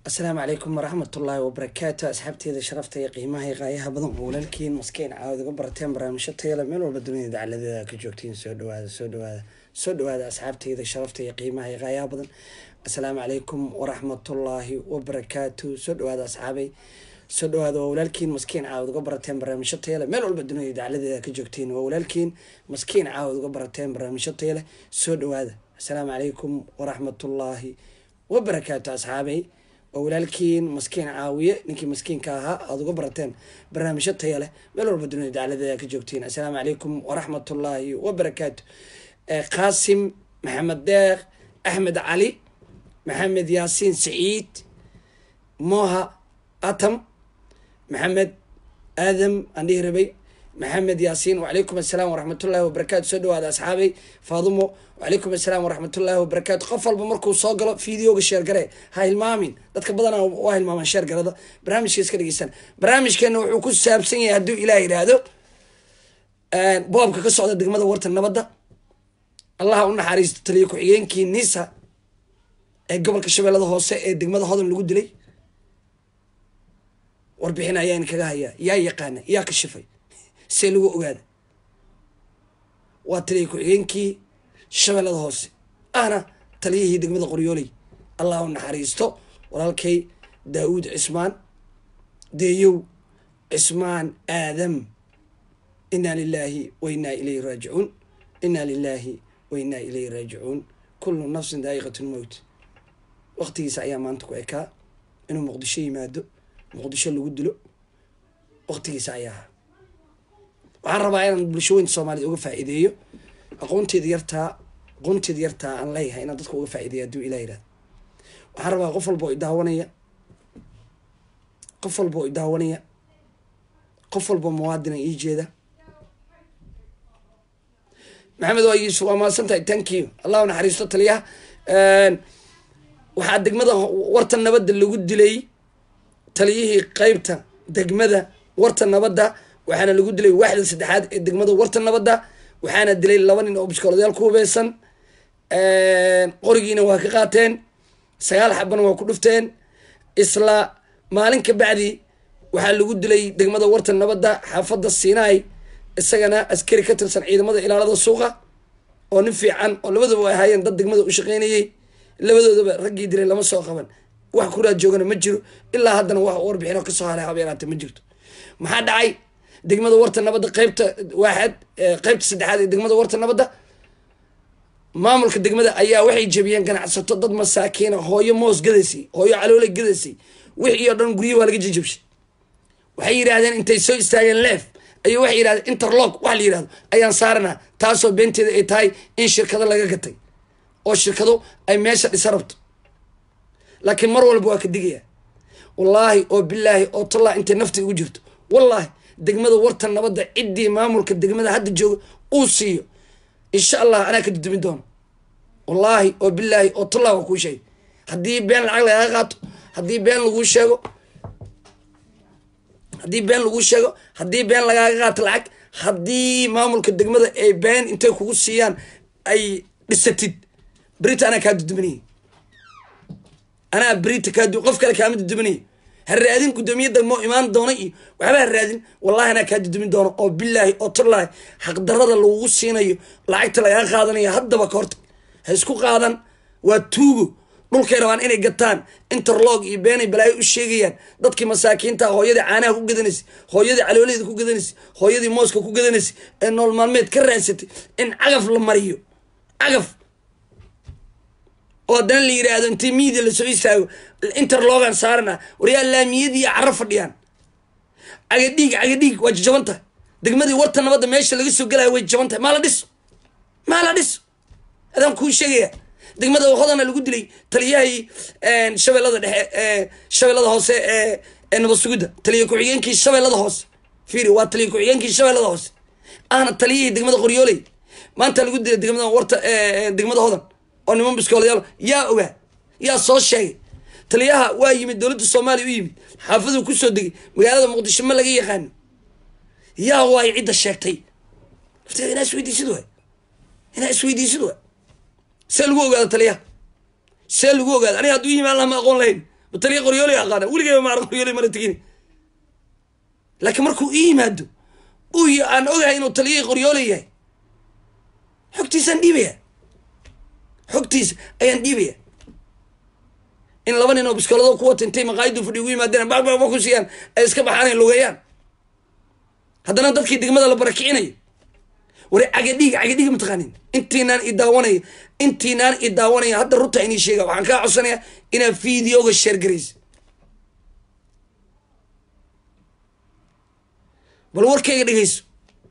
asalaamu calaykum waraxmat ullaahi wabarakaatu asxaabteeda sharafta iyo qiimaha iyo qaayaha badan oo walaalkiin maskiin caawad uga barateen barnaamijyo tayale meel walba dunida dacaladeeda ka joogtiin soo dhawaada soo dhawaada soo dhawaada asxaabteeda sharafta iyo qiimaha iyo qaayaha badan asalaamu calaykum waraxmatullaahi wabarakaatu soo dhawaada asxaabay soo dhawaada waa walaalkiin maskiin caawad uga barateen barnaamijyo tayale meel walba dunida dacaladeeda ka joogtiin waa walaalkiin maskiin caawad uga barateen barnaamijyo tayale soo dhawaada asalaamu calaykum waraxmatullaahi wabarakaatu asxaabay oo walaalkiin maskiin caawiye ninkii maskiinka ahaa aada uga barateen barnaamijyo taya leh meel walba dunida dacladeeda ka joogtiin assalaamu calaykum waraxmatullaahi wabarakaatu qaasim maxamed deeq axmed cali maxamed yaasiin saciid moha atam maxamed aadam aan dhihi rabay maxamed yaasiin wacalaykum assalaam waraxmatullaahi wabarakaatu soo dhawaada asxaabay faadumo wacalaykum assalaam waraxmatullaahi wabarakaatu qof walba markuu soo galo videoga sheergare ha hilmaamin dadka badanaa waa hilmaamaan sheergarada barnaamijka iska dhegeysan barnaamijkeena wuxuu ku saabsan yahay hadduu ilaah yidhaahdo boobka ka socda degmada warta nabadda allaha u naxariisto taliyo ku-xigeenkii nisa ee gobolka shabeellada hoose ee degmada hodan lagu dilay warbixin ayaan kaga hayaa yaa yaqaana yaa ka shifay see lagu ogaada waa taliya ku-xigeenkii shabeellada hoose ahna taliyihii degmada qoryooley allah u naxariisto walaalkay daawuud cismaan deeyow cismaan aadam inaa lilaahi wa inaa ilayhi raajicuun inaa lilaahi wa inaa ilayhi raajicuun kullu nafsin daa'iqat lmowt waqtigiisa ayaa maanta ku ekaa inuu muqdisho yimaado muqdisho lagu dilo waqtigiisa ayaa ahaa waxaan rabaa inaan bulshooyinka soomaaliyed uga faa'iideeyo aqoonteeda yartaa aqoonteeda yartaa aan leeyahay inaan dadka uga faa'ideeyo hadduu ilah yihahdo waxaan rabaa qof walba oo idaawanaya qof walba oo idaawanaya qof walba oo muwaadina ii jeeda maxamed waa yuusuf waa mahadsan tahay thank you allahu naxariisto taliyaha waxaa degmada warta nabadda lagu dilay taliyihii qeybta degmada warta nabadda waxaana lagu dilay waaxda saddexaad ee degmada warta nabadda waxaana dilay laba nin oo biskooladayaal ku hubeysan qorigiina waa ka qaateen sagaal xabana waa ku dhufteen isla maalin ka bacdi waxaa lagu dilay degmada warta nabadda xaafadda sinai isagana askari ka tirsan ciidamada ilaalada suuqa oo nin fiican oo labadaba ay ahaayeen dad degmada u shaqeynayay labadoodaba raggii dilay lama soo qaban wax kuraa joogana ma jiro ilaa haddana wax warbixin oo kasoo haray habeeraate ma jirto maxaa dhacay degmada warta nabadda qeybta waaxad qeybta saddexaad ee degmada warta nabadda maamulka degmada ayaa waxay jebiyeen ganacsato dad masaakiina hooyo moos gadaysay hooyo caloole gadaysay wixii oo dhan guryo waa laga jejabshay waxay yidhaahdeen intay soo istaageen leef ay waxay yidhahdeen interlock wax la yidhahdo ayaan saaranaa taasoo beenteeda ay tahay in shirkado laga gatay oo shirkado ay meesha dhisa rabto laakiin mar walba waa ka digaya wallaahi oo bilaahi oo tallaa intay nafta igu jirto wallaahi degmada warta nabadda ciddii maamulka degmada hadda jooga uu siiyo insha allah anaa ka dudumin doono wallaahi oo bilaahi oo tallaa waa kuu sheegay haddii been lacag lagaga qaato haddii been laguu sheego haddii been laguu sheego haddii been lagaaga qaato lacag haddii maamulka degmada ay been intay kugu siiyaan ay dhisatid berita anaa kaa duduminaya anaa berita kaa qof kale kaama duduminaya ha raadin guddoomiye degmo imaan doona iyo waxba ha raadin wallahi anaa kaa dudumin doono oo bilaahi oo tallaahi xaqdarada lagugu siinayo lacagta lagaa qaadanayo haddaba ka hortag ha isku qaadan waa tuugo dhulkay rabaan inay gataan interlog iyo beenay balaayo u sheegayaan dadkii masaakiinta hooyadii caanaha ku gadanaysay hooyadii calooleeda ku gadanaysay hooyadii mooska ku gadanaysay ee nool maalmeed ka raadsatay in cagaf la mariyo cagaf oo haddana la yidhaahdo intii miidia lasoo istaago interlogan saarana waryaa laamiyadii caro fadhiyaan cagadhiig cagadhiig waa jajaban tahay degmadii warta nabadda meesha laga soo gelayo way jaban tahay maa la dhiso maa la dhiso adaan kuu sheegaya degmada hodana lagu dilay taliyahii shabeellada dhexe shabeellada hoose ee nabad sugidda taliya ku-xigeenkii shabeellada hoose fiiri waa taliya ku-xigeenkii shabeellada hoose ahna taliyihii degmada qoryooley maanta lagu dilay degmada warta degmada hodan oo niman biskoolayaal yaa ogaa yaa soo sheegay taliyaha waa yimid dowladda soomaaliya u yimid xaafaduu kusoo degay magaalada muqdisho ma laga yaqaano yaa waay cidda sheegtay lafteeda inaa isweydiisid waay inaa isweydiisid waay see lagu ogaado taliyaha see lagu ogaado aniga hadduu yimaan laha ma aqoon lahayn taliya qoryooley aqaana weligeyba maar qoryooley mara tegin laakiin markuu ii yimaado uu y aan ogahay inuu taliyahii qoryooley yahay xogtiisaan dhiibaya xogtiisa ayaan dhiibaya in laba nin oo biskoolado ku wata intay maqaayaddu fadhi ugu yimaadeen bababa ku siiyaan ay iska baxaan ay lugeeyaan haddana dadkii degmada la barakicinayo wari cagadhiig cagadhiig mataqaanin intiinaan i daawanaya intiinaan i daawanaya hadda runta inii sheega waxaan kaa codsanayaa inaad videoga sheer garaysa bal warkayga dhegeyso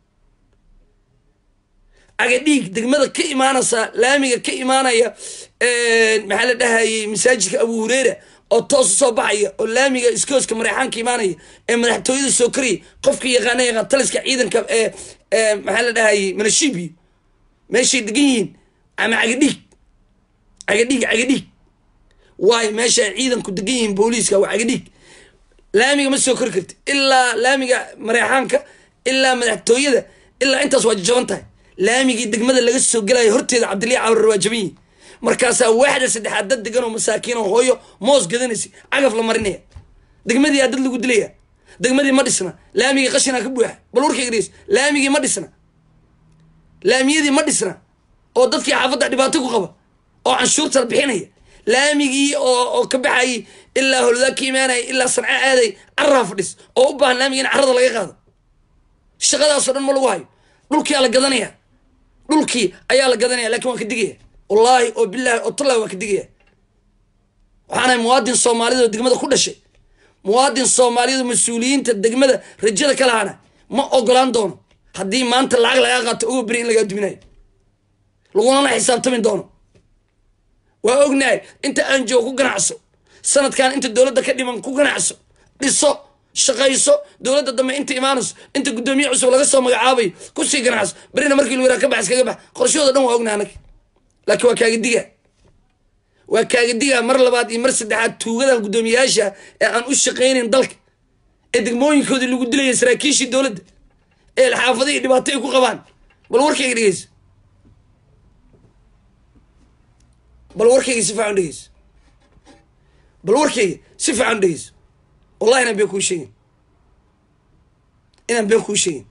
cagadhiig degmada ka imaanaysa laamiga ka imaanaya maxaa la dhahayay masaajidka abu hureera oo toos usoo baxaya oo laamiga iskooska mareexaanka imaanaya ee madaxtooyada soo karaya qofka yaqaana yaqaan taliska ciidanka ee maxaa la dhahayay manashibiyo meeshay degan yihiin ama cagadhiig cagadhiig cagadhiig waayo meesha ay ciidanku degan yihiin booliiska waa cagadhiig laamiga ma soo kori karti ilaa laamiga mareexaanka ilaa madaxtooyada ilaa intaas waa jajaban tahay laamigii degmada laga soo gelayo horteeda cabdilii cawrar waa jaban yihin markaasaa waaxda saddexaad dad degan oo masaakiin oo hooyo moos gadanaysa cagaf la marinaya degmadii aa dad lagu dilaya degmadii ma dhisna laamigii qashinaa ka buuxa bal warkayga dhegeys laamigii ma dhisna laamiyadii ma dhisna oo dadkii xaafadda dhibaato ku qaba oo canshuurta bixinaya laamigii oo oo ka baxayay ilaa holdaa ka imaanaya ilaa sanca aaday carraa fadhis oo u baahan laamigii in carrada laga qaado shaqadaasoo dhan ma lagu hayo dhulkii aa la gadanaya dhulkii ayaa la gadanaya lakin waan ka digaya wallaahi oo bilaahi oo tallahi waan ka digaya waxaanahay muwaadin soomaaliyad oo degmada ku dhashay muwaadin soomaaliyad oo mas-uuliyiinta degmada rajada ka lahaana ma ogolaan doono haddii maanta lacag lagaa qaato ogo beri in lagaa duminayo lagunana xisaabtami doono waa ognahay inta aan joogo ku ganacso sanadkan inta dowladda ka dhiman ku ganacso dhiso shaqayso dowladda dambe inta imaanayso inta guddoomiye cusub laga soo magacaabayo kusii ganacso berina markii lu yaraa ka bax iskaga bax qorshahooda dhan waa ognahay anaga laakiin waa kaaga digaa waa kaaga digaa mar labaad iyo mar saddexaad tuugadan guddoomiyayaasha ee aan u shaqaynayn dalka ee degmooyinkoodii lagu dilaya saraakiishii dowladda ee xaafadihii dhibaato ay ku qabaan bal warkayga dhegeyso bal warkayga si fiican dhegeyso bal warkayga si fiican dhegeyso wallahi inaan been kuu sheegin inaan been kuu sheegin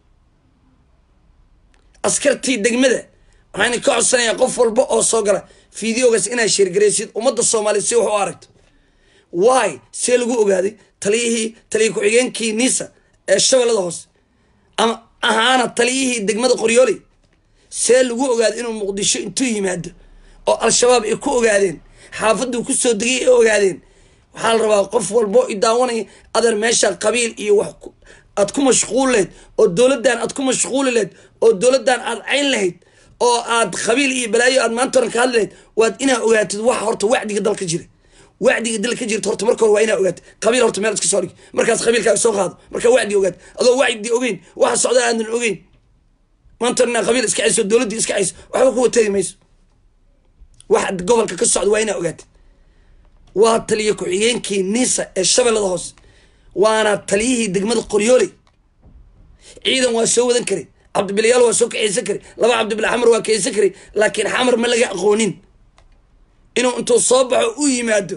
askartii degmada waxaan ka codsanayaa qof walba oo soo gala videogaas inaad sheergaraysid ummadda soomaaliya si wax u aragto waay see lagu ogaaday taliyihii taliya ku-xigeenkii nisa ee shabeellada hoose ama ahaana taliyihii degmada qoryooley see lagu ogaaday inuu muqdisho intuu yimaado oo al-shabaab ay ku ogaadeen xaafaduu kusoo degay ay ogaadeen waxaa la rabaa qof walbo i daawanaya adeer meesha qabiil iyo wax aad ku mashquul lehed oo dowladdan aad ku mashquuli lehed oo dowladdan aad cayn lahayd oo aad qabiil iyo balaayo aad maanta oran ka hadli lahayd waad inaa ogaatid waxa horta wacdiga dalka jira wacdiga dalka jirta horta marka hore waa inaa ogaatid qabiil horta meel iska soo dhig markaas qabiilkaaga soo qaado markaa wacdi ogaad adoo wacdi ogeyn waxa socda aadan ogeyn maanta inaa qabiil iska cayso dowladdii iska cayso waxba kuwa tegi mayso waxa gobolka ka socda waa inaa ogaatid waa taliya ku-xigeenkii nisa ee shabeellada hoose waana taliyihii degmada qoryooley ciidan waa soo wadan karay cabdibilayaal waa soo kaceysan karay laba cabdibila xamar waa kaceysan karay laakiin xamar ma laga aqoonin inuu intuu soo baxo u yimaado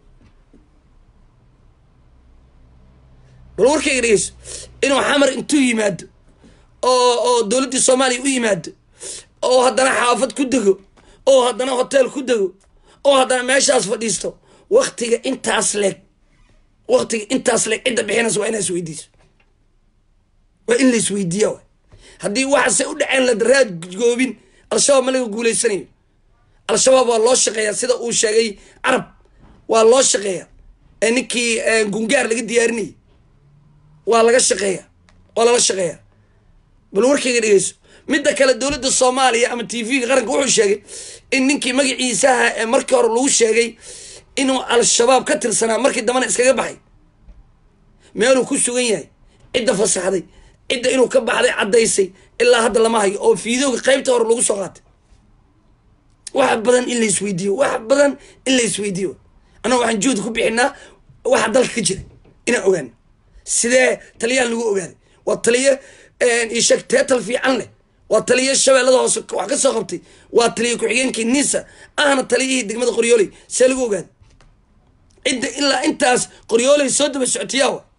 bal warkayga dhegeyso inuu xamar intuu yimaado oo oo dowladdii soomaaliya u yimaado oo haddana xaafad ku dego oo haddana hotel ku dego oo haddana meeshaas fadhiisto waktiga intaas leeg waktiga intaas leeg cidda bixinaysa waa inaa isweydiiso waa in la isweydiiya wa haddii waxaase u dhaceen la daraad goobin al-shabaab ma laga guuleysanayo al-shabaab waa loo shaqeeyaa sida uu sheegay carab waa loo shaqeeyaa ee ninkii gungaar laga diyaarinayay waa laga shaqeeyaa waa lala shaqeeyaa bal warkayga dhegeyso midda kale dowladda soomaaliya ama t v-ga qaranka wuxuu sheegay in ninkii magaciisaha ee markii hore lagu sheegay inuu al-shabaab ka tirsanaa markii dambana iskaga baxay meeluu ku sugan yahay cidda fasaxday cidda inuu ka baxday caddaysay ilaa hadda lama hayo oo fiidooga qaybta hore lagu soo qaatay wax badan in la isweydiiyo wax badan in la isweydiiyo annaga waxaan juhdi ku bixinaa waxa dalka ka jira inaan ogaano sidee taliyaan lagu ogaaday waa taliyo isheg teetal fiican leh waa taliyo shabeellada hoose wax ka soo qabtay waa taliyo ku-xigeenkii nisa ahna taliyihii degmada qoryooley see lagu ogaaday cidda ilaa intaas qoryoolay soo daba socotiyaa wa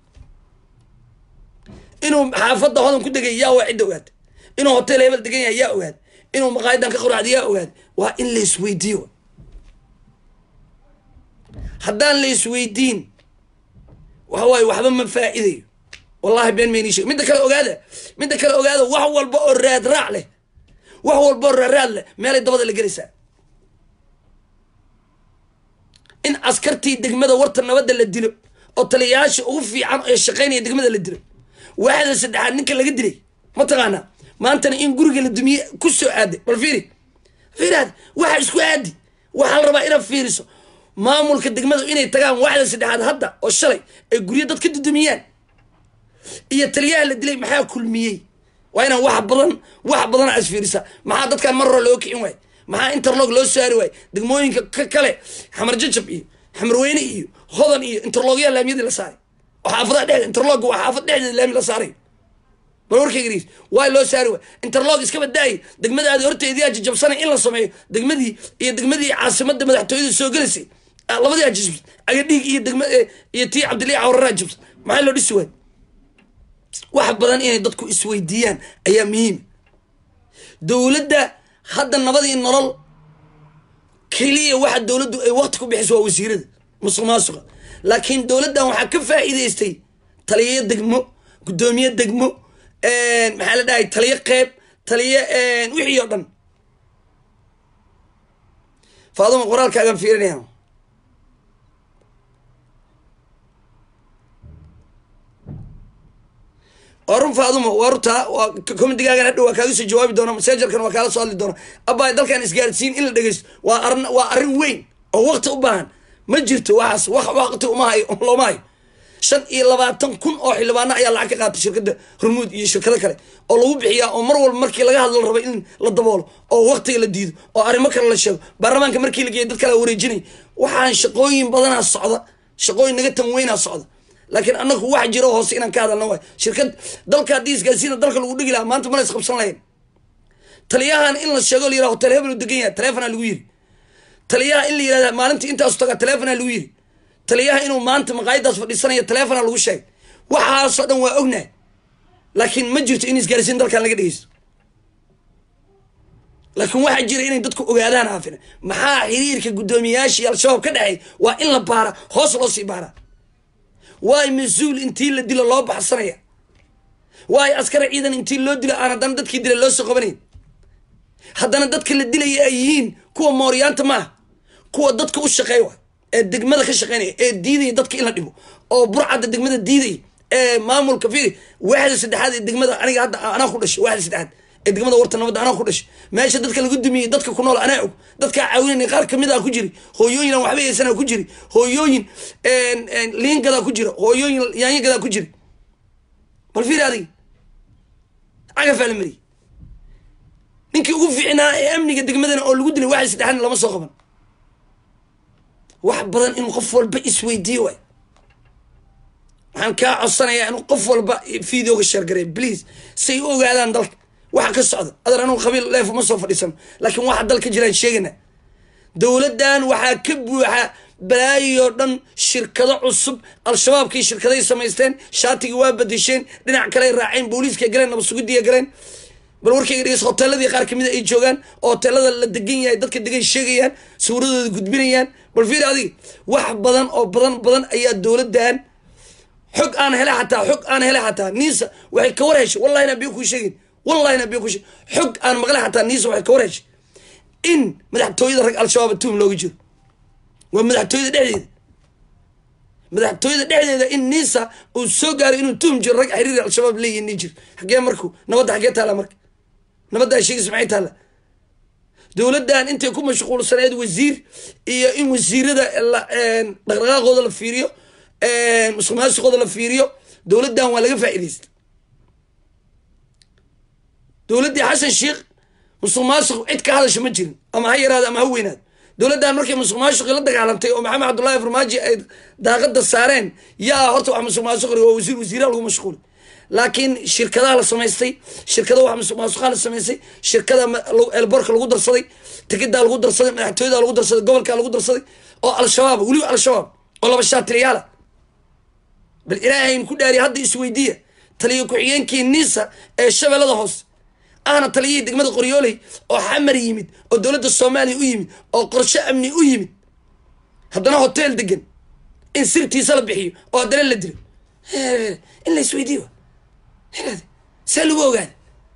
inuu xaafadda hodan ku degay yaa waa cidda ogaad inuu hotel hebel degan yahay yaa ogaad inuu maqaayadan ka qoracda yaa ogaad waa in la isweydiiyo haddaan la isweydiin waxa waaye waxba ma faa'iidayo wallahi been mayni sheeg midda kale ogaada midda kale ogaada wax walba oo raad raac leh wax walba oo raaraad leh meelay dabada la gelaysaa in askartii degmada warta nabadda la dilo oo taliyayaasha ugu fiican ee shaqaynaya degmada la dilo waaxda saddexaad ninka laga dilay mataqaanaa maantana in guriga la dumiye ku soo aaday bal fiiri fiiraad waxa isku aadi waxaa la rabaa inaad fiiriso maamulka degmadu inay tagaan waaxda saddexaad hadda oo shalay ay guryo dad ka dudumiyaan iyo taliyaha la dilay maxaa kulmiyey waa inaan wax badan wax badan as fiirisa maxaa dadkan mar hore loo kicin waay maxaa interlog loo saari waay degmooyinka ka kale xamar jajab iyo xamarweyne iyo hodan iyo interlogyaa laamiyadii la saaray oo xaafadaha dhexda interlog waa xaafad dhexdeeda laami la saaray bal warkayga waay loo saari waay interlog iska badaayay degmadaadi horteediyaa jajabsanay in la sameeyo degmadii iyo degmadii caasimada madaxtooyada soo gelaysay labadii ajabsan agadhiig iyo degma iyo tii cabdilii cawraraa jabsan maxaa loo dhisi waay wax badan inay dadku isweydiiyaan ayaa muhiim dowladda hadda nabadii nolol keliya waxa dowladdu ay wakti ku bixiso waa wasiirada musuq maasuqa laakiin dowladdan waxaa ka faa'iidaystay taliyo degmo guddoomiye degmo maxaa la dhahay taliyo qeyb taliyo wixii oo dhan faaduma qoraalkaagaan fiirinaya waa run faaduma waa runtaa waa commitigaagan hadhow waa kaaga soo jawaabi doona masejarkan waa kaala soo hadli doona abbaay dalkan isgaarsiin in la dhegeysto waa arin waa arrin weyn oo wakti u baahan ma jirto waxaas waqti uma hayo looma hayo shan iyo labaatan kun oo xildhibaano ayaa lacag ka qaatay shirkadda hormuud iyo shirkado kale oo lagu bixiyaa oo mar walba markii laga hadlo la raba in la daboolo oo waktiga la diido oo arrimo kale la sheego baarlamaanka markii la geeyo dad kale wareejinay waxaan shaqooyin badanaa socda shaqooyin naga tan weynaa socda laakiin anaku wax jiro hoose inaan ka hadalna waay shirkad dalka haddii isgaarsiina dalka lagu dhigi lahaa maanta mana isqabsan lahayn taliyahan in la sheego la yiraha hotel hebel u degan yahay taleefona lagu yiri taliyaha in la yirahda maalintii intaasu tagaa taleefona lagu yiri taliyaha inuu maanta maqaayadaas fadhiisanayo taleefona lagu sheegay waxaasoo dhan waa ognahay laakiin ma jirto in isgaarsiin dalkan laga dhegeysto laakiin waxaa jira inay dadku ogaadaan aafina maxaa xiriirka guddoomiyayaashii al-shabaab ka dhexeey waa in la baara hoos loo sii baaraa waay mas-uul intii la dilo loo baxsanaya waay askari ciidan intii loo dilo aan haddana dadkii dila loo soo qabanayn haddana dadka la dilaya ay yihiin kuwa mooryaanta maaha kuwa dadka u shaqeey wa ee degmada ka shaqeynaya ee diidaya dadka in la dhibo oo burcadda degmada diidaya ee maamulka fiiri waaxda saddexaad ee degmada aniga hadda anaa ku dhashay waaxda saddexaad ee degmada warta nabadda anaa ku dhashay meesha dadka lagu dumiyey dadka ku nool anaa og dadkaa caawinayna qaar kamid a ku jiri hooyooyin aan waxba haysanaa ku jiri hooyooyin liingadaa ku jira hooyooyin yaanyagadaa ku jiri bal fiiri adiga cagafaa la mariyey ninkii ugu fiicnaa ee amniga degmadana oo lagu dilay waaxda saddexaadna lama soo qaban wax badan inuu qof walba isweydiiyo waay waxaan kaa codsanayaa inuu qof walba videoga sheergareey please say u ogaadaan dalka waxa ka socda adar anugu qabiil leef uma soo fadhiisano laakiin waxa dalka jiraan sheegana dowladdan waxaa ka buuxa balaayoo dhan shirkado cusub al-shabaabkii shirkaday samaysteen shaatigii waa badisheen dhinac kaley raaceen booliiska galeen nabadsugidiya galeen bal warkayga dhegeys hoteeladii qaar kamid a ay joogaan oo hoteelada la degan yahay dadka degan sheegayaan sawradooda gudbinayaan bal fiiri adiga wax badan oo badan badan ayaa dowladdan xog aan hele xataa xog aan hele xataa niisa waxay ka war heshay wallahi na biyo kuu sheegin wallahi na biyo kuu sheegin xog aan maqle xataa niisa waxay ka war heshay in madaxtooyada rag al-shabaab tuum looga jiro waa madaxtooyada dhexdeeda madaxtooyada dhexdeeda in niisa uu soo gaaray inuu tuhum jiro rag xiriir al-shabaab leeyihin nin jiro xaggee marku nabadda xaggee taala marka nabadda ay sheegaysa maxay taala dowladdan intay ku mashquulsaneed wasiir iyo in wasiirada dhaqdhaqaaqooda la fiiriyo musuq maasuqooda la fiiriyo dowladdan waa laga faa'iidaysta dowladdii xasan sheikh musuq maasuq cid ka hadasha ma jirin ama ha yaraado ama ha weynaado dowladdan markay musuq maasuqi la dagaalantay oo maxamed cabdullahi farmaajo ay daaqada saareen yaa horta wax musuq maasuqri waa wasiir wasiiraha lagu mashquulay laakiin shirkadaha la samaystay shirkada wax musuq maasuqaha la samaystay shirkada elborka lagu darsaday tikidaa lagu darsaday madaxtooyada lagu darsaday gobolka lagu darsaday oo al-shabaab weliba al-shabaab oo laba shaatiliyaala bal ilaahayn ku dhaariya hadda isweydiiya taliyo ku-xigeenkii niisa ee shabeellada hoose ahna taliyihii degmada qoryooley oo xamar yimid oo dowladda soomaaliya u yimid oo qorshe amni u yimid haddana hotel degan in sirtiisa la bixiyo oo haddana la dilo in la isweydiiyo see lagu ogaada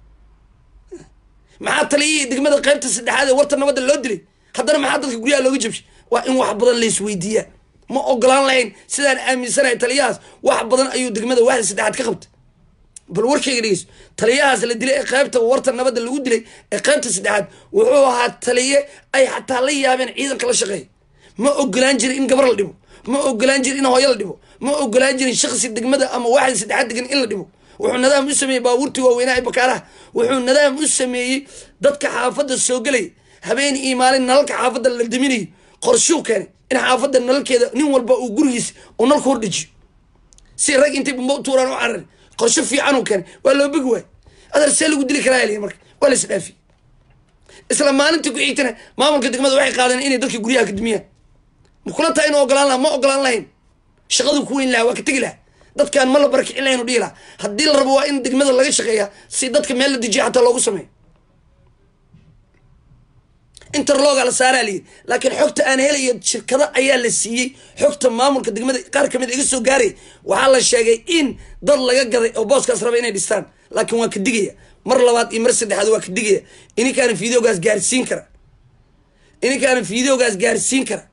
maxaa taliyihii degmada qaybta saddexaad ee warta nabadda loo dilay haddana maxaa dadka guryaha looga jabshay waa in wax badan la isweydiiyaa ma ogolaan lahayn sidaan aaminsanahay taliyahaas wax badan ayuu degmada waxda saddexaad ka qabtay bal warkayga dhegeyso taliyahaas la dilay ee qaybta warta nabadda lagu dilay ee qaybta saddexaad wuxuu ahaa taliye ay xataa la yaabeen ciidanka la shaqeeya ma ogolaan jirin in gabar la dhibo ma ogolaan jirin in hooyo la dhibo ma ogolaan jirin shaksi degmada ama waxda saddexaad degan in la dhibo wuxuu nadaam u sameeyey baabuurtii waaweynaha ee bakaaraha wuxuu nadaam u sameeyey dadka xaafadda soo gelaya habeen iyo maalin nalalka xaafadda la daminayo qorshuu keenay in xaafadda nalalkeeda nin walba uu gurigiisa uu nalka hordhejiyo si rag intay bumba u tuuraan u carari qorsho fiican uu keenay waa loo bogi waay adar see lagu dili karaa l marka waa la isdhaafiyey isla maalintii ku xigtana maamulka degmada waxay qaadeen inay dadka guryaha ka dumiyaan ma kula tahay inuu ogolaan laha ma ogolaan lahayn shaqadu ku weyn lahaa waa ka tegi laha dadkaan ma la barakicin lahayn u dhihi laha haddii la rabo waa in degmada laga shaqeeya si dadka meel la dejiya xataa loogu sameeyo interloga la saaraa layidhi laakiin xogta aan helayo shirkado ayaa la siiyey xogta maamulka degmada qaar kamid iga soo gaaray waxaa la sheegay in dad laga gaday oo booskaas raba inay dhistaan laakiin waa ka digaya mar labaad iyo mar saddexaad waa ka digaya ininkaana videogaas gaarsiin kara ininkaana videogaas gaarsiin kara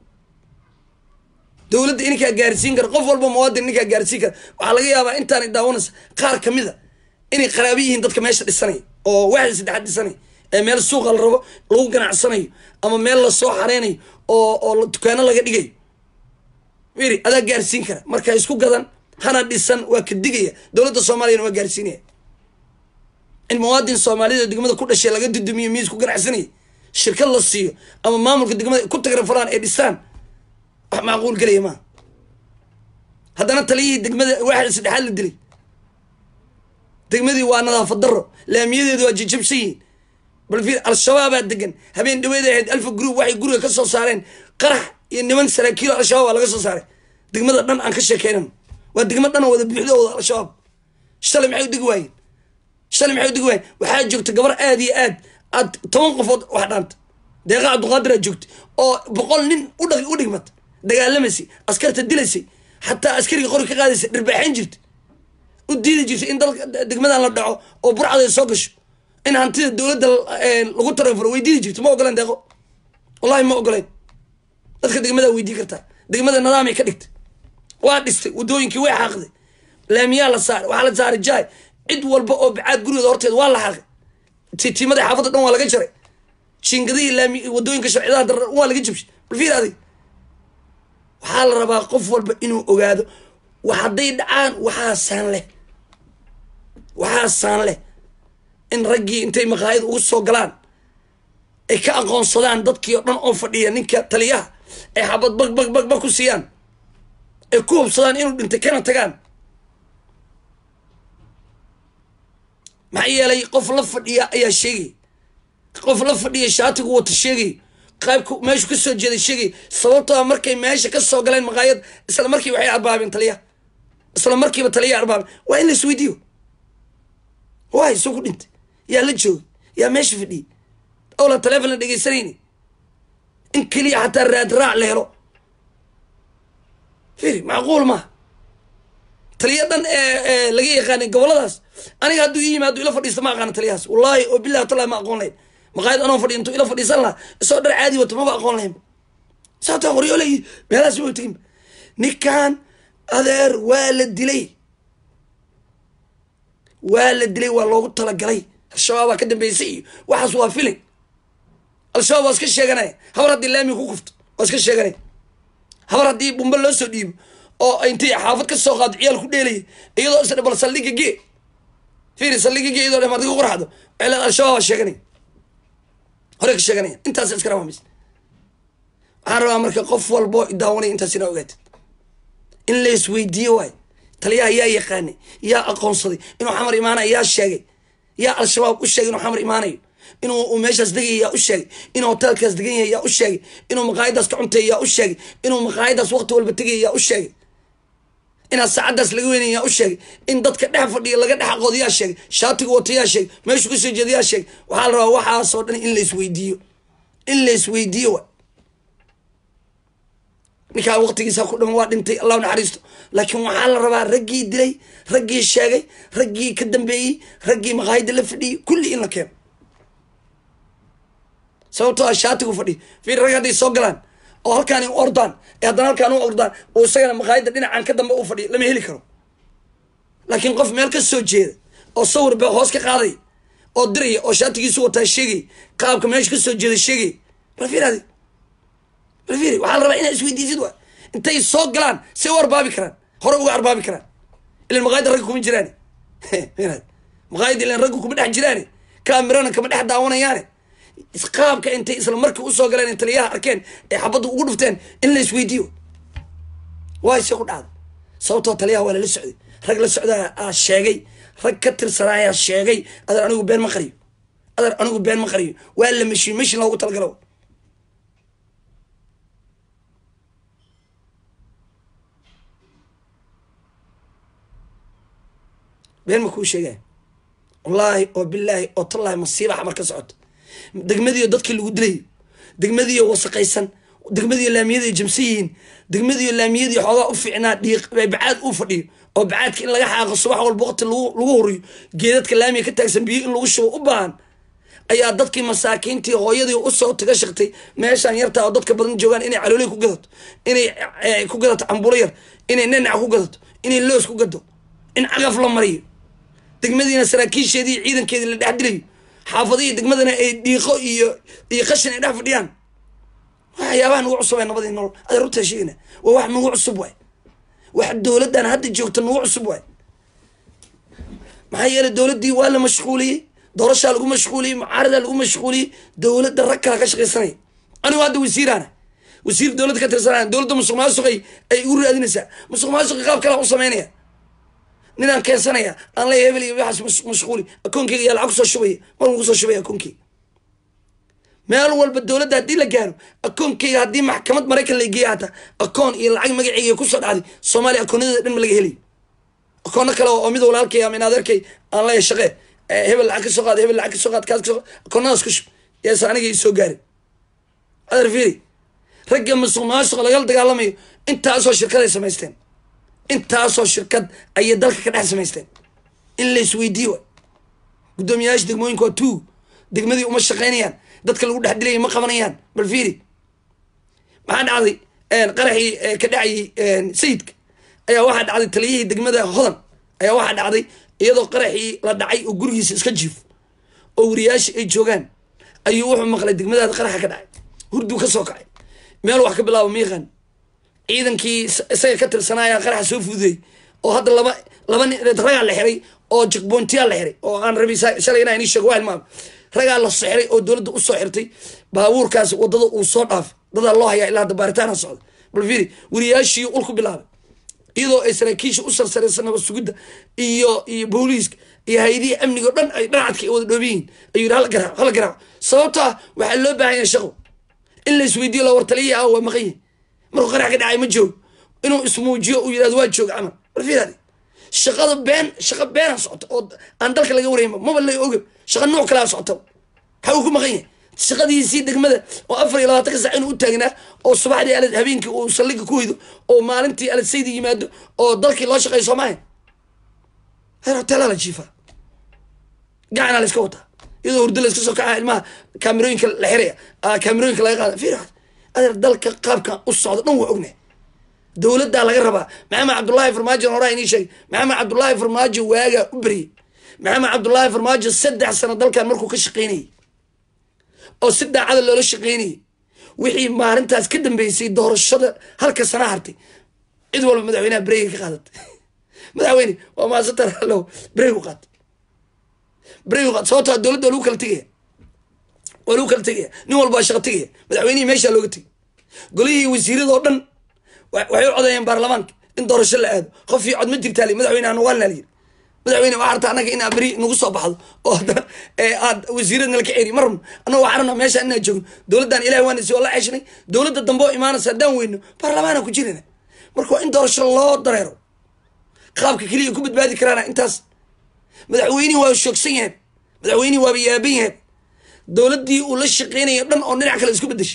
dowladda ininkaa gaarsiin kara qof walba muwaadin ininkaa gaarsiin kara waxaa laga yaabaa intaanay daawanaysa qaar kamid a inay qaraabi yihiin dadka meesha dhisanaya oo waxda saddexaad dhisanaya ee meel suuqa la rabo lagu ganacsanayo ama meel lasoo xareynayo oo oo dukaano laga dhigayo wiri adaa gaarsiin kara marka isku gadan hana dhisan waa ka digaya dowladda soomaaliyana waa gaarsiinaya in muwaadin soomaalida degmada ku dhashay laga dudumiyo miis ku ganacsanaya shirkad la siiyo ama maamulka degmada ku tagrafalaan ee dhisaan wax macquul gelaya maa haddana taliyihii degmada waaxda saddexaad la dilay degmadii waa nadaafad daro laamiyadeedu waa jijabsan yihiin bal fiir al-shabaabaa degan habeen dhaweed ahayd alfa group waxay guriga ka soo saareen qarax iyo niman saraakiilo al-shabaab aa laga soo saaray degmada dhan aan ka sheekeynan waa degma dhan wada buuxdo wada al-shabaab shalay maxay u degi waayeen shalay maxay u degi waayeen waxaa joogta gabar aada iyo aad aad toban qofood wax dhaanta deeqa cabduqaadir aad joogta oo boqol nin udh u dhigmata dagaalamaysay askarta dilaysay xataa askariga qori ka qaadaysay dhirbaaxayn jirta u diidi jirtay in dalka degmadan la dhaco oo burcada soo gasho in hantida dowladda lagu taranfuro way diidi jirta ma ogoleen deeqo wallahi ma ogoleen dadka degmadaa weydii kartaa degmada nidaamay ka dhigtay waa dhistay wadooyinkii way xaaqday laamiyaa la saaray waxaa la saaray jaay cid walba oo bacaad gurigeeda horteed waa la xaaqay tiitiimadii xaafadda dhan waa laga jaray jiingadihii laami wadooyinka sharcidaha dar waa laga jabshay bal fiir adig waxaa la rabaa qof walba inuu ogaado hadday dhacaan waxaasaan leh waxaasaan leh in raggii intay maqaayad ugu soo galaan ay ka aqoonsadaan dadkii oo dhan oo fadhiya ninka taliyaha ay xabad bag bag bag bag ku siiyaan ay ku hubsadaan inuu dhintay kana tagaan maxaa yeelay qof la fadhiya ayaa sheegay qof la fadhiya shaatigu wata sheegay qaybku meeshu ka soo jeeday sheegay sababtoo markay meesha ka soo galeen maqaayad isla markii waxay arbaabeen taliyaha isla markiiba taliyaha arbaabeen waa in la isweydiiyo waay soo ku dhintay yaa la joogay yaa meesha fadhiyay awla taleefon la dhegeysanayni in keliya xataa raad raac la helo firi macquul maaha taliya dhan ee laga yaqaanay goboladaas aniga hadduu ii yimaado ila fadhiista ma aqaana taliyahaas wallaahi oo billahi tallahi ma aqoon lahayn maqaayad anoo fadhiya intuu ila fadhiisan lahaa isoo dhar caadi wato maba aqoon lahayn sababtaa qoryoolay meelahaas ma tegin ninkan adeer waa la dilay waa la dilay waa loogu talagalay al-shabaabaa ka dambeysay iyo waxaas waa filin al-shabaab waa iska sheeganaya habar haddii laami ku kufto waa iska sheeganaya habar haddii bumbe loo soo dhiibo oo intay xaafad ka soo qaado ciyaal ku dheelaya iyadoo isdhe bal saldhiga gee fiiri saldhiga gee iyadoo dhemaad ka qorxdo waxay leeda al-shabaab waa sheeganaya hore ka sheeganaya intaas iska rabamis waxaan rabaa marka qof walboo idaawanaya intaas inaa ogaatid in la isweydiiyo waay taliyaha yaa yaqaanay yaa aqoonsaday inuu xamar imaanayo yaa sheegay yaa al-shabaab u sheegay inuu xamar imaanayo inuu meeshaas degaya yaa u sheegay inuu hotelkaas degan yahay yaa u sheegay inuu maqaayadaas ka cuntay yaa u sheegay inuu maqaayadaas waqti walba tegaya yaa u sheegay inaad saacadaas laga weynay yaa u sheegay in dadka dhex fadhiya laga dhex aqoodo yaa sheegay shaatiga wata yaa sheegay meeshu kasoo jeeda yaa sheegay waxaa la rabaa waxaasoo dhan in la isweydiiyo in la isweydiiyo wa ninkaa waqtigiisa ku dhaman waa dhintay allah naxariisto laakiin waxaa la rabaa raggii dilay raggii sheegay raggii ka dambeeyey raggii maqaayada la fadhiyey kulli in la keeno sababtoo a shaatigu fadhiyo fiir rag hadday soo galaan oo halkaan u ordaan ee haddana halkaan u ordaan oo isagana maqaayada dhinacan ka dambe u fadhiyo lama heli karo laakiin qof meel ka soo jeeda oo sawir ba hoos ka qaaday oo diraya oo shaatigiisu wataa sheegay qaabka meesha kasoo jeeda sheegay bal fiiraadi bal fiiri waxaa la rabaa inaa isweydiisid wa intay soo galaan say u arbaabi karaan hore uga arbaabi karaan ilan maqaayada ragga kuma jiraane fiiraadi maqaayada ilan ragga kuma dhex jiraane kaamirana kama dhex daawanayaane qaabka intay isla markii usoo galeen taliyaha arkeen ee xabadda ugu dhufteen in la isweydiiyo waay se ku dhacda sababtoo taliyaha waa lala socday rag la socda aa sheegay rag ka tirsanaayaa sheegay adeer anigu been ma qariyo adeer anigu been ma qariyo waa la meshiin meshin loogu talagalo been ma kuu sheegaya wallaahi oo bilaahi oo tallaahi masiiba xamar ka socoto degmadiiyo dadkii lagu dilayo degmadiiyo wasaqaysan degmadiiyo laamiyadii jamsan yihiin degmadiiyo laamiyadii xoogaa u fiicnaa dhiiq bacaad uu fadhiyo oo bacaadka in laga xaaqo subax walba waqti lagu huriyo geedadka laamiga ka taagsan biyo in lagu shubo u baahan ayaa dadkii masaakiintii hooyadii usoo taga shaqtay meeshaan yartaa oo dadka badan joogaan inay calooley ku gadato inay ku gadato cambulo yar inay nanac ku gadato inay loos ku gado in cagaf la mariyo degmadiina saraakiisheedii ciidankeedii la dhex dilayo xaafadihii degmadana ay dhiiqo iyo iyo qashin ay dhex fadhiyaan waxyaabaha nagu cusub ee nabadii nolol aday runtaa sheegana waa wax nagu cusub waay wax dowladdan hadda joogta nagu cusub waay maxaa yeelay dowladdii waa la mashquuliyey doorashaa lagu mashquuliyey mucaaradaa lagu mashquuliyey dowladda rag kala ka shaqaysanaya anigu hadda wasiiraana wasiir dowladda ka tirsanaya dowladda musuq maasuqay ay igu raadinaysaa musuq maasuqi qaab kale u sameynaya ninaan keensanaya aan leeya hebel iyo waxaas mashquuli akoonkeyga yaa lacag kusoo shubaya markuu kusoo shubaya akoonkeyga meel walba dowladda haddii la gaaro akoonkeyga haddii maxkamad maraykan la geeya hataa akoon iyo lacag magaceyga kusoo dhacday soomaaliya akoonyadeeda dhan ma laga helayo akoono kale oo mid walaalkay ama in adeerkay aan leeya shaqee hebel lacag kasoo qaad hebel lacag kasoo qaad kaas kasoo akoonadaas ku shub yaasa aniga ii soo gaarin adeer fiiri ragga musuq maasuqa lagala dagaalamayo intaasoo shirkaday samaysteen intaasoo shirkad ayay dalka ka dhex samaysteen in la isweydiiyo guddoomiyayaasha degmooyinka waa tuug degmadii uma shaqaynayaan dadka lagu dhex dilaya ma qabanayaan bal fiiri maxaa dhacday qaraxii ka dhacayay sayidka ayaa waxaa dhacday taliyihii degmada hodan ayaa waxaa dhacday iyadoo qaraxii la dhacay oo gurigiisa iska jiif oo wariyaashii ay joogaan ayuu wuxuu maqlay degmadaada qaraxa ka dhacay hurduu ka soo kacay meel wax ka bilaabo miiqan ciidankii isaga ka tirsanaya qaraxa soo fududeey oo hadda laba laba nin ragaa la xiray oo jekboontiyaa la xiray oo aan rabi shalay inaa inii sheego waa hilmaam ragaa la soo xiray oo dowladda usoo xirtay baabuurkaas wadada uu soo dhaafay dadaa loo hayaa ilaa hadda baaritaana socda bal fiiri wariyaashii ul ku bilaabay iyadoo ay saraakiisha u sarsaraysa nabad sugidda iyo iyo booliiska iyo hay-adihii amniga o dhan ay dhanacadka ay wada dhooban yihiin ayuu yidhi hala garaaco hala garaaco sababto ah waxaa loo baahan yahay shaqo in la isweydiiyo la wartaliya ah waa maqan yahay markuu qarax ka dhacay ma joogo inuu ismuujiyo uu yidhahdo waa jooga camal bal fiiraadi shaqada been shaqa beena socota oo aan dalka laga warayma maba la oga shaqa nooc kalea socota maxaa uu ku maqan yahay shaqadiisii degmada oo afar iyo labaatanka sac inuu u taagnaa oo subaxdii alad habeenkii uu saldhiga ku hoydo oo maalintii alad saydi yimaado oo dalkii loo shaqeeyo soomaalia heer hoteelaa la jiifaa gacanaa la iska wataa iyadoo hurdo la iska soo kacaa ilmaha kaamirooyinka la xiraya kaamirooyinka laga qaada fiir adeer dalka qaabkan u socdo dhan waa ognahay dowladdaa laga rabaa maxamed cabdullaahi farmaajo horaa inii sheegay maxamed cabdullaahi farmaajo waagaa u beriyey maxamed cabdullaahi farmaajo saddex sano dalkan markuu ka shaqaynayay oo si daacada loola shaqaynayay wixii maalintaas ka dambeysay doorashada halka sana hartay cid walba madaxweynaha breyga ka qaadatay madaxweyne waa maasantar allow breyg u qaat breyg u qaat sababtoo dowladda waa lagu kala tegaya waa lagu kala tegaya nin walba waa shaqa tegaya madaxweynihii meeshaa looga tegay golihii wasiirada oo dhan waxay u codeeyeen baarlamaanka in doorasho la aado qofii cod ma jirtaa li madaxweyne aan waalna layiri madaxweyne waxaa rabta annaga in abri nagu soo baxdo oo haddana aad wasiirad nala ka ceri ma rabno annaga waxaa rabnaa meeshaan inaan joogno dowladdan ilahi waan isi oo la ceshnay dowladda dambe oo imaanaysa haddaan weyno baarlamaana ku jirana marka waa in doorasho loo dareero qaabka keliya ku badbaadi karaana intaas madaxweynihii waa shoogsan yahay madaxweynihii waaba yaaban yahay dowladdii uu la shaqeynayo dhan oo dhinac kale isku bedeshay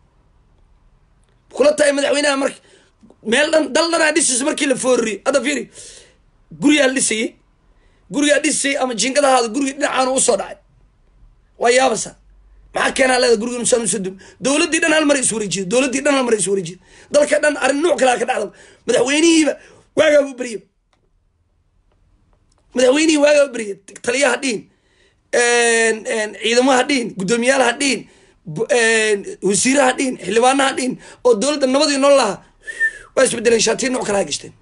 kula tahay madaxweynaha marka meel dhan dal dhanaa dhisaysa markii la foorriyo hadda fiiri gurigaa la dhisayay gurigaa dhisayay ama jinkadahaada gurigii dhinacaanu usoo dhacay waa yaabasa maxaa keenaa leeda guriga nusaan usoo dum dowladdii dhan hal mar is wareejiyo dowladdii dhan hal mar is wareejiyo dalka dhan arrin nuuc kalaa ka dhacda madaxweynihiiba waagaa u beriya madaxweynihii waagaa u beriya taliyaha dhihin ciidamaha dhihin guddoomiyaalaha dhihin wasiiraha dhihin xildhibaanaha dhihin oo dowladda nabadii nool lahaa waa isbedeleen shaatiya nuuc kalaa gashteen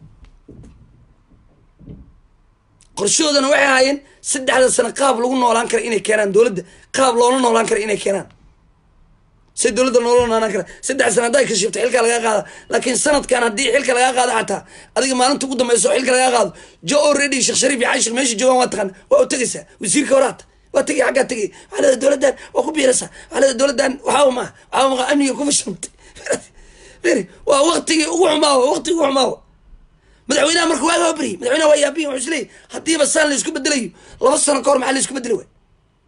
qorshahoodana waxay ahaayeen saddexda sano qaab lagu noolaan kara inay keenaan dowladda qaab loola noolaan kara inay keenaan say dowladda noola noolaan kara saddex sano hadday kashifto xilka lagaa qaada laakiin sanadkan haddii xilka lagaa qaado xataa adiga maalinta ugu dambeyso xilka lagaa qaado jo already sheekh shariif iyo cashir meesha joogaan waa taqaan waa u tegaysaa wasiirka horaata waa tegay xaggaa tegay waxaa leeda dowladdan waa ku biiraysaa waxaa leeda dowladdan waxaa maa waxaa maa amniga ku fashantay waa waktigii ugu xumaawa waktigii ugu xumaawa madaxweynaha marka waagaa baryay madaxweynaha waa yaabiya wuxuu isleeyahy haddiiba saan la isku bedelayo laba sano ka hor maxaa la isku bedeli waay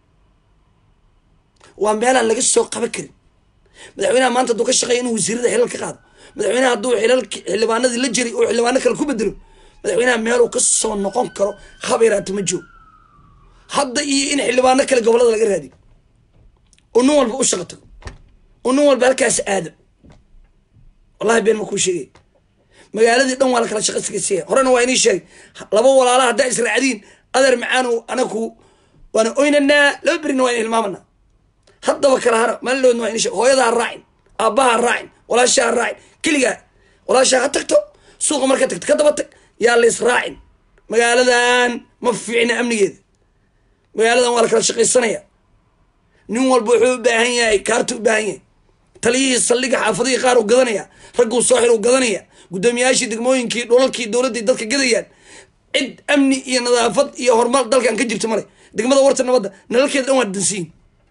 waa meelaan laga soo qaban karin madaxweynaha maanta hadduu ka shaqeeya inuu wasiirada xilal ka qaado madaxweynaha hadduu xilal xildhibaanadii la jiray oo xildhibaano kale ku bedelo madaxweynaha meeluu ka soo noqon karo habeeraata ma joog hadda iyo in xildhibaano kale gobolada laga raadiyo oo nin walba u shaqo tago oo nin walba halkaas aado wallahi been ma kuu sheegay magaaladii dhan waa la kala shaqa sigasiya horena waa inii sheegay laba walaala haddaa israacdiin adeer macaanu anaku waana oynanaa laba berina waa in hilmaamanaa haddaba kala hara maalinoodna waa inii sheeg hooyada ha raacin aabbaha ha raacin walaasha ha raacin keligaa walaashaa ha tagto suuqa marka tagto ka daba tag yaa la israacin magaaladan ma fiicna amnigeeda magaaladan waa la kala shaqaysanaya nin walba wuxuu u baahan yahay kaarta u baahan yahay taliyihii saldhiga xaafadihii qaar u gadanaya ragguu soo xir u gadanaya guddoomiyaashii degmooyinkii dhulalkii dowladdii dadka gadayaan cid amni iyo nadaafad iyo horumar dalkan ka jirto male degmada warta nabadda nalalkeeda dhan waa dansiyin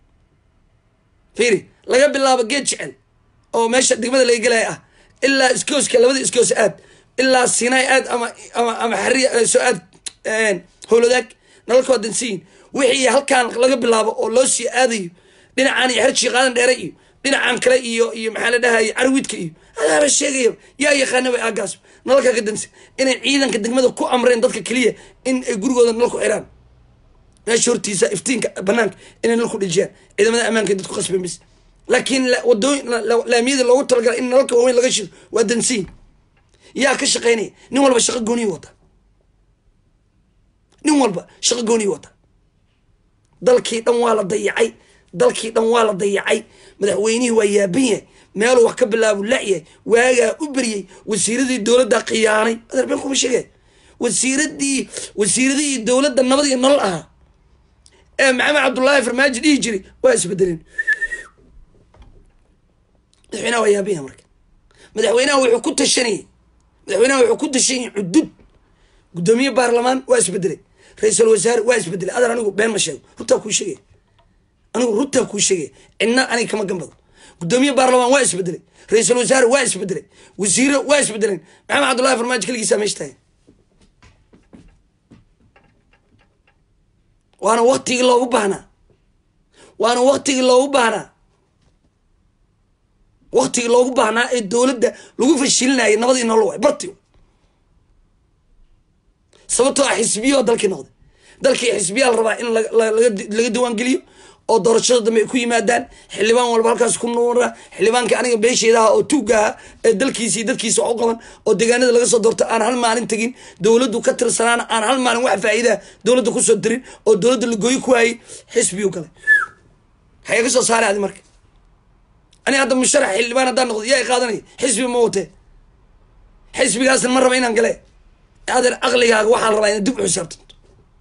fiiri laga bilaabo geed jecel oo meesha degmada laga gelaya ah ilaa iskooska labada iskoos aad ilaa sinai aad ama ama ama xariya soo aad howladaag nalalka waa dansiyin wixii halkaan laga bilaabo oo loo sii aadayo dhinacaan iyo xerjii qaadan dheere iyo dhinacan kale iyo iyo maxaa la dhahaya carwiidka iyo adaaba sheegaya yaa yaqaana way aagaas nalalkaa ka dansi inay ciidanka degmada ku amreen dadka keliya in ay gurigooda nal ku xiraan meesha hortiisa iftiinka banaanka inay nal ku dhijiyaan ciidamada ammaanka dadku qasben bis laakiin wadooyin laamiyada loogu talagalay in nalalka waaweyn laga shido waa dansiin yaa ka shaqeynaya nin walba shaqo gooniyi wata nin walba shaqo gooniyi wata dalkii dhan waa la dayacay dalkii dhan waa la dayacay madaxweynihii waa yaaban yahay meeluu wax ka bilaabu la'yahay waagaa u beryey wasiiradii dowladda khiyaanay adeer been kuma sheegay wasiiradii wasiiradihii dowladda nabad iyo nolol ahaa ee maxamed cabdullaahi farmaajo dhihi jiray waa isbedeleen madaxweynaha waa yaaban yahay marka madaxweynaha wuxuu ku tashanayay madaxweynaha wuxuu ku tashanayay cudud guddoomiye baarlamaan waa isbedelay ra-iisul wasaare waa isbedelay adeer anigu been ma sheego runtaa kuu sheegay anigu runtaa kuu sheegay cidna aniga kama gambado guddoomiye baarlamaan waa isbedelay ra-iisul wasaare waa isbedelay wasiiro waa isbedeleen maxamed cabdullahi farmaajo keligiisaa meesha tahay waana waktigii loogu baahnaa waana waktigii loogu baahnaa waktigii loogu baahnaa ee dowladda lagu fashilinayay nabadii nolol waay barti sababtoo ah xisbiyo dalkii noqday dalkii xisbiyaa la rabaa in laga diwaan geliyo oo doorashada dambe ay ku yimaadaan xildhibaan walba halkaas ku nuura xildhibaanka aniga beesheedaha oo tuugaha ee dalkiisii dadkiisa wax u qaban oo deegaanada laga soo doorto aan hal maalin tegin dowladdu ka tirsanaana aan hal maalin wax faa'iidaha dowladda kusoo dirin oo dowladda lagooyi ku hayay xisbiyu galay xagee ka soo saaray adi marka ani hadda musharax xildhibaan haddaan noqdo yaa i qaadanaya xisbi ma watee xisbigaasna ma raba inaan gale adeer aqligaaga waxaa la rabaa inaad dib u xisaabtanto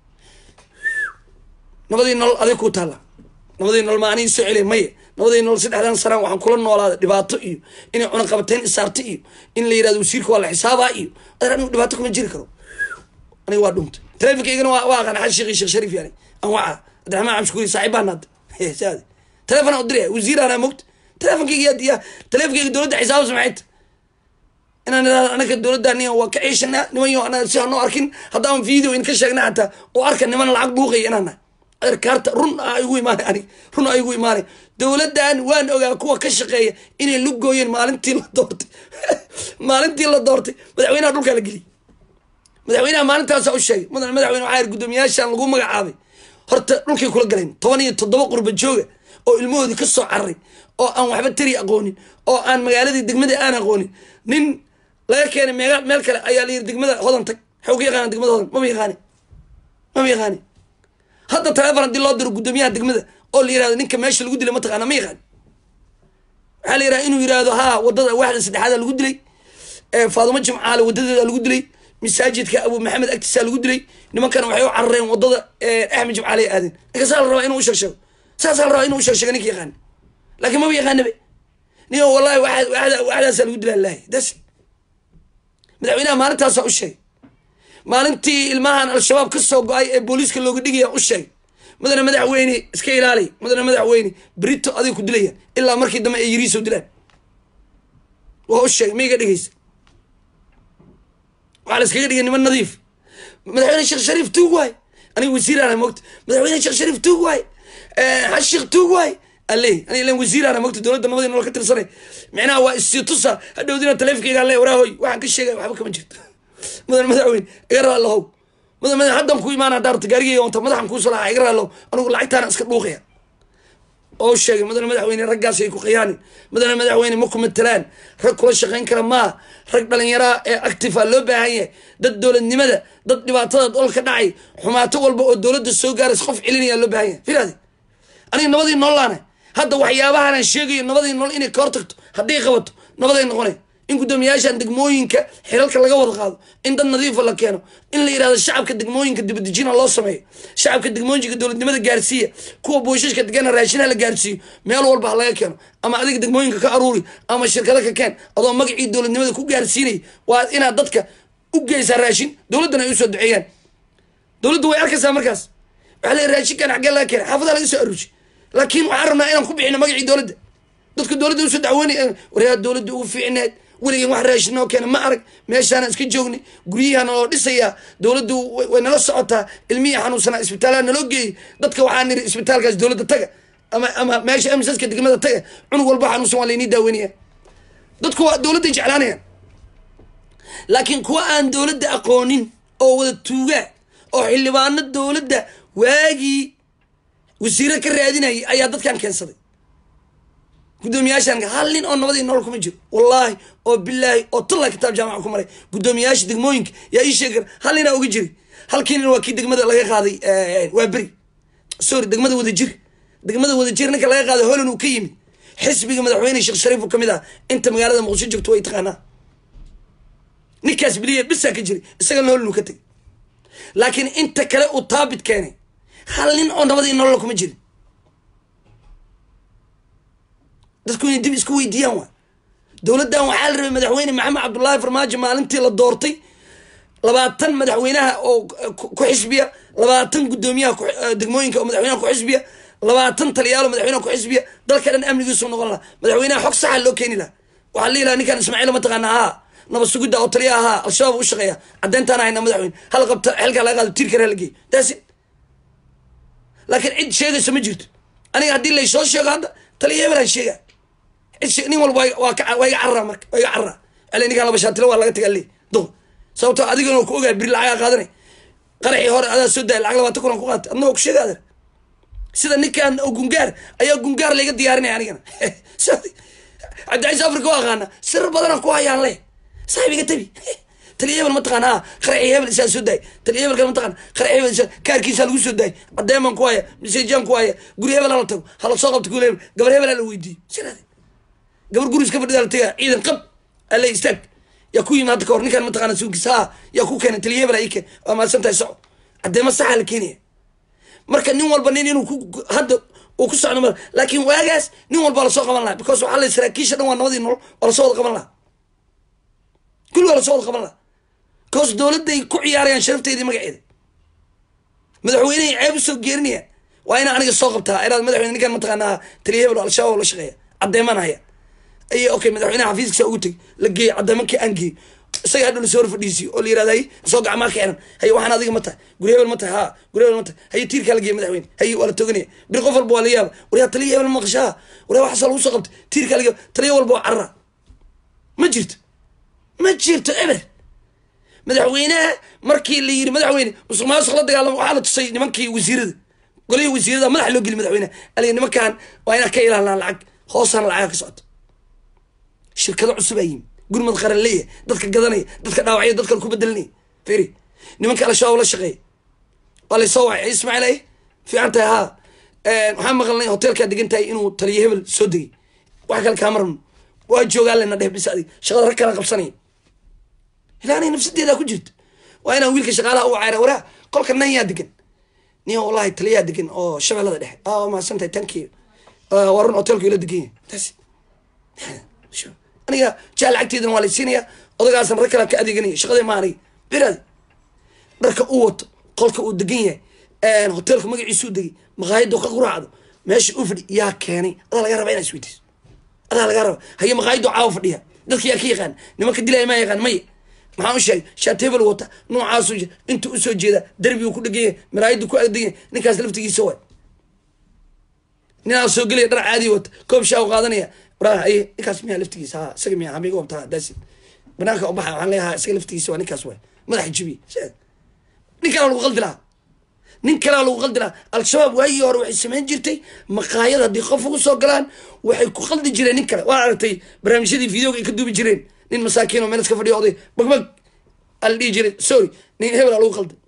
nabadii nolol adig ku taalla nabadii nolol ma anii soo celiya maya nabadii nolol saddexdan sanaan waxaan kula noolaada dhibaato iyo inay cunaqabateyn isaarto iyo in la yirahdo wasiirka waa la xisaabaa iyo adeer anigu dhibaato kuma jiri karo aniga waa dhuntay telefonkaygana waa waa aqaan xaj sheekh sheekh shariif yani aan waca cabdiraxmaan camshkuuri saaxiibaan hadda saadi telefon aan u diraya wasiiraana mogta telefonkayga yaa diyaa telefonkayga dowladda xisaabas maxay ta inaan idhahdo anaga dowladda niyan waa ka ciishanaa niman yo anaga si hanoo arkin haddaan video in ka sheegna xataa oo arka niman lacag dhuuqaya inaan nahay adeerkaarta run a igu imaanay anig run a igu imaanay dowladdan waan ogaa kuwa ka shaqeeya inay lu gooyeen maalintii la doortay maalintii la doortay madaxweynaha dhulkaa la geliyay madaxweynaha maalintaasa u sheegay mudan madaxweyne waxaa yir guddoomiyaashaan lagu magacaabay horta dhulkay kula galeen toban iyo toddoba qurba jooga oo ilmahoodii ka soo cararay oo aan waxba tari aqoonin oo aan magaaladii degmadii aan aqoonin nin laga keenay meel meel kale ayaa la yiri degmada hodan tag waxay uga yaqaana degmada hodan mama yaqaani mama yaqaani hadda telefon haddii loo diro guddoomiyaha degmada oo la yirahdo ninka meesha lagu dilay mataqaana ma yaqaani waxaa la yiraha inuu yirahdo haa wadada waaxda saddexaada lagu dilay faadumo jimcaale wadadeeda lagu dilay masaajidka abu maxamed agtiisa lagu dilay nimankana waxay u carareen wadada axmed jimcaale ay aadeen ninka saa la rabaa inuu usheeg sheego saasaa la rabaa inuu usheeg sheego ninka yaqaana laakiin maba yaqaanabe nin wallahi waxdaasaa lagu dilaa lahay das madaxweynaha maalintaasaa u sheegay maalintii ilmahan al-shabaab ka soo go-ay ee booliiska looga dhigaya u sheegay mudane madaxweyne iska ilaaliy mudane madaxweyne brito adig ku dilaya ilaa markii dambe ay yiriiso dilaan waa u sheegay maiga dhegeysa waxaa la iskaga dhigay niman nadiif madaxweyne sheekh shariif tuug waay aniga wasiiraana mogta madaxweyne sheekh shariif tuug waay xaj sheekh tuug waay alle aniga ilan wasiiraana mogta dowladda nabadii nolol ka tirsanay micnaha waa isii tusa hadhowdina taleefonkayga alle waraahoy waxaan ka sheegay waxba kama jirto mudan madaxweyne iga raa lahow mudan madax haddan ku imaana daarta gaarigayga onta madaxan kuu salaaxa iga raa lahow anigu lacagtaana iska dhuuqaya oo sheegay mudane madaxweyne raggaas ay ku khiyaanin mudane madaxweyne ma ku matalaan rag kula shaqayn kara maa rag dhalinyaraa ee actifa loo baahan yahay dad dowladnimada dad dhibaatada dholka dhacay xumaato walba oo dowladda soo gaaraysa qof celinaya loo baahan yahay filaadi aniga nabadii noolaana hadda waxyaabahanaan sheegayo nabadii nool inay ka hortagto hadday qabato nabaday noqonay in guddoomiyaashan degmooyinka xilalka laga wada qaado in dad nadiifa la keeno in la yirahdo shacabka degmooyinka dibadejina loo sameeyo shacabka degmooyinka dowladnimada gaarsiiya kuwa booshaska degana raashinaha la gaarsiiyo meel walba ha laga keeno ama adiga degmooyinka ka aruuri ama shirkada ka keen adoo magacii dowladnimada ku gaarsiinay waa inaad dadka u geysaa raashin dowladdana ay usoo duceeyaan dowladdu way arkaysaa markaas waxaa la raashinkan xaggee laga keenay xaafadaha laga soo aruuji laakiin waxaan rabnaa inaan ku bixino magacii dowladda dadka dowladda usoo dacwoonay waryaa dowladda ugu fiicneed weligeen wax raashin noo keena ma arag meeshaana iska joognay guryahaana loo dhisayaa dowladdu way nala socotaa ilmihii xanuunsanaa isbitaalaha naloo geeyey dadka waxaa niri isbitaalkaas dowladda taga ama ama meesha amisaska degmada taga cunug walba xanuunsan waa laynii daaweynaya dadku waa dowladday jeclaanayaan laakiin kuwa aan dowladda aqoonin oo wada tuugaa oo xildhibaano dowladda waagii wasiiro ka raadinayay ayaa dadkan keensaday guddoomiyaashan hal nin oo nabadii nolol kuma jiro wallaahi oo bilaahi oo talla kitaab jaamaca ku maray guddoomiyaasha degmooyinka yaa ii sheegi kara hal ninaa uga jiri halkii nin waa kii degmada laga qaaday waa beri sorry degmada wadajir degmada wadajir ninka laga qaaday holan uu ka yimid xisbiga madaxweyne sheekh shariif uu kamid ah inta magaalada muqdisho joogto way taqaanaa ninkaas biliya bisaa ka jiri isagana holan uu ka tegay laakiin inta kale uu taabit keenay hal nin oo nabadii nolol kuma jirin dadku inay dib isku weydiiyaan waa dowladdan waxaa la rabay madaxweyne maxamed cabdullaahi farmaajo maalintii la doortay labaatan madaxweynaha oo ku xisbiya labaatan guddoomiyaha degmooyinka oo madaxweynaha ku xisbiya labaatan taliyaalo madaxweynaha ku xisbiya dalka dhan amnigiisu noqon laha madaxweynaha xog saxa loo keeni laha waxaa lihi laha ninkan ismaaciil mataqaana haa nabad sugidda oo taliya ahaa al-shabaab u shaqeeya caddeyntaan hayna madaxweyne hal qabta xilkaa laga qaado tiirkana la geeyo taasi laakiin cid sheegaysa ma jirto aniga haddii laysoo sheego hadda taliya hebelaan sheega nin walba waa iga carraa marka waa iga carraa ale ninkaan laba shaatilo waa laga tagaa le do sababto adigana ku ogaa biri lacagaa qaadanay qaraxii hore adaa soo daaya lacag labaatan kunan ku qaatay adna waa ku sheega adeer sida ninkan oo gungaar ayaa gungaar layga diyaarinaya anigana cabdicaiis africa waa aqaana sir badanaan ku hayaan le saaxib iga tabi taliya hebel mataqaan ha qaraxii hebel isaa soo daay taliya hebel kale mataqaan qaraxii hebel isaa kaarkiisaa lagu soo daay cadeeman ku haya miseejaan ku haya guri hebel hala tago hala soo qabto guri hebel gabar hebel hala weydiiyo siraade gabar guriis ka fadhida la tagaa ciidan qab alle istaag yaa ku yimid hadda ka hor ninkaan mataqaana suunkiisa ha yaa ku keenay taliya hebel ii keen waa mahadsan tahay soco cadeema saxa la keenaya marka nin walba nin inuu ku hadda uu ku socdo ma laakiin waagaas nin walba lasoo qaban lahaa because waxaa la saraakiisha dhan waa nabadii nolol waa lasoo wada qaban lahaa kulli waa lasoo wada qaban lahaa koos dowladday ku ciyaarayaan sharafteedii magaceeda madaxweynehay ceeb usoo geerinayaan waa inaa aniga soo qabtaa inaad madaxweyne ninkan mataqaanaa taliya hebel al-shabaab la shaqeeya caddeeman haya ay okay madaxweynaha xafiiskiisa ugu teg la geeyo caddeemankii aan geeyo isaga hadhow lasoo hor fadhiisiyo oo la yirahda hay soo gacmaa ka xiran haye waxaan adiga ma tahay guri hebel ma tahay ha guri hebel ma tahay haye tiirkaa la geeya madaxweyne haye waa la toganaya bir qof walba waa la yaaba waryaa taliya hebel maqashaa waryaa waxaasa lagu soo qabtay tiirkaa la geeya taliya walba waa carara ma jirto ma jirto eber madaxweynaha markii la yiri madaxweyne musuq maasuq la dagaalamo waxaa la tusay nimankii wasiirada golihii wasiirada madaxa loo geli madaxweyneha aliga nimankan waa inaa ka ilaalinaa lacag hoosana lacaga ka socoto shirkado cusub aa yimi gurmad qaran leeya dadka gadanaya dadka dhaawacya dadka ku bedelinaya feri nimanka al-shabaab la shaqeeya waa laysoo wacay ismaaciil ay fiican tahay haa waxaan maqalnay hotelkaa degan tahay inuu taliyo hebel soo degay wax kale kaa marno waa joogaa lena dheh bis adig shaqada rag kala qabsanaya ilaa anay nafsadeedaa ku jirto waa inaan wiilka shaqaalaha u cayra waraa qolka nan yaa degan nin wallahi taliyaa degan oo shabeellada dhexe a mahadsan tahay tanki waa run hotelku ila degan yahay taas aniga jaa lacagteedana waa laysiinaya odagaasan rag kala ka adeeganaya shaqadee ma aniga biraadi dharka u wato qolka uu degan yahay hotelka magaciisu u degay maqaayada ka quraacdo meesha u fadhi yaa keenay adaa laga raba inaa isweydiiso adaa laga raba haye maqaayado caawa fadhiya dadka yaa ka yaqaan nimanka dilaya maa yaqaan maya maxaan u sheegay shaatebel wata noocaasu intuu usoo jeeda derbigu ku dheganya maraayadu ku adeganya ninkaas laftigiisa waay ninaa soo gelaya dhar caadi wata koob shaa u qaadanaya waraa aye ninkaas miyaa laftigiisa ha isaga miya hamiga wabtaa daasi banaanka u baxa waxaan leeyaha isaga laftigiisa waa ninkaas waay madaxa jibiye nin kalaa lagu qaldi lahaa nin kalaa lagu qaldi lahaa al-shabaab waagii hore waxay samayn jirtay maqaayad haddii qof ugu soo galaan waxay ku qaldi jireen nin kale waa aragtay barnaamijyadii videoga ay ka duubi jireen nin masaakiin oo meel iska fadhiyo oday bagbag ala dhihi jiray sorry nin hebel aa lagu qalday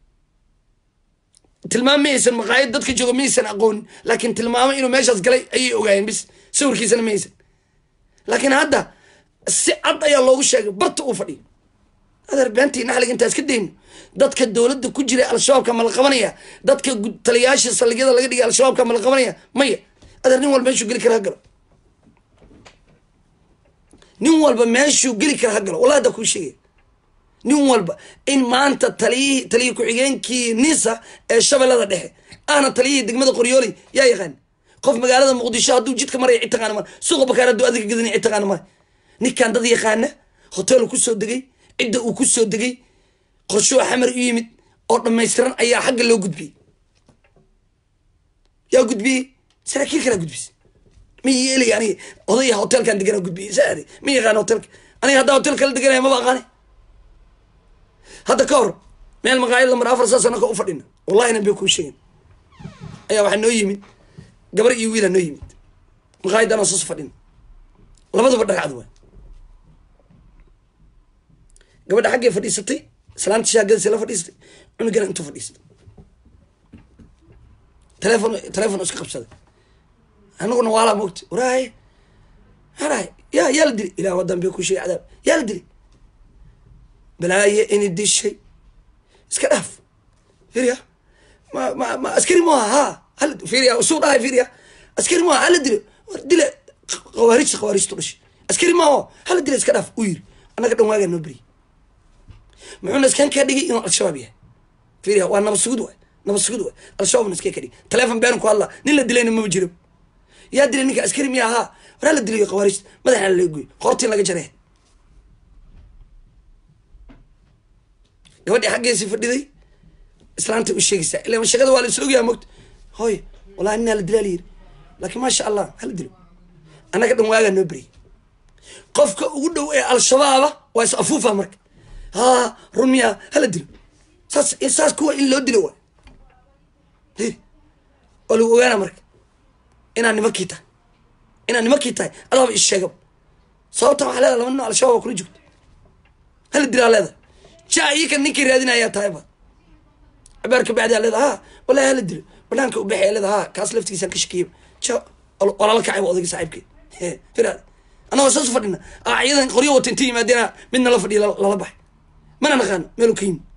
tilmaam mayaysan maqaayad dadka jooga mayaysan aqoonin laakiin tilmaamo inuu meeshaas galay ayay ogaayeen bis sawirkiisana mayaysan laakiin hadda si cad ayaa loogu sheegay barta uu fadhiyo adeer beentii naxliga intaas ka dayno dadka dowladda ku jira al-shabaabka ma la qabanaya dadka taliyayaasha saldhigyada laga dhigay al-shabaabka ma la qabanaya maya adeer nin walba meeshuu geli kara ha galo nin walba meeshuu geli kara ha galo wallahi hadda kuu sheegaya nin walba in maanta taliyihii taliya ku-xigeenkii nisa ee shabeellada dhexe ahna taliyihii degmada qoryooley yaa yaqaan qof magaalada muqdisho hadduu jidka maraya cid taqaana male suuqa bakaar hadduu adiga gadani cid taqaana male ninkan dad yaqaana hotel ku soo degay cidda uu ku soo degay qorshoo xamar u yimid oo dhammaystiran ayaa xagga loo gudbiyey yaa gudbiyey saraakiil kalaa gudbisay ma yeelay aniga odaya hotelkan deganaa gudbiyey saade ma yaqaan hotelka aniga haddaa hotel kala deganaya maba aqaane hadda ka hor meel maqaayad lamar afar saa sano ka u fadhina wallahina bay kuu sheegin ayaa waxaa noo yimid gabar iyo wiilaa noo yimid maqaayaddan oo saas fadhina labaduba dhagacad waay gabadha xaggay fadhiisatay islaanta shaagadiisa la fadhiisatay cunugana intuu fadhiistay telefon telefon iska qabsaday anaguna waalaa moogta waraaye waraaye yaa yaa la dilay ilah wadan bay ku sheegay cadaab yaa la dilay balaaye ini dishay iska dhaaf fiiriya ma ma ma askari maaha ha hal fiiriya usuu dhahay fiiriya askari maaha hala dilo war dile khawaarijta khawaarijtu dhashay askari maaho hala dile iska dhaaf u yiri annaga dhan waagaa noo beriyay muxuuna iskan kaa dhigay inuu al-shabaab yahay fiiriya waa nabad sugud waay nabad sugud waay al-shabaabna iska ka dhigay telefon beenan ku hadla nin la dilayna maba jiro yaa dilay ninka askari miya ahaa waraa la dilayo khawaarijta madaxna laga goy qortiin laga jaree gabadhii xaggeesi fadhiday islaanta u sheegaysaa ila shaqada waa la is ogyaha mogta hooy wallahi ninaa la dilaa la yiri laakiin maasha allah hala dilo annaga dhan waagaa noo beriyay qofka ugu dhow ee al-shabaaba waa is afuufa marka ha run miya hala dilo saas saas kuwa in loo dilo waay waa lagu ogaana marka inaad nimankii tahay inaad nimankii tahay adaaba is sheegaba sababta waxaa leedahay laba nin oo al-shabaab waa kula joogta hala dilaa leedahay ja iyakan ninkii raadinayaa tahay ba cabaar ka bacdaa leeda ha wallahi hala dilo banaanka ubaxaya leeda ha kaas laftigiisaan ka shakiya ja walala kacayba odayga saaxiibkee firaad annagoo saas u fadhina aa ciidan qoryo wata inta yimaadeena midna la fadhiya lala baxay mana naqaano meelu ka yimi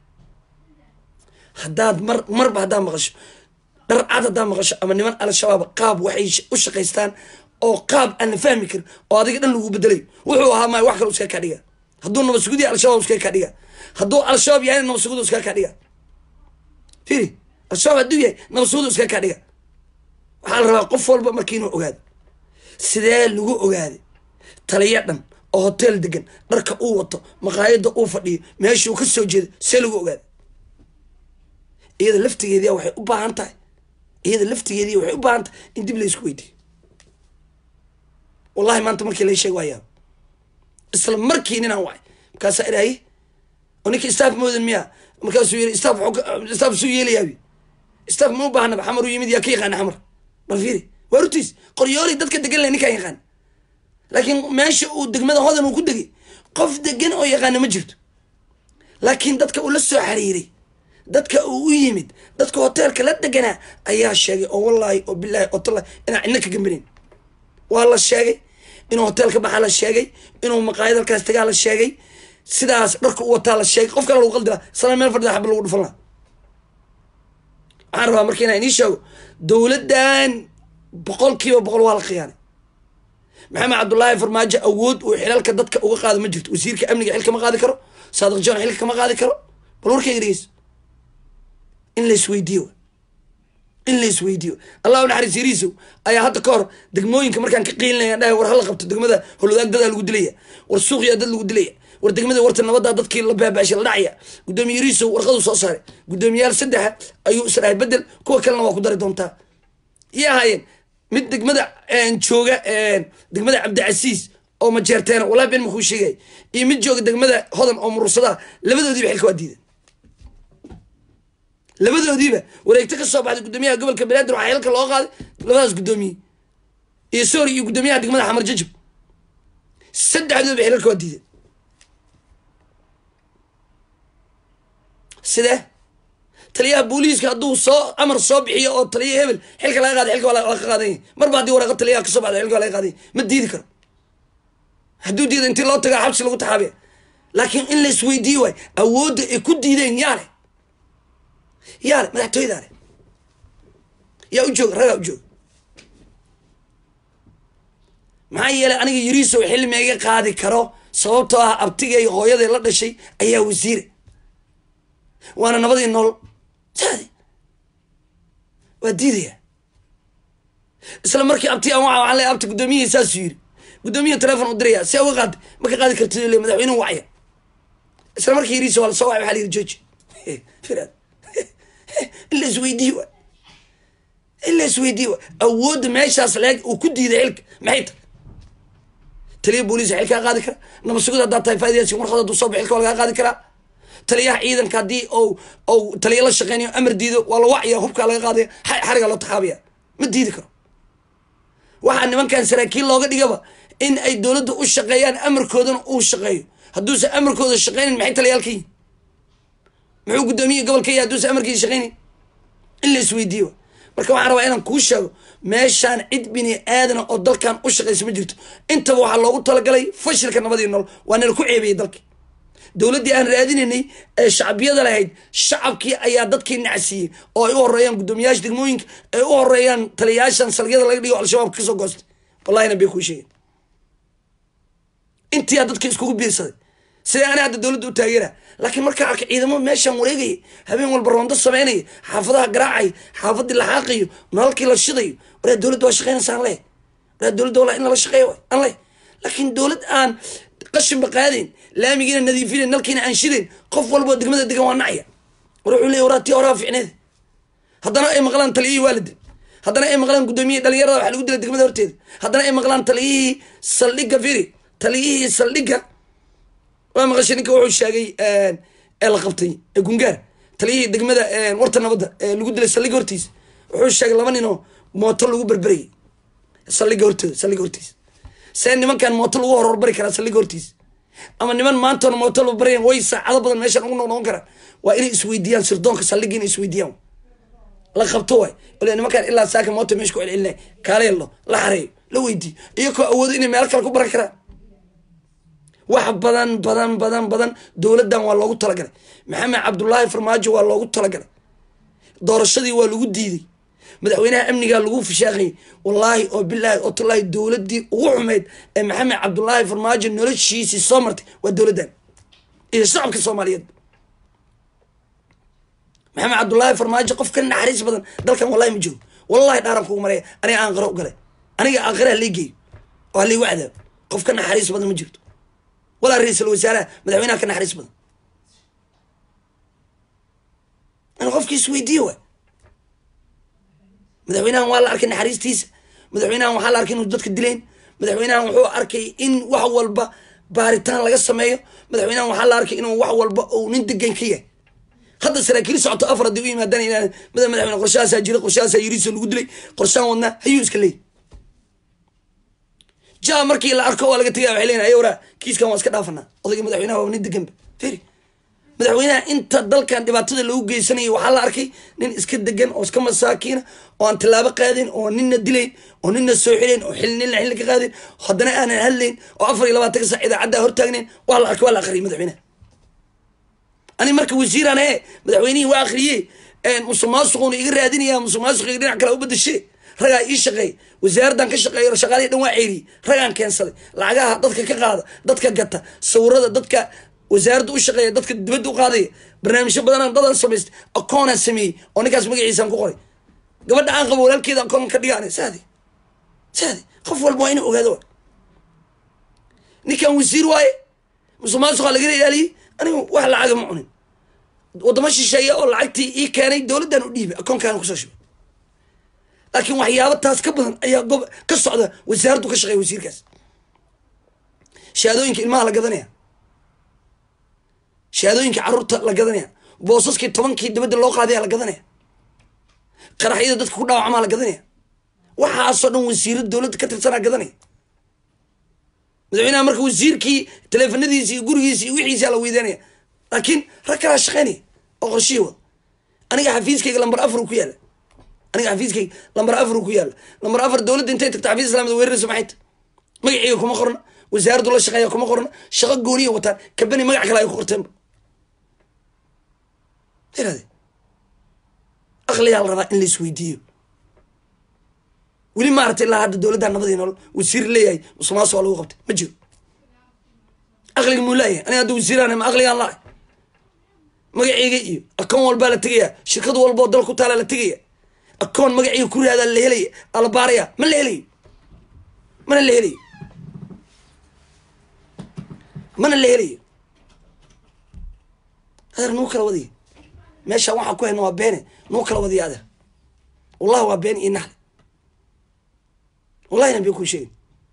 haddaad mar marba haddaad maqasho dhar cad haddaad maqasho ama niman al-shabaab qaab waxay u shaqaystaan oo qaab aan la fahmi karin oo adiga dhan lagu bedelayo wuxuu ahaa maay wax kale iska kaa dhiga hadduu nabad sugud yahay al-shabaab iskaga kaa dhiga hadduu al-shabaab yahayna nabad sugud iskaga kaa dhiga firi al-shabaab hadduu yahay nabad sugud iskaga kaa dhiga waxaa la rabaa qof walba markii inuu ogaado sidee lagu ogaaday taliya dhan oo hotel degan dharka uu wato maqaayada uu fadhiyo meeshuu ka soo jeedo see lagu ogaaday iyada laftigeediya waxay u baahan tahay iyada laftigeediya waxay u baahan tahay in dib la isku weydiiyo wallahi maanta markii la sheeg waayaa isla markii ninaan wacay markaasaa idhaaye oo ninka staff moodan miya markaasuu yiri staff staff suu yeelayaabi staff ma u baahnaba xamar u yimid yaa ka yaqaana xamar bal fiiri waa rutiis qoryooli dadka degan leh ninkaan yaqaan laakiin meesha uu degmada hodan uu ku degay qof degan oo yaqaana ma jirto laakiin dadka uu la soo xiriiray dadka uu u yimid dadka hoteelka la deganaa ayaa sheegay oo wallaahi oo bilaahi oo tallahi inaan cidna ka gambanayn waa la sheegay inuu hoteelka baxaa la sheegay inuu maqaayad halkaas tagaa la sheegay sidaas dharka u wataa la sheegay qof kale lagu qaldi laha sana meel fadhida xaba lagu dhufan laha waxaan rabaa marka inaan inii sheego dowladdan boqol kiiba boqol waa la khiyaanay maxamed cabdullaahi farmaajo awood uu xilalka dadka uga qaado ma jirto wasiirka amniga xil kama qaadi karo saadiq john xilka kama qaadi karo bal warkayga dhegeyso in la isweydiiyo in la isweydiiyo allah u naxariis yariisow ayaa hadda ka hor degmooyinka markaan ka qiilinaya dhahay war hala qabto degmada holodaag dadaa lagu dilaya war suuqyaa dad lagu dilaya war degmada warta nabadaa dadkii la baabaashay la dhacaya guddoomiye yariisow warqaduu soo saaray guddoomiyayaal saddexa ayuu israahay bedel kuwa kalena waa ku dari doontaa iyo ahaayeen mid degmada jooga degmada cabdicasiis oo majeerteena wallahi ben makuu sheegay iyo mid jooga degmada hodan oo murursadaha labadoodiiba xilka waa diidan labadoodiiba wareegto ka soo baxday guddoomiyaha gobolka banaadir waxaa xilka loo qaaday labadaas guddoomiye iyo soori iyo guddoomiyaha degmada xamar jajab saddexdooba xilalka waa diidan sidee taliyaha booliiska hadduu soo amar soo bixiyo oo taliya hebel xilka laga qaada xilka waa laga qaadanya marba haddii waraaqo taliyaha kasoo baxda xilka waa laga qaadanya ma diidi karo hadduu diida intii loo tagaa xabsi lagu taxaabiya laakiin in la isweydiiyo waay awoodda ay ku diideen yaa leh yaa leh madaxtooyadaa leh yaa u jooga ragaa u jooga maxaa yeelay aniga yariisow xilli meega qaadi karo sababtoo ah abtigay hooyaday la dhashay ayaa wasiire waana nabadii nool saade waa diidaya isla markii abti aan waa waxaan leeyahay abti guddoomiyihii saasuu yiri guddoomiyaha telefon u diraya see uga qaad ma ka qaadi kartid le madaxweynuhu wacya isla markii yiriisa waa lasoo wacay waxaa la yiri jooji firaad in la isweydiiyo wa in la isweydiiyo wa awoodda meeshaas leeg uu ku diiday xilka maxay tahay taliya booliis xilkaa qaadi kara nabad sugid haddaa tahay faaidayaasi warqad hadduu soo baxo xilka waa lagaa qaadi karaa taliyaha ciidanka haddii ou ou taliya la shaqeynayo amar diido waa la wacya hubkaa laga qaadaya xariga loo taxaabaya ma diidi karo waxaa nimankan saraakiil looga dhigaba in ay dowladda u shaqeeyaan amarkoodana uu shaqeeyo hadduusan amarkooda shaqeynin maxay taliyaalka yihin muxuu guddoomiye gobolka yahy hadduusan amarkiisa shaqeynin in la isweydiiyo marka waxaan rabaa inaan kuu sheego meeshaan cid bini aadana oo dalkan u shaqeysa ma jirto intaba waxaa loogu talagalay fashilka nabadii nool waa nala ku ceebiyey dalki dowladdii aan raadinaynay ee shacbiyada lahayd shacabkii ayaa dadkii nacsiiyey oo ay u horeeyaan guddoomiyaasha degmooyinka ay u horeeyaan taliyayaashan salgyada laga dhigo al-shabaab kasoo goostay wallahina bay kuu sheegeen intiyaa dadka iskugu biirsaday sidee ana hadda dowladda u taageera laakiin markaa arka ciidamo meeshaan wareegaya habeen walba roondo sameynaya xaafadaha garaacaya xaafadii la xaaqayo nalalkii la shidayo waraa dowladda waa shaqeynaysa aan leh waraa dowladda walaa in lala shaqeeyo aan leh laakiin dowlad aan qashinba qaadayn laamigiina nadiifinayn nalkiina aan shidayn qof walboo degmada degan waa nacya war wuxuu leey waraa tii horaa ficneed haddana ay maqlaan taliyihii waalidin haddana ay maqlaan guddoomiyihii dhalinyarada waxa lagu dilay degmada horteeda haddana ay maqlaan taliyihii saldhigga firi taliyihii saldhigga waa maqashay ninka wuxuu sheegay ee la qabtay ee gungaar taliyihii degmada warta nabadda ee lagu dilay saldhigga hortiisa wuxuu sheegay laba ninoo mooto lagu berberayay saldhigga hortooda saldhigga hortiisa see nimankan mooto lagu horhorbari karaa saldhigga hortiisa ama niman maantoona mooto la baryan way saacado badan meeshaan ugu noqnoqon karaan waa inay isweydiiyaan sirdoonka saldhigga inay isweydiiyaan la qabto waay ole nimankaan ilaa saaka mooto meesha ku celcelinay kaaleello la xareeyo la weydiiyo iyakoo awoodo inay meel kale ku baran karaan wax badan badan badan badan dowladdan waa loogu talagalay maxamed cabdullaahi farmaajo waa loogu talagalay doorashadii waa lagu diiday madaxweynaha amnigaa lagu fishaaqayay wallaahi oo bilaahi oo tallaahi dowladdii ugu xumeyd ee maxamed cabdulaahi farmaajo noloshiisii soo martay waa dowladdan iyo shacabka soomaaliyeed maxamed cabdulaahi farmaajo qof ka naxariis badan dalkan wallahi ma joogo wallahi dhaaran kugu maraya aniga aan qaro u galay aniga aakhira halii geeyo oo halii wacdaa qof ka naxariis badan ma jirto walaa ra-iisul wasaaraha madaxweynaha ka naxariis badan in qofkiis weydiiye waay madaxweynahan waa la arkay naxariistiisa madaxweynahan waxaa la arkay inuu dadka dilayn madaxweynahan wuxuu arkay in wax walba baaritaan laga sameeyo madaxweynahan waxaa la arkay inuu wax walba uu nin degan ka yahay hadda saraakiil socoto afar haddii u yimaadaan inaan mada madaxweyne qorshahaasaa jira qorshahaasaa yiriso lagu dilay qorshahan wadnaa hayuu iska leeyahy ja markii la arko waa laga tegaya waxay leeyihin ayawra kiiskan waa iska dhaafanaa odayga madaxweynaha waa nin deganba feri madaxweynaha inta dalkan dhibaatada lagu geysanayo waxaa la arkay nin iska degan oo iska masaakiina oo aan tallaabo qaadin oo nina dilayn oo nina soo xilayn oo xil nina xilli ka qaadin haddana aanan hadlayn oo afar iyo labaatanka sac idaacadda hortaagnayn waa la arkay waa la akhriyay madaxweynaha ani marka wasiiraan ee madaxweynihii waa akhriyey musuq maasuquna iga raadinaya musuq maasuqiga dhinac kale u badashe ragaa ii shaqeey wasaaraddan ka shaqeeyo shaqaalihii dhan waa ceeriyey ragaan keensaday lacagaha dadka ka qaada dadka gata sawirada dadka wasaaradda u shaqeeya dadka dibadda u qaadaya barnaamijyo badanaan dadan samaystay akoonaan sameeyey oo ninkaas magaciisaan ku qoray gabadha aan qabo walaalkeeda akoon ka dhigaan saadi saadi qof walba waa inuu ogaado ninkan wasiir waaye musuq maasuqaa lagala ilaaliyey anigu wax lacaga ma cunin wadamo shisheeya oo lacagtii ii keenay dowladdan u dhiibay akoonkaana kusoo shubay laakiin waxyaaba taas ka badan ayaa gob ka socda wasaaraddu ka shaqeeya wasiirkaas shahaadooyinka ilmaha la gadanaya shahaadooyinka carruurta la gadanaya boosaskii tobankii dibadda loo qaadaya la gadanaya qaraxyada dadka ku dhaawacamaa la gadanaya waxaasoo dhan wasiiro dowladda ka tirsanaa gadanaya madaxweynaha marka wasiirkii taleefanadiisi iyo gurigiisi iyo wixiisaa la weydaanaya laakiin rag kalaa shaqeynaya oo qorshihii wada aniga xafiiskayga lambar afar ku yaalla aniga xafiiskayga lambar afar ku yaalla lambar afar dowladda intay tagta xafiis islaamada weerarayso maxay ta magaciiga kuma qorna wasaaraddu la shaqeeya kuma qorna shaqo gooniya wataan kabani magac kale ay ku qorteenba irade aqliyaa la rabaa in la isweydiiyo weli maaragtay ilaa hadda dowladda nabadii nolol wasiir leeyahay musuqmaasuq waa lagu qabtay ma jiro aqliga muu laayahay aniga hadda wasiiraan ma aqligaan laa magaceyga iyo akoon walbaa la tegaya shirkad walba oo dal ku taala la tegaya akoon magaceyga ku raadaa la helaya ala baaraya ma la helayo mana la helayo mana la helayo adeer nuu kala wadiya meeshaan waxaa ku hayna waa beene nuu kala wadiya adeer wallahi waa been iyo naxle wallahi nabiya kuu sheegin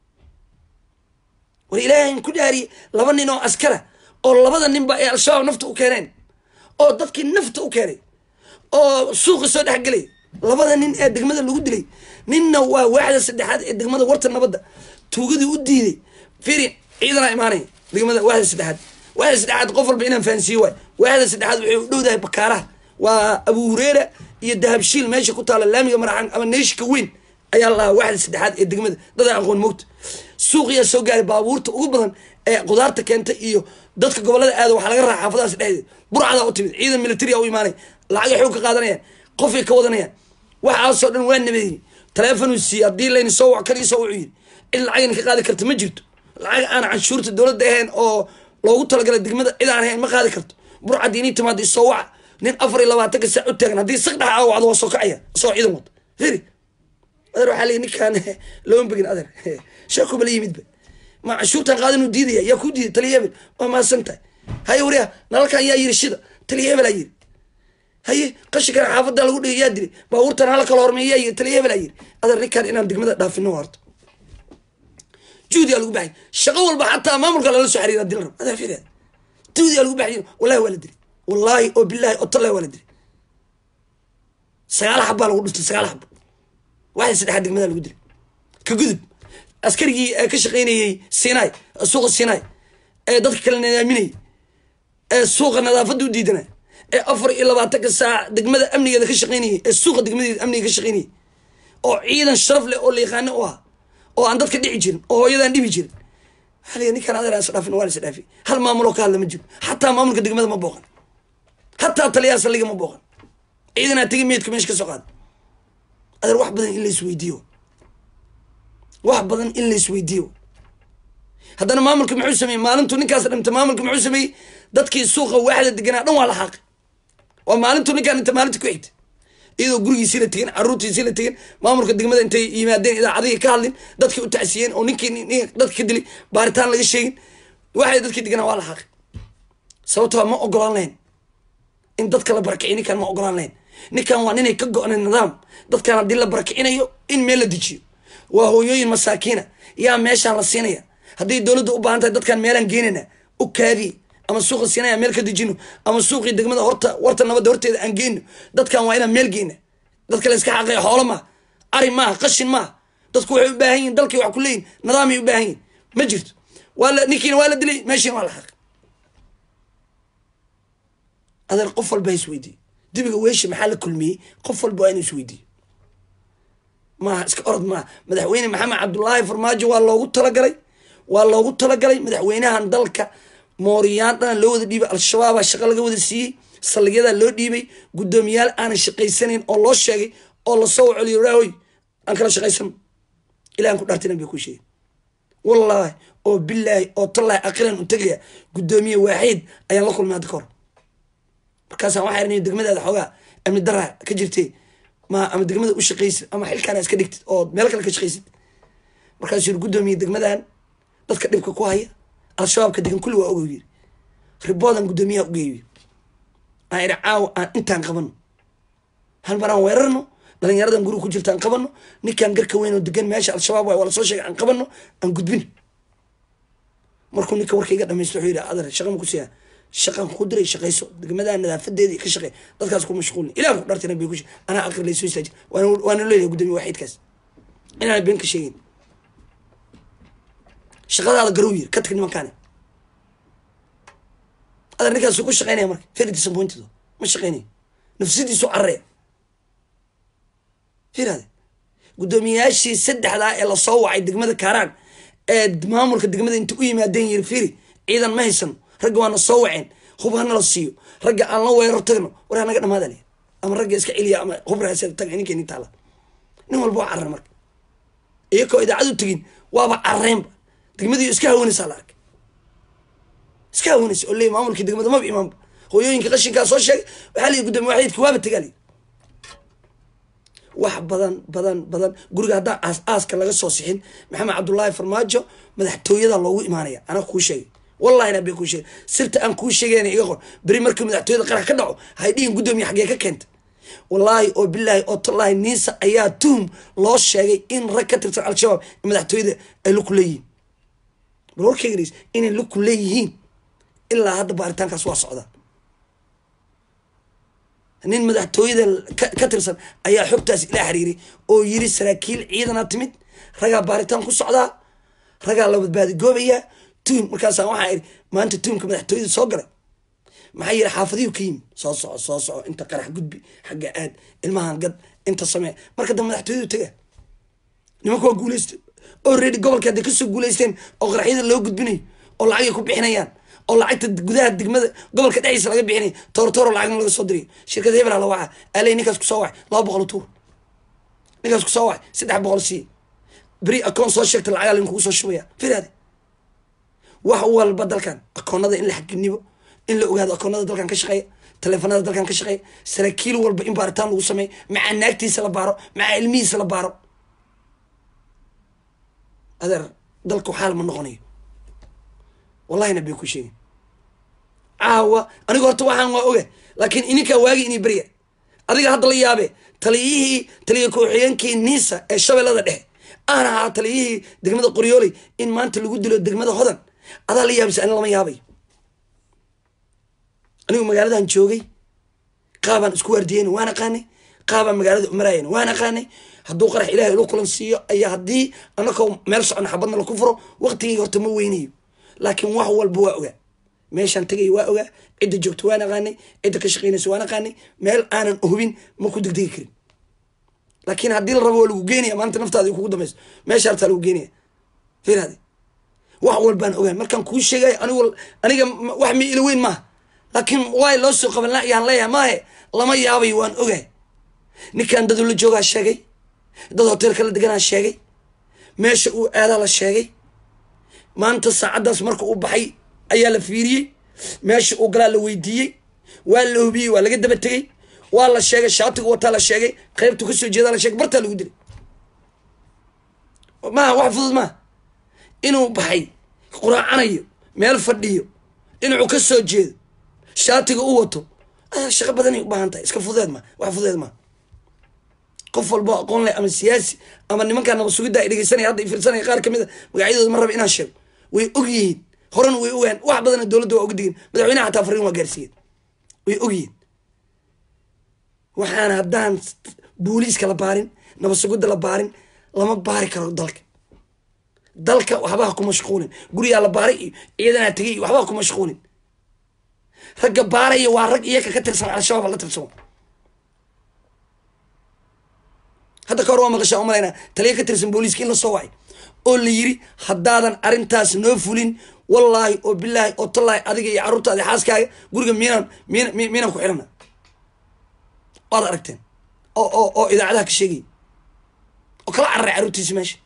war ilaahayn ku dhaariyey laba nin oo askara oo labada ninba ay al-shabaab nafta u keeneen oo dadkii nafta u keenay oo suuqi soo dhexgelay labada nin ee degmada lagu dilay ninna waa waaxda saddexaad ee degmada warta nabadda tuugadii u diiday firi ciidanaa imaanaya degmada waaxda saddexaad waaxda saddexaad qof walba inaan fahansiiyo waay waaxda saddexaad waxay u dhowdahay bakaaraha waa abu hureera iyo dahabshiil meesha ku taala laamiga maraxan ama neeshika weyn ayaa la lahaa waaxda saddexaad ee degmada dad aan aqoon moogta suuqiyaa soo gaaray baabuurta ugu badan ee qudaarta keenta iyo dadka gobolada aada waxaa laga raa xaafadahaas dhexdeeda burcadaa u timid ciidan militaria u imaanay lacagay xoog ka qaadanayaan qofay ka wadanayaan waxaasoo dhan waa nabadeeyey taleefonuu siiyey haddii layni soo wac kan isoo wuxuu yidhi cid lacagayna ka qaadi karta ma jirto lacag aan canshuurta dowladda ahayn oo loogu talagalay degmada cid aan ahayn ma qaadi karto burcadii inii timaada isoo waca nin afar iyo labaatanka saac u taagan haddii saq dhaxa aa wacdo waa soo kacaya isoo ciidan wata firi adeer waxaa leeyi ninkaan looma begin adeer sheekuba la yimidba ma canshuurtan qaada inuu diidaya yaa ku diiday taliya hebel waa mahadsan tahay haye wariya nalalkan yaa yiri shida taliya hebel aa yiri haye qashinkan xaafadda lagu dhigay yaa dilay baabuurtan hala kala hormeey yaa yiri taliya hebel aa yiri adeer ninkaan inaan degmada dhaafino harto juhdiyaa lagu baxay shaqo walba xataa maamulka lala soo xariira dil rab adeer firia juhdiyaa lagu baxay wallahi waa la dilay wallaahi oo billahi oo tallahi waa la dilay sagaal xabbaa lagu dhuftay sagaal xabba waxay saddexaad degmada lagu dilay ka gudub askarigii ka shaqaynayey sinai suuqa sinai ee dadka kale nadaaminayay ee suuqa nadaafadda u diidanay ee afar iyo labaatanka saac degmada amnigeeda ka shaqaynayay ee suuqa degmadeeda amniga ka shaqaynayay oo ciidan sharaf leh oo la yaqaano u ah oo aan dadka dhici jirin oo hooyadaan dhibi jirin waxaa la ninkaan adeer is dhaafin waa la is dhaafi hal maamuloo ka hadla ma jiro xataa maamulka degmada ma booqan xataa taliyaha saldhiga ma booqan ciidanaa tegi meydka meesha ka soo qaada adeer wax badan in la isweydiiyo wax badan in la isweydiiyo haddana maamulka muxuu sameeyey maalintuu ninkaas dhimta maamulka muxuu sameeyey dadkii suuqa waaxda deganaa dhan waa la xaaqay waa maalintuu ninkaan inta maalinta ku xigta iyadoo gurigiisii la tegin caruurtiisii la tegin maamulka degmada intay yimaadeen idaacadihii ka hadlin dadkii u tacsiyeen oo ninkii dadka ka dilay baaritaan laga sheegin waxay dadkii deganaa waa la xaaqay sababtoo ma ogolaan lahayn in dadka la barakiciy ninkaan ma ogolaan lahayn ninkan waa ninay ka go-nay nidaam dadkan haddii la barakicinayo in meel la dejiyo waa hooyooyin masaakiina yaa meeshaan la siinaya haddii dowladda u baahan tahay dadkaan meelaan geenayna u kaadiye ama suuqa siinaya meel ka dejino ama suuqii degmada horta warta nabadda horteeda aan geyno dadkan waa inaan meel geyna dadka la iska xaqeeya xoolo maaha ari maaha qashin maaha dadku waxay u baahan yihin dalkii wax ku leeyihin nidaamay u baahan yihin ma jirto waa la ninkiina waa la dilay meeshiina waa la xaqay adeer qof walba ha isweydiiye dibiga weeshi maxaa la kulmiyey qof walba waa inu isweydiiyo maaha iska orod maaha madaxweyne maxamed cabdullaahi farmaajo waa loogu talagalay waa loogu talagalay madaxweynahan dalka mooriyaan dhana loo wada dhiibay al-shabaabaa shaqo laga wada siiyey saldhigyadaa loo dhiibay guddoomiyaal aanan shaqaysanayn oo loo sheegay oo lasoo celiyo raahoy aan kala shaqaysano ilahan ku dhaartinan bay ku sheegay wallaahi oo bilaahi oo tallaahi aqilan u tegaya guddoomiye waaxiid ayaan la kulmay hadda ka hor markaasaan waxaa irnay degmadaada xoogaa amni daraa ka jirtay ma ama degmada u shaqaysid ama xilkaana iska dhigtid oo meel kale ka shaqaysid markaasuu yiri guddoomiye degmadan dadka dhibka ku haya al-shabaabka degan kulli waa ogow yiri riboodan guddoomiyaha ugeeyo aan idhi caawa aan intaan qabano hal mar aan weerarno dhalinyaradan guriga ku jirta aan qabano ninkaan garka weyn oo degan meesha al-shabaab waay waa lasoo sheegay aan qabano aan gudbin markuu ninka warkayga dhamaysto wuxuu yidhi adar shaqa ma ku siiyaa shaqan ku diray shaqayso degmadaa nadaafadeedii ka shaqey dadkaas ku mashquulin ilah ku dhartina bay ku anaa aqri laysoo istaajin waana leeyahay guddoomiye waaxiidkaas inaan been ka sheegin shaqadaada garow yiri ka tag nimankaane adar ninkaasu ku shaqeynaya marka very disappointed ma shaqeynayo nafsadiisu carreya firade guddoomiyayaashii saddexdaa ee lasoo wacay degmada kaaraan ee maamulka degmada inta u yimaadeen yiri firi ciidan ma haysano ragga waana soo waceen hub hana la siiyo ragga aan la weerar tagno war hanaga dhamaada le ama ragga iska celiya ama hubraasa tag ninkeeni taala nin walba waa carre marka iyakoo idaacad u tegin waaba carreenba degmadii iska hawanaysaa la arkay iska hawanaysa oo leey maamulkii degmada maba imaanba hooyooyinka qashinkaa soo sheegay waxaa layihi guddoomiye waaxiidka waaba tagaali wax badan badan badan guriga haddaan aas aaska laga soo sixin maxamed cabdullaahi farmaajo madaxtooyada loogu imaanaya anaa kuu sheegay wallahi na been kuu sheegay sirta aan kuu sheegayna iga qor beri markii madaxtooyada qarax ka dhaco hay dhihin guddoomiye xaggee ka keenta wallaahi oo bilaahi oo tallaahi niisa ayaa tuhum loo sheegay in rag ka tirsan al-shabaab madaxtooyada ay luku leeyihiin bal warkeyganis inay luku leeyihiin ilaa hadda baaritaankaas waa socda nin madaxtooyada ka tirsan ayaa xogtaas ila xiriiray oo yiri saraakiil ciidana timid ragaa baaritaan ku socdaa ragaa la badbaadi goobayaa tuhum markaasa waxaa iri maanta tuhumka madaxtooyada soo galay maxaa yiri xaafadiyu ka yimi soo soco soo soco inta qarax gudbi xagga aad ilmahan gad inta samee marka dambe madaxtooyadu taga nimanka waa guuleystay already gobolka hadday kasoo guuleysteen oo qaraxyada loo gudbinayo oo lacagay ku bixinayaan oo lacagta gudaha degmada gobolka dhexdiisa laga bixinay toortooro lacagna laga soo dirayo shirkada hebel la waca aley ninkaas kusoo wacay laba boqol tuur ninkaas kusoo wacay saddex boqol sii beri akoon soo sheegta lacagaa lain kugu soo shubaya firaade wax walba dalkan akoonada in la xaginibo in la ogaado akoonada dalkan ka shaqeeya taleefanada dalkan ka shaqeeya saraakiil walba in baaritaan lagu sameeyo macaa naagtiisa la baaro macaa ilmihiisa la baaro adeer dalku xaal ma noqonayo wallahina bay ku sheegin caawa aniga horta waxaan waa oga laakiin ininkaa waagi inay berya adiga hadda la yaabe taliyihii taliya ku-xigeenkii niisa ee shabeellada dhexe aan ahaa taliyihii degmada qoryooley in maanta lagu dilo degmada hodan adaa la yaabisa ani lama yaabay anigu magaaladan joogay qaabaan isku waardiyeyn waan aqaanay qaabaan magaalada umarayen waan aqaanay hadduu qarax ilahay ilo kulan siiyo ayaa haddii anakoo meel socona xabadna laku furo waqtigii horta ma weynayo laakiin wax walba waa ogaa meeshaan tagay waa ogaa cidda joogto waan aqaanay cidda ka shaqeynaysa waan aqaanay meel aanan hubin ma ku degdegi karin laakiin haddii la rabo waa lagu geenaya maanta naftaada kugu dambayso meesha hartaa lagu geenaya firade wax walbaan ogaa markaan kuu sheegay anigu aniga wax mi ila weyn maaha laakiin waay loo soo qaban yaan leeyahay maahe lama yaabay waan ogaa ninkaan dadu la joogaa sheegay dad hoteelka la deganaa sheegay meesha uu aadaa la sheegay maanta saacaddaas marka uu baxay ayaa la fiiriyey meesha uu galaa la weydiiyey waa la hubiyey waa laga daba tegey waa la sheegay shaatigu wataa la sheegay qaybtu kasoo jeedaa la sheegay bartaa lagu dilay maaha wax fudud maaha inuu baxay quraacanayo meel fadhiyo dhinacuu ka soo jeedo shaatiga u wato shaqo badanay u baahan tahay iska fudeed ma wax fudeed maa qof walbo aqoon leh ama siyaasi ama nimankaa naba sugidda ay dhegeysanaya hadda fiirsanaya qaar kamid a magacyadooda ma raba inaan sheego way og yihiin horena way ogaan wax badana dowladda waa uga digin madaxweynaha xataa fariin waa gaarsiiyeen way og yihiin waxaana haddaan booliiska la baarin naba sugidda la baarin lama baari karo dalka dalka waxbaha ku mashquulin gurigaa la baaray iyo ciidanaa tegay iyo waxbaha ku mashquulin ragga baaraya waa rag iyaka ka tirsan al-shabaab la tirsan hadda ka hor waa maqashaa umalaynaa taliya ka tirsan booliiska in la soo wacay oo la yiri haddaadan arrintaas noo fulin wallaahi oo bilaahi oo tallaahi adiga iyo carruurtaada xaaskaaga guriga miinaan miin miinaan ku xirana waad aragteen oo oo oo idaacadaha ka sheegaya oo kala cararay carruurtiisi meesha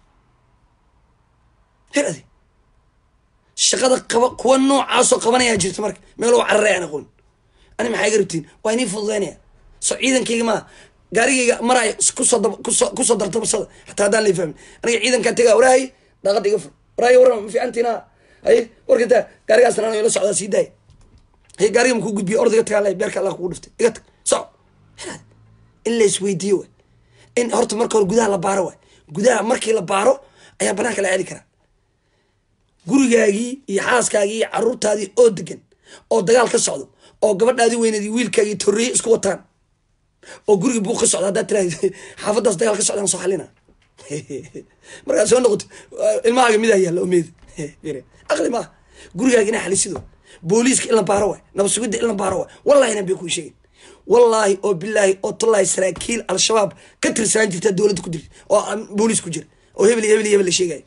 her adi shaqada qaba kuwa noocaasoo qabanayaa jirta marka meeloo cararay aan aqoon ani maxaa iga rabtiin waa inii fududaynaya so ciidankayga maa gaarigayga maraayo kusoo dab kusoo kusoo dartabasada xataa haddaan la fahmin aniga ciidankaa tegaa waraahay daaqada iga fur waraahay warama ma fiicantiina haye warkataa gaarigaasna anaga ila socdaa sii daaya haye gaariga makuu gudbiya ordayga tagaa leh beerka allah kugu dhiftay iga tag soco in la isweydiiyo waay in horta marka hore gudaha la baaro waay gudaha markii la baaro ayaa banaanka la aadi karaa gurigaagii iyo xaaskaagii iyo caruurtaadii oo degan oo dagaal ka socdo oo gabadhaadii weyneedii wiilkaagii torreeye isku wataan oo guriga buuq ka socda haddaad tira xaafaddaas dagaal ka socdaan soo xalina markaad soo noqoto ilmahaaga midaa yaalla omeed aqli maaha gurigaaga inaa xalisido booliiska in la baaro waay nabad sugidda in la baaro waay wallahi inan bay kuu sheegin wallaahi oo bilaahi oo tallaahi saraakiil al-shabaab ka tirsanaan jirtaa dowladda ku jirta oo booliis ku jira oo hebel iyo hebel iyo hebel la sheegaya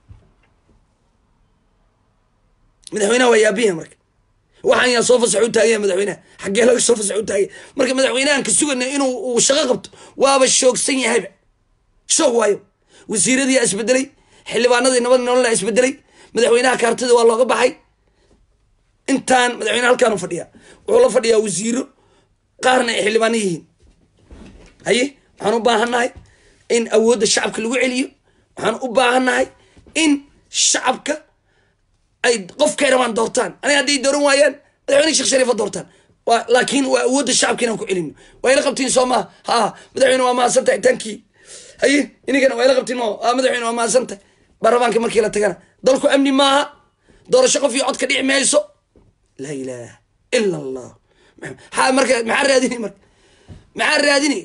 madaxweynaha waa yaabiya marka waxaan yaa soo fasax u taagaya madaxweynaha xaggee laga soo fasax u taagaya marka madaxweynahan ka sugana inuu uu shaqo qabto waaba shoogsan yahayba shoog waayo wasiiradiiyaa isbedelay xildhibaanadii nabad nololaa isbedelay madaxweynaha kaartida waa looga baxay intaan madaxweyne halkaanu fadhiyaa wuxuu la fadhiyaa wasiiro qaarna ay xildhibaano yihiin haye waxaan u baahannahay in awoodda shacabka lagu celiyo waxaan u baahannahay in shacabka ay qofkay rabaan doortaan aniga hadday dooran waayaan madaxweyne sheekh shariifa doortaan wa laakiin waa awoodda shacabka inaan ku celino waa ila qabtiin soo maha ha madaxweyne waa mahadsan tahay tankii haye inigana waa ila qabtiin ma ha madaxweyne waa mahadsan tahay baarlamaanka markii la tagana dalku amni maaha doorasho qof iyo cod ka dhici mayso laa ilaaha ila allah ha marka maxaa raadinay marka maxaa raadinay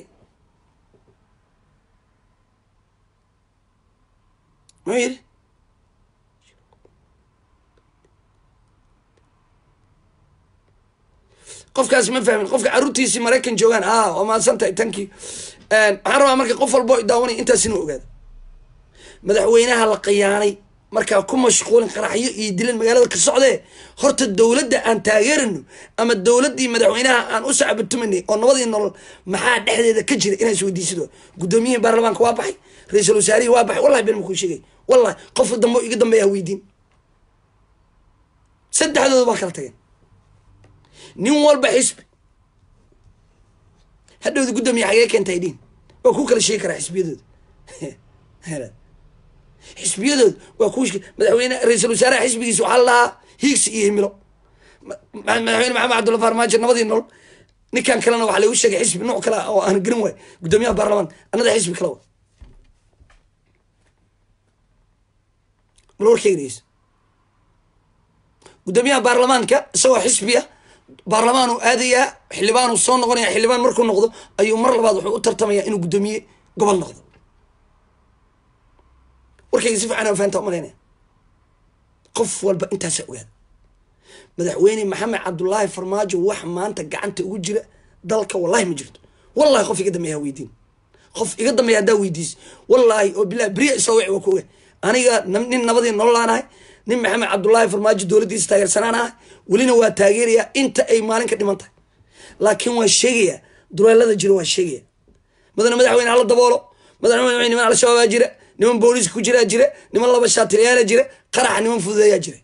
muxuu yidhi qofkaas ma fahmin qofka caruurtiisii maraykan joogaan a waa mahadsan tahay tankii waxaan rabaa marka qof walbo daawanay intaas inuu ogaado madaxweynaha la khiyaanay markaa ku mashquulin qaraxyo iyo dilan magaalada ka socdee horta dowladda aan taageerano ama dowladdii madaxweynaha aan u sacbatumanay oo nabadii nolol maxaa dhexdeeda ka jira inaa isweydiisido guddoomiyihii baarlamaanka waa baxay ra-iisul wasaarihii waa baxay wallahi ben makuu sheegay wallahi qofka dambe iga dambeeya ha weydiin saddexdooda waa kala tageen nin walba xisbi hadhowda guddoomiya xagee keentay dhiin waa kuu kala sheegi karaa xisbiyadooda xisbiyadood waa ku madaxweyne ra-iisul wasaaraha xisbigiisa waxaa la lahaa hiigsi iyo himilo madaxweyne maxamed cabdulla farmaajo nabadii nolol ninkan kalena waxaa lagu sheegay xisbi nooc kale oo aan garan waay guddoomiyaha baarlamaanka anada xisbi kale wa bal warkeyga dhegeyso guddoomiyaha baarlamaanka isagoo xisbiya baarlamaanu aadayaa xildhibaanu soo noqonaya xildhibaan markuu noqdo ayuu mar labaad wuxuu u tartamaya inuu guddoomiye gobol noqdo warkayga si fiican faanta umalaynaya qof walba intaasa ogaada madaxweyne maxamed cabdullaahi farmaajo wax maanta gacanta ugu jira dalka wallahi ma jirto wallahi qof iga dambeeya weydiin qof iga dambeeya haddaa weydiis wallaahi oo bilahi beriya isoo wici waa ku oga aniga nin nabadii nololaanahay nin maxamed cabdullaahi farmaajo dowladdiisa taageersanaan ah welina waa taageerayaa inta ay maalin ka dhiman tahay laakiin waa sheegayaa duleelada jiro waa sheegaya madana madaxweyne hala daboolo madaxweyne niman al-shabaabaa jira niman booliiska ku jiraa jira niman laba shaatiliyaala jira qaraxa niman fududeeyaa jira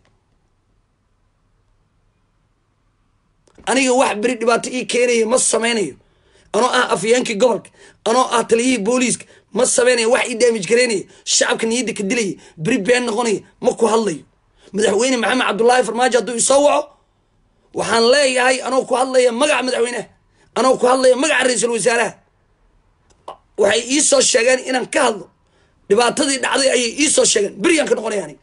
aniga wax beri dhibaato ii keenaya ma samaynayo anoo ah afyeenkii gobolka anoo ah taliyihii booliiska ma samaynayo wax ii daamij garaynaya shacabka niyadda ka dilaya beri been noqonaya ma ku hadlayo madaxweyne maxamed cabdullaahi farmaajo hadduu isoo waco waxaan leeyahay anoo ku hadlaya magaca madaxweyneha anoo ku hadlaya magaca ra-iisul wasaaraha waxay ii soo sheegeen inaan ka hadlo dhibaatadii dhacday ayay ii soo sheegeen beryaan ka noqonaya anig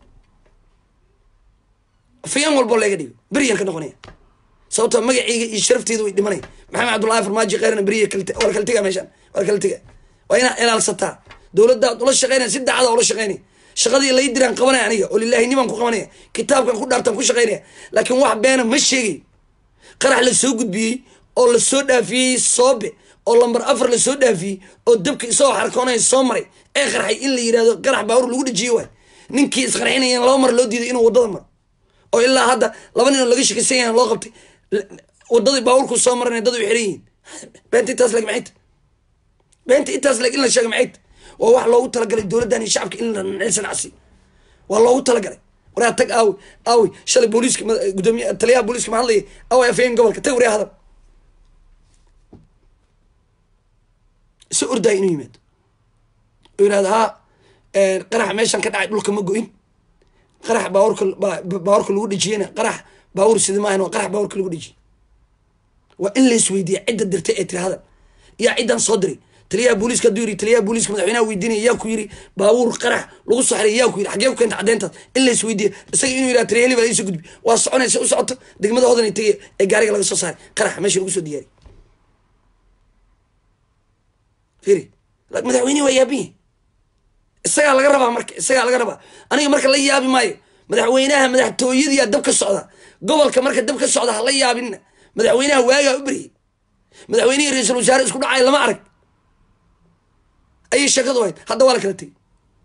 afyeen walboo leega dhigo beryaan ka noqonaya sababtoo magaceyga iyo sharafteeda way dhimanay maxamed cabdullaahi farmaajo kheyrna beriya waa kala tega meeshaan waa kala tega waa inaa ilaalsataa dowladdaad ula shaqeynaya si dacada ula shaqeynaya shaqadii lay diraan qabanaya aniga oo lilaahinimaan ku qabanaya kitaabkan ku dhaartaan ku shaqeynaya laakiin wax beena ma sheegay qarax la soo gudbiyey oo la soo dhaafiyey soobe oo lambar afar la soo dhaafiyey oo dabka isagoo xarkoonaya soo maray ee qarxay in la yidhahdo qarax baawur lagu dhajiye waay ninkii isqarxinaya laba mar loo diiday inuu waddada maro oo ilaa hadda laba nin oo laga shakaysan yahan loo qabtay wadadii baawurku soo marana dad u xiran yihiin beenta intaas leg maxayta beenta intaas leg in la sheega maxayta waa wax loogu talagalay dowladdan iyo shacabka in la naceysan casi waa loogu talagalay waraa tag aawi aawi shalay booliiska gudoomiye taliyaha booliiska ma hadlaya aawi afayeen gobolka tag waryaa hadal isa ordaya inuu yimaado oo yihahdo haa qaraxa meeshan ka dhacay dhulka ma go-in qarax baawarka baawarka lagu dhejiyena qarax baawur sida maahan waa qarax baawarka lagu dhejiyey waa in la isweydiiya cidda dirtay ee tiri hadal yaa ciddan soo diray taliyaha booliiska hadduu yiri taliyaha booliiska madaxweynaha weydiinaya yaa ku yiri baabuur qarax lagu soo xiray yaa ku yiri xagee ku keenta caddeyntaas in la isweydiiya isaga inuu yidhaha taliya heli baa laisoo gudbi waa soconaysa u socoto degmada hodan ay tegay ee gaariga laga soo saaray qarax meesha lagu soo diyaariy firi madaxweynihi waa yaabiye isagaa laga rabaa marka isagaa laga rabaa aniga marka la yaabi maayo madaxweynaha madaxtooyadiyaa dab ka socda gobolka marka dab ka socda hala yaabinna madaxweynaha waagaa u beryay madaxweynihii ra-iisul wasaare isku dhacay lama arag ayay sheekadu ahayd hadda waa la kala tegey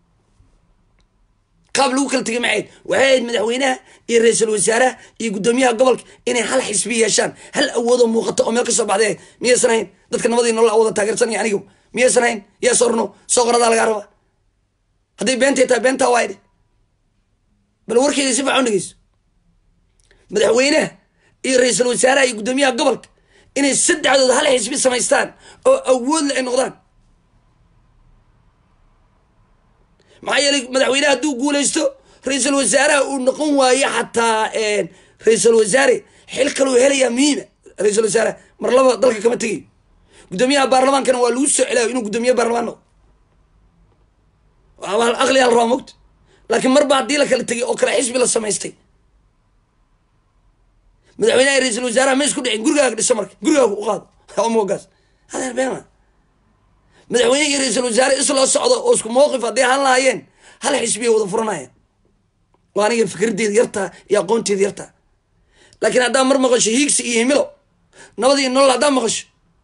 qaab lagu kala tegay maxayd waxay ahayd madaxweynaha iyo ra-iisul wasaaraha iyo guddoomiyaha gobolka inay hal xisbi yeeshaan hal awoodoo muuqato oo meel ka soo baxday miyaysan hayn dadka nabadii nolol awooda taageersanaya anigu miyaysan hayn yaa sorno soo qoradaa lagaa rabaa hadday beentay tahay beentaa waa idhi bal warkeeda si fiican dhegeyso madaxweynaha iyo ra-iisul wasaaraha iyo guddoomiyaha gobolka inay saddexdood hal xisbi samaystaan oo awoodle ay noqdaan maxaa yeelay madaxweynaha hadduu guulaysto ra-iisul wasaaraha uu noqon waayo xataa ra-iisul wasaare xil kaluu helayaa muhiima ra-iisul wasaaraha mar laba dalka kama tegayo guddoomiyaha baarlamaankana waa lagu soo celaayo inuu guddoomiye baarlamaan noqdo aqli hal rabaa mogta laakiin marba haddii la kala tegay oo kale xisbi la samaystay madaxweynaha ra-iisul wasaaraha ma isku dhicin gurigaaga dhiso marka gurigaaga u qaado omogaas hadeer beema madaxweyne iyo ra-iisul wasaare isloo socdo oo isku mawqif hadday ahaan lahaayeen hal xisbiya wada furanayaan waa aniga fikraddeeda yartaa iyo aqoonteeda yartaa laakiin haddaa mar maqasho hiigsi iyo himilo nabad iyo nolol haddaa maqasho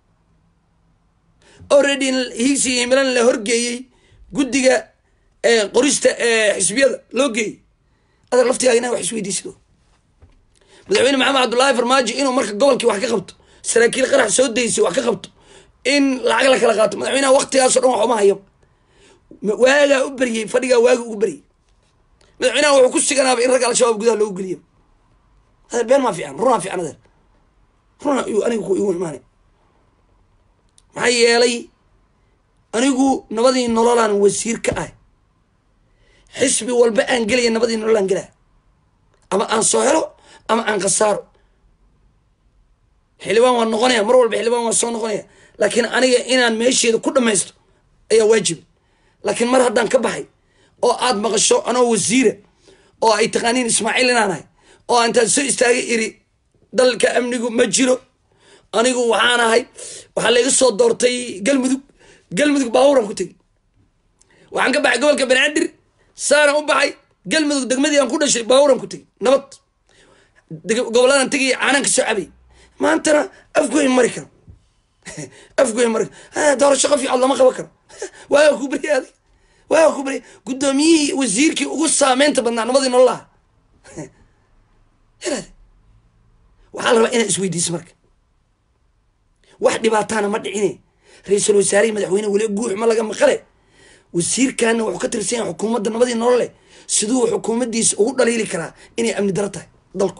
already hiigsi iyo himilana la horgeeyey guddiga qorista xisbiyada loo geeyey adeer laftigaaga inaa wax isweydiisido madaxweyne maxamed cabdullaahi farmaajo inuu marka gobolkii wax ka qabto saraakiil qarax soo daysay wax ka qabto in lacag la kala qaato madaxweynaha waktigaaso dhan wax uma hayo waagaa u beryey fadhigaa waaga ugu beryey madaxweynaha wuxuu ku siganaaba in ragga al-shabaab gudaha loogu geliyo adeer been maa fiican runaa fiican adeer runa aniga ku igu imaanay maxaa yeelay anigu nabadii nololaan wasiir ka ah xisbi walba aan gelaya nabadii nololaan gelaa ama aan soo helo ama aan khasaaro xildhibaan waan noqonaya mar walba xildhibaan waan soo noqonaya laakiin aniga inaan meesheeda ku dhamaysto ayaa waajiba laakiin mar haddaan ka baxay oo aad maqasho anoo wasiira oo ay taqaaniin ismaaciil inaan ahay oo intaan soo istaagay iri dalka amnigu ma jiro anigu waxaan ahay waxaa layga soo doortay galmudug galmudug baabuuran ku tegi waxaan ka baxay gobolka banaadir saaraan u baxay galmudug degmadii aan ku dhashay baabuuran ku tegi nabad gobolladan tegaya caanaan ka soo cabay maantana afgoyn mari karo afgoyn mari karo doorasho qof cod lama qaban karo waaga ku beriya adig waaga ku beriya guddoomiyihii wasiirkii ugu saameynta badnaa nabadii nololaha waxaa la rabaa inaad isweydiiso marka wax dhibaataana ma dhicine ra-iisul wasaarihii madaxweyne weli guux ma laga maqale wasiirkaana wuxuu ka tirsan yahay xukuumadda nabadii nolole siduu xukuumaddiisa ugu dhaliili karaa inay amni daro tahay dalku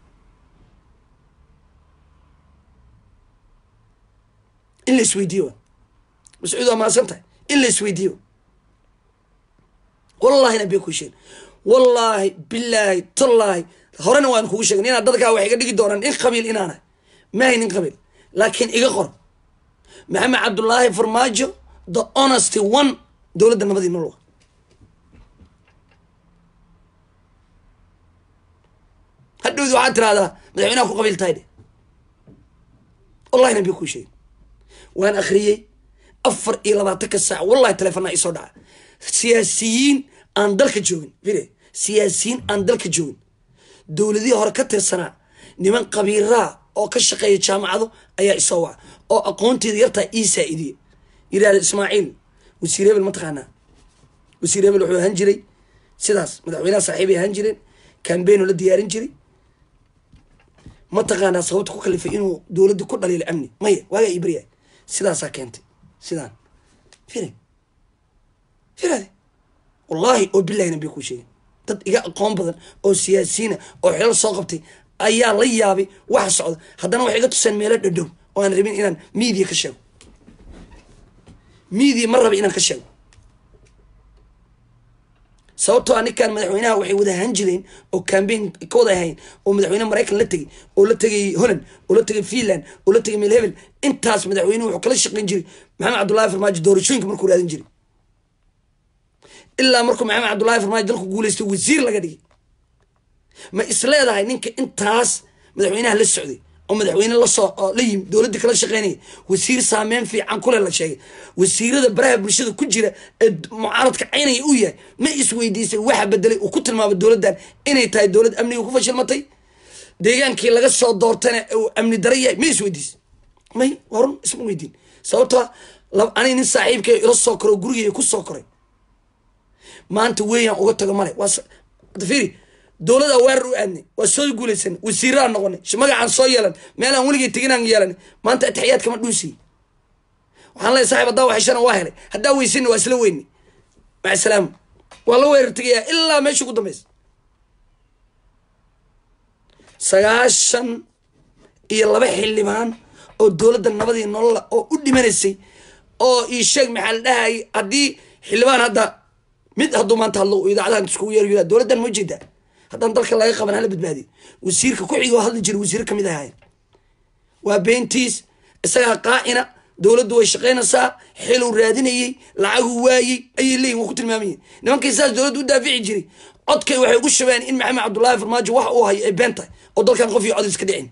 in la isweydiiyo wa mascuud waa mahadsan tahay in la isweydiiyo wallahina bee ku sheegin wallaahi bilaahi tallaahi horena waan kugu sheegin inaad dadkaa wax iga dhigi doonaan in qabiil inaanahay maahay nin qabiil laakiin iga qor maxamed cabdullaahi farmaajo the honesty one dowladda nabadii nologa hadhowdi waxaad tirahdaa madaxweynaha ku qabiil tahay dhe wallahina bee ku sheegin waan akhriyey afar iyo labaatanka saac wallahi telefonaa isoo dhaca siyaasiyiin aan dalka joogin fire siyaasiyiin aan dalka joogin dowladihii hore ka tirsanaa niman qabiiraa oo ka shaqeeya jaamacado ayaa isoo waca oo aqoonteeda yartaa ii saa-idiye yidhahda ismaaciil wasiir hebel ma taqaanaa wasiir hebel wuxuu ahaan jiray sidaas madaxweynaha saaxiibay ahaan jireen cambaign oo la diyaarin jiray ma taqaanaa sababta ku kalifay inuu dowladda ku dhaliilo amni maya waagaa ii baryahay sidaasaa keentay sidaan fire firade wallaahi oo bilahina bay ku sheegeen dad iga aqoon badan oo siyaasiyiina oo xilal soo qabtay ayaa la yaabay waxa socda haddana waxay iga tuseen meelo dhadhow oo aan rabin inaan media ka sheego media ma raba inaan ka sheego sababtoo a ninkan madaxweynaha waxay wada ahaan jireen oo cambaign ka wada ahayn oo madaxweyne maraykan la tegay oo la tegay holland oo la tegay finland oo la tegay meel hebel intaas madaxweynuhu wuxuu kala shaqayn jiray maxamed cabdullahi farmaajo doorashooyinka markuu raadin jiray ilaa markuu maxamed cabdullahi farmaajo dalku guuleystay wasiir laga dhigay ma isleedahay ninka intaas madaxweynaha la socday oo madaxweyne lasoo la yimi dowladda kala shaqeynaya wasiir saameyn fiican kule la sheegay wasiirada baraha bulshada ku jira ee mucaaradka caynaya uu yahay ma isweydiisay waxa bedelay uu ku tilmaamay dowladdan inay tahay dowlad amniga ku fashilmatay deegaankii laga soo doortana uu amni dara yahay ma isweydiisay may warun isma weydiin sababtoo ani nin saaxiibkay ila soo koro gurigay ku soo koray maanta weeyaan uga tago male waafiri dowlada weerar u aadnay waa soo guulaysan wasiiraan noqonay magacaan soo yeelan meelaan weligay teginaan yeelan maanta atixiyaad kama dhuusiy waxaan leeay saxib haddaa waxashana waa helay haddaa weysana waa isla weyni maca salaama waa la weerar tegayaa ilaa meesha ugu dambeysa sagaashan iyo laba xildhibaan oo dowladda nabadii nolola oo u dhimanaysay oo ii sheeg maxaa la dhahayay haddii xildhibaan hadda mid hadduu maanta hadlo idaacadahan iskugu yeer dowladdan ma jeedaa haddaan dalka laga qaban hala badbaadiyo wasiirka ku-xiga oo hadli jira wasiir kamid ahayn waa beentiis isagaa qaacina dowladdu way shaqaynaysaa xiluu raadinayey lacaguu waayey ayay leeyihin waa ku tilmaamayeen nimankii saas dowladda u daafici jiray codkay waxay ugu shabeen in maxamed cabdullaahi farmaajo wax uu hayo ay been tahay oo dalkan qof iyo cod iska dhicin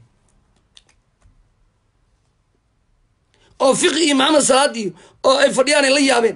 oo fiqi iyo maxamed salaad iyo oo ay fadhiyaan ay la yaabeen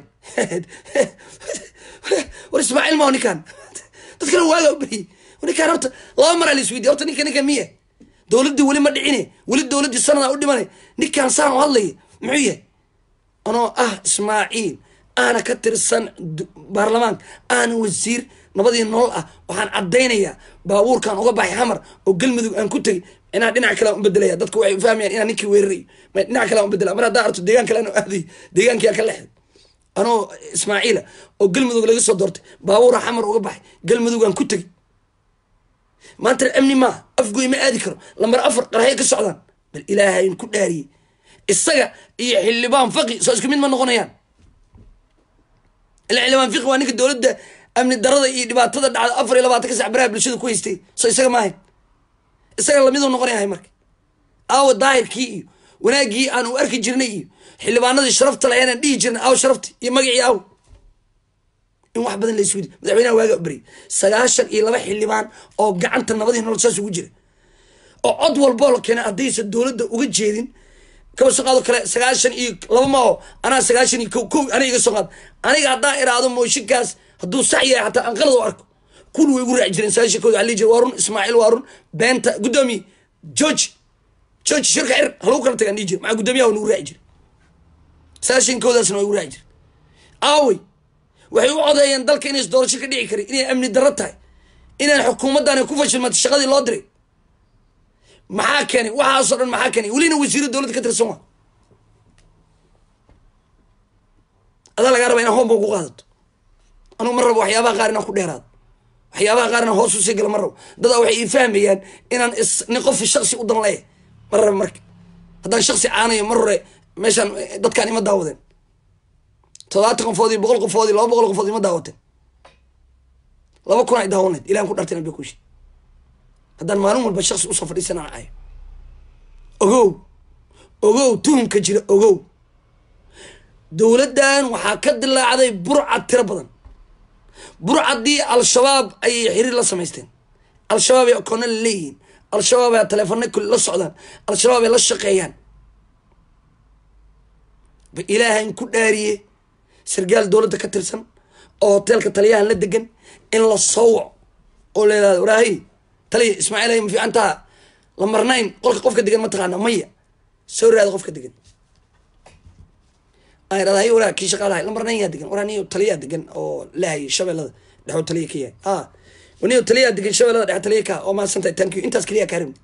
war ismaaciil maho ninkaan dadkana waaga u beriyey ninkaan horta laba maraa la isweydiya horta ninka ninka miya dowladdii weli ma dhicine weli dowladdii sanadaa u dhimane ninkaan saan u hadlaya muxuu yahay anoo ah ismaaciil aana ka tirsan baarlamaanka aana wasiir nabadii nolol ah waxaan caddaynayaa baabuurkan uga baxay xamar oo galmudug aan ku tegay inaa dhinac kale aan u bedelaya dadku waxay ufahmayaan inaa ninkii weerarayo dhinac kale aan u bedela mar haddaa arto deegaan kale aan aaday deegaankii aan ka lexday anoo ismaaciila oo galmudug laga soo doortay baabuura xamar uga baxay galmudugaan ku tegay maanta amni maaha afgoy ma aadi karo lambar afar qarxay ka socdaan bal ilaahayn ku dhaariyey isaga iyo xildhibaan faqi soo isku mid ma noqonayaan ila xildhibaan fiqi waa ninka dowladda amni darada iyo dhibaatada dhacda afar iyo labaatanka sac baraha bulshada ku haystay soo isaga maahayn isaga lamiduu noqonayahay marka aawa daahirkii iyo wanaaggii aan u arki jirnay iyo xildhibaanadii sharafta lahayn aan dhihi jirnay aaw sharafti iyo magacii aaw in wax badan la isweydi madaxweynaha waaga u beryay sagaashan iyo laba xildhibaan oo gacanta nabadii nolol saas ugu jira oo cod walboo la keena haddaysa dowladda uga jeedin kaba soo qaado kale sagaashan iyo laba maaho anaa sagaashan iyo ko kow aniga iga soo qaad aniga haddaa iraado mooshinkaas hadduu sax yahay xataa aan qalad u arko kul way igu raaci jireen sagaashan kooda waxaa lihi jira waa run ismaaciil waa run beenta guddoomiye george george shirka xir halagu kala tagaan dhihi jira maxaa guddoomiyaha waa nagu raaci jira sagaashan koodaasna waa igu raaci jira aawey waxay u codeeyeen dalka inays doorasho ka dhici karin inay amni darro tahay inaan xukuumaddaani ku fashilmatay shaqadii loo diray maxaa keenay waxaasoo dhan maxaa keenay welina wasiiro dowladda ka tirsan waa adaa lagaa raba inaa hoomba ku qaadato anugu ma rabo waxyaabaha qaar inaan ku dheeraado waxyaabaha qaar inaan hoos usii gala ma rabo dadaa waxay ii fahmayaan inaan is nin qof shaksi u dan leeyahay ma rabo marka haddaan shaksi caanayo mar hore meeshaan dadkaan ima daawadeen toddobaatan qofoodii boqol qofoodii laba boqol qofood ima daawateen laba kun ay daawanayd ilahan ku dhartay nabiga kushi haddaan maalin walba shaksi usoo fadhiisanaan cayo ogow ogow tuhumka jira ogow dowladdan waxaa ka dilaacday burcad tiro badan burcaddii al-shabaab ayay xiriir la samaysteen al-shabaab ay akoona la leeyihiin al-shabaab ay taleefana kuli la socdaan al-shabaab ay la shaqeeyaan ba ilaahayn ku dhaariye sargaal dowladda ka tirsan oo hoteelka taliyahan la degan in la soowac oo leedaada waraahay taliya ismaaciil ay ma fiican taha la marnayn qolka qofka degan ma taqaana maya soo raada qofka degan aan idhahda hay waraa kii shaqaalahay la marnayn yaa degan waraa niyo taliyaa degan oo lahayay shabeellada dhexoo taliya ka yahay a niyo taliyaa degan shabeellada dhexe taliya ka oo mahadsantahay thank you intaas keliya kaa rabni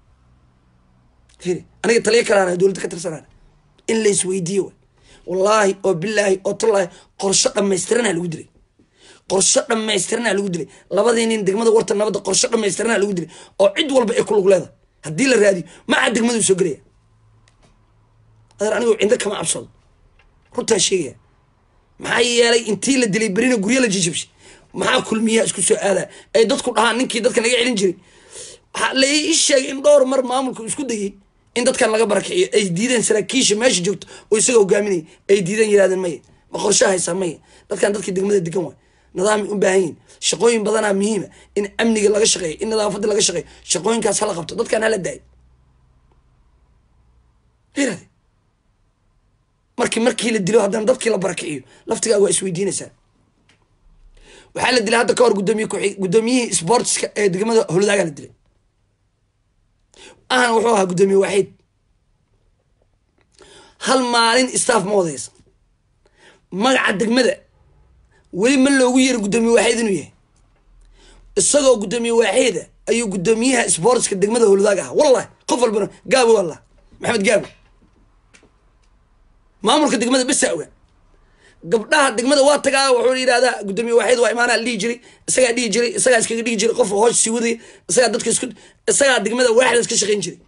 firi aniga taliya kalaana dowladda ka tirsanaan in la isweydiiyo wa wallaahi oo bilaahi oo tallaahi qorsho dhammaystiranaa lagu dilay qorsho dhammaystiranaa lagu dilay labadii nin degmada warta nabadda qorsho dhammaystiranaa lagu dilay oo cid walba ay ku lug leedahay haddii la raadiyo maca degmaduu soo gelaya adeer anigu cindo kama cabsado runtaa sheegaya maxaa yeelay intii la dilay berina guryo la jijabshay maxaa kulmiyaha isku soo aadaa ay dadku dhahaan ninkii dadka naga celin jiray waxaa la ii sheegay in dhowr mar maamulku isku dayay in dadkan laga barakiciyo ay diideen saraakiisha meesha joogto oo isaga hogaaminaya ay diideen yirahdeen maya ma qorshaha haysaa maya dadkan dadkii degmada degan waay nidaamay u baahan yihin shaqooyin badanaa muhiima in amniga laga shaqeeyo in nadaafadda laga shaqeeyo shaqooyinkaas hala qabto dadkan hala daayo irade markii markii la dilo haddana dadkii la barakiciyo laftigaaga waa isweydiinaysaa waxaa la dilay hadda ka hor gudoomiye guddoomiyihii sportska ee degmada holodaagaa la dilay ahna wuxuu ahaa guddoomiye waaxiid hal maalin staff ma wadaysa magaca degmada weli ma loogu yeeri guddoomiye waaxiid inuu yahay isagoo guddoomiye waaxiida ayuu guddoomiyaha sportska degmada holodaag ahaa wallahi qof walbana gaabo wallah maxamed gaabo maamulka degmada besa oga gabdhaha degmada waa tagaa wuxuu yidhahdaa guddoomiye waaxiid waa imaanaa dhihi jiray isagaa dhihi jiray isagaa iskaga dhihi jiray qof hoos sii wadaya isagaa dadka isku isagaa degmada waaxida iska shaqayn jiray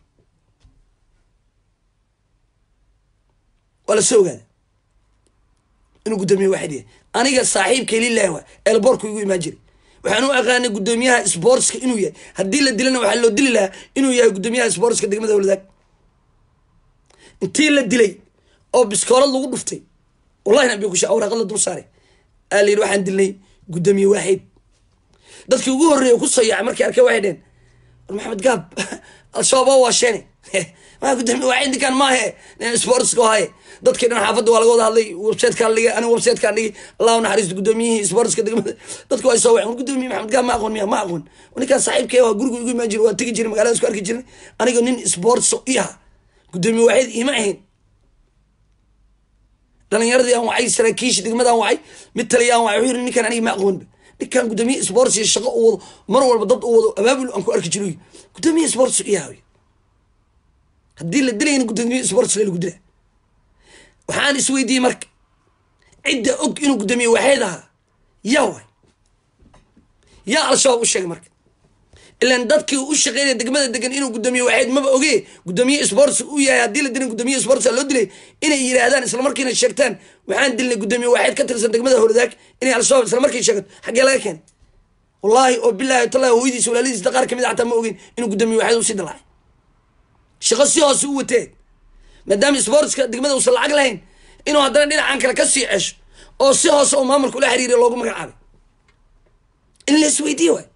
waa la soo ogaada inuu guddoomiye waaxid yahay aniga saaxiibkay lilahi waa eelboorku igu imaan jiray waxaan u aqaanay guddoomiyaha sportska inuu yahay haddii la dilana waxaa loo dili lahaa inuu yahay guddoomiyaha sportska degmada howladaag intii la dilay oo biskoolad lagu dhuftay wallahi nabi kusha awraaqad la dul saaray aa la yidhi waxaan dilnay guddoomiye waaxid dadkii ugu horreeya ku sayaacay markay arkay waxay dheen war maxamed gaab al-shabaab waa sheene maa guddoomiye waaxid ninkaan maahe sportska haye dadkii dhan xaafadda waa laga wada hadlay websitekaan dhigay aniga websitekaan dhigay allahu naxariisto guddoomiyihii sportska degmada dadku waa soo waceen guddoomiye maxamed gaab ma aqoon miya ma aqoon ninkaan saaxiibkee waa gurigu igu imaan jiray waa tegi jiray magaalada isku arki jiray aniga nin sports i aha guddoomiye waaxid ima ahayn dhalinyaradii aan wacay saraakiisha degmadaan wacay mid taliya aan wacay wuxuu yiri ninkaan aniga ma aqoonba ninkaan guddoomiye sports iyo shaqo u wado mar walba dad u wado abaabul aan ku arki jiray guddoomiye sports iyaha haddii la dilayna guddoomiye sports lagu dila waxaan isweydiiyey marka cidda og inuu guddoomiye waaxeed ahaa yaa way yaa al-shabaab u sheegay marka ilan dadkii u shaqeynaya degmada degan inuu guddoomiye waaxeed maba oge guddoomiye sports u yahay haddii la dilin guddoomiye sports loo dilay inay yidhaahdaan islamarkiina sheegtaan waxaan dilnay guddoomiye waaxeed ka tirsan degmada howladaag inay al-shabaab islamarkii sheegato xaggee laga keenay wallaahi oo bilaahi tallahi hooyadiisa walaalidiisa qaar kamid a xataa ma ogeyn inuu guddoomiye waaxeed usii dalaacay shaqo si hoose u watee maadaama sportska degmada uusan lacag lahayn inuu haddana dhinacan kale ka sii cesho oo si hoose oo maamulka ula xiriiriya loogu magacaabay in la isweydiiye waay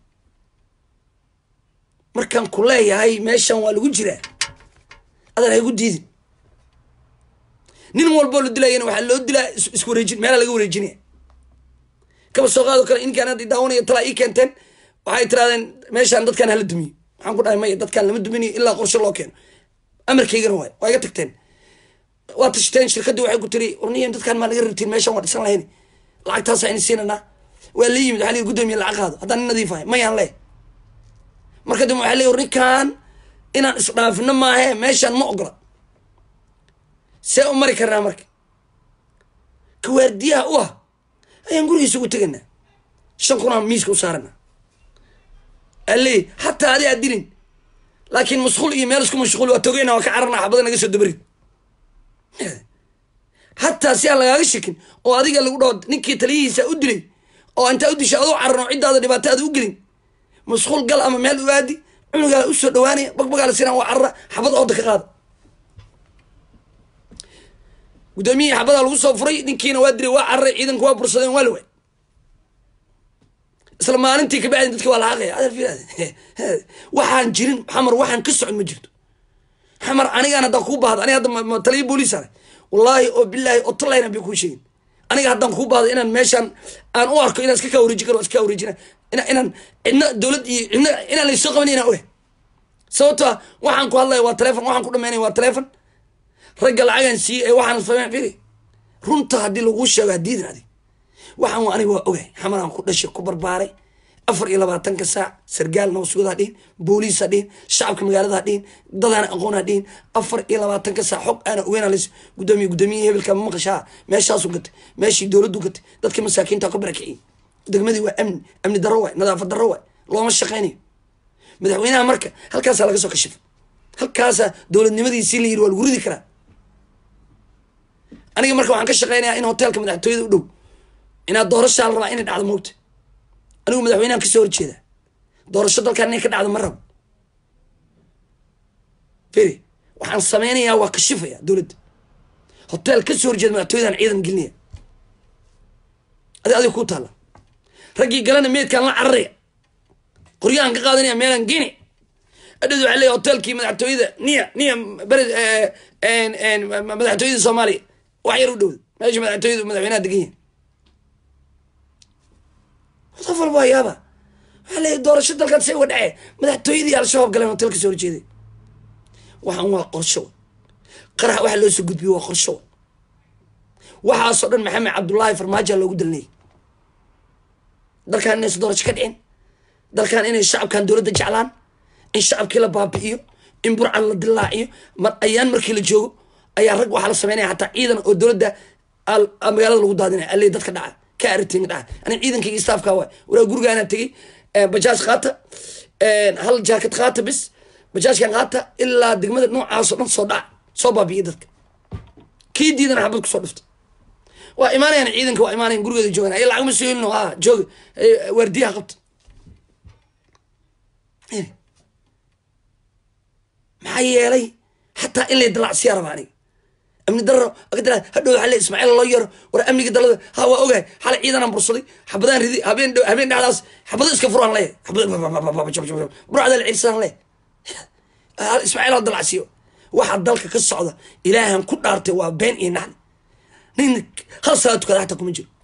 markaan ku leeyahay meeshan waa lagu jiraa adan haygu diidin nin walboo la dilayana waxaa loo dilaa isku wareejin meelaa laga wareejinaya kaba soo qaado kale inkaan hadda daawanaya talaa ii keenteen waxay tirahdeen meeshaan dadkaan hala dumiyo waxaan ku dhahay maya dadkaan lama duminayo ilaa qorshe loo keeno amarkaygana waay waa iga tagteen waa tashteen shirkadii waxay ku tiri warniyan dadkaan maa naga rabtiin meeshan waa dhisan lahayn lacagtaasa ayna siinanaa waa la yimid waxaa la yidhi guddoomiye lacag qaado haddaan nin nadiif ahay mayaan leeh marka dambe waxaa leey ninkaan inaan isdhaafino maahe meeshaan ma ogola see u mari karnaa marka ka waardiyaha u ah ayaan gurigiisa ugu teganaa shan kun aan miiska u saarana aley xataa adi aad dilin laakiin masquul iyo meel isku mashquul waa togeyna waa ka cararna xabada naga soo dabarid hataa si aan lagaaga shekin oo adiga lagu dhaho ninkii taliyihiisa u dilay oo intaa u disha adoo cararno ciddaada dhibaato aada u gelin masquul gal ama meel u aadi cunugaa usoo dhawaanaya bagbagaa la sinaan waa carara xabad ooda ka qaada guddoomiyihii xabadaa lagu soo furay ninkiina waa diray waa cararay ciidanka waa bursadeen waa la waay isla maalintii kabacdin dadka waa laaqaya waxaan jirin xamar waxaan ka socon ma jirto xamar anigaan haddaan kuu baahdo aniga hadda taliya booliis ahay wallaahi oo bilaahi oo talayna bay kuu sheegin aniga haddaan kuu baahdo inaan meeshaan aan u arko inaan iska kaa wareejin karo iska kaa wareejina ina inaan cidna dowlad iyo cidna inaan laysoo qaban inaan ogahay sababto ah waxaan ku hadlaya waa telefon waxaan ku dhamaynaya waa telefon ragga lacagan siiye ee waxaan fahmeen firi runta haddii laguu sheego hadiidin adig waxaan aniga waa ogahay xamaraan ku dhashay ku barbaaray afar iyo labaatanka saac sargaal nabasuud ha dhihin booliis ha dhihin shacabka magaalada ha dhihin dadaan aqoon ha dhihin afar iyo labaatanka saac xog aana ogeyn las gudoomiye gudoomiyihii hebelka ma maqashaa meeshaasu gatay meeshii dowladdu gatay dadka masaakiinta ka barakiciyay degmadii waa amni amni darro waay nadaafad darro waay looma shaqaynayo madaxweynaha marka halkaasaa laga soo kashifa halkaasaa dowladnimadiisii la yiri waa lagu ridi karaa aniga marka waxaan ka shaqeynayaa in hoteelka madaxtooyada u dhow inaad doorashaa la rabaa inay dhacdo moogta anigu madaxweynahan kasoo horjeeda doorasho dalkan inay ka dhacdo ma rabo feri waxaan sameynayaa waa kashifaya dowladda hotel kasoo horjeeda madaxtooyadan ciidan gelinaya adi adiga kuu taalla raggii galana meedkaan la cararaya qoryahan ka qaadanaya meelaan geni adhad waxaa leeya hotelkii madaxtooyada niya niya bered madaxtooyada soomaaliya wax yar u dhowda meesha madaxtooyada madaxweynaha degan yahay qof walba waa yaaba waxaa leeya doorasho dalkan say uga dhacee madaxtooyadii al-shabaab galeen hotel ka soo horjeeday waxaan waa qorsho qarax waxa loo soo gudbiyo waa qorsho waxaasoo dhan maxamed cabdullaahi farmaajoa loogu dalinayay dalkan inaysa doorasho ka dhicin dalkan inay shacabkan dowladda jeclaan in shacabkii la baabi'iyo in burcan la dilaaciyo mar ayaan markii la joogo ayaa rag waxaa la sameynaya hataa ciidan oo dowladda magaalada lagu daadinaya alle dadka dhaca ka aritin dhaca ani ciidankayga staafka waay waraa gurigaana tegey bajaaj qaata hal jaakad qaata bis bajaajkan qaata ilaa degmada noocaasoo dhan soo dhaca soo baabi'iya dadka kii diidana xabad kusoo dhufta waa imaanayaan ciidanka waa imaanayan gurigeeda joogan ay lacagma soo helino ha jooga waardiyaha qabta maxaa yeelay xataa in lay dalacsiyaa raba aniga amni daro agdala hadhow waxaa le ismaaciil loo yaro war amniga dalada ha waa ogahay xalay ciidanaan bursaday xabadaan ridi habeen habeen dhacdaas xabado iska furaan leeyahay xabad burcda la celisadaan leeyahay ismaaciil ha dalacsiyo waxa dalka ka socda ilaahan ku dhaartay waa been iyo naxli nin hal salaad tukada xataa kuma jiro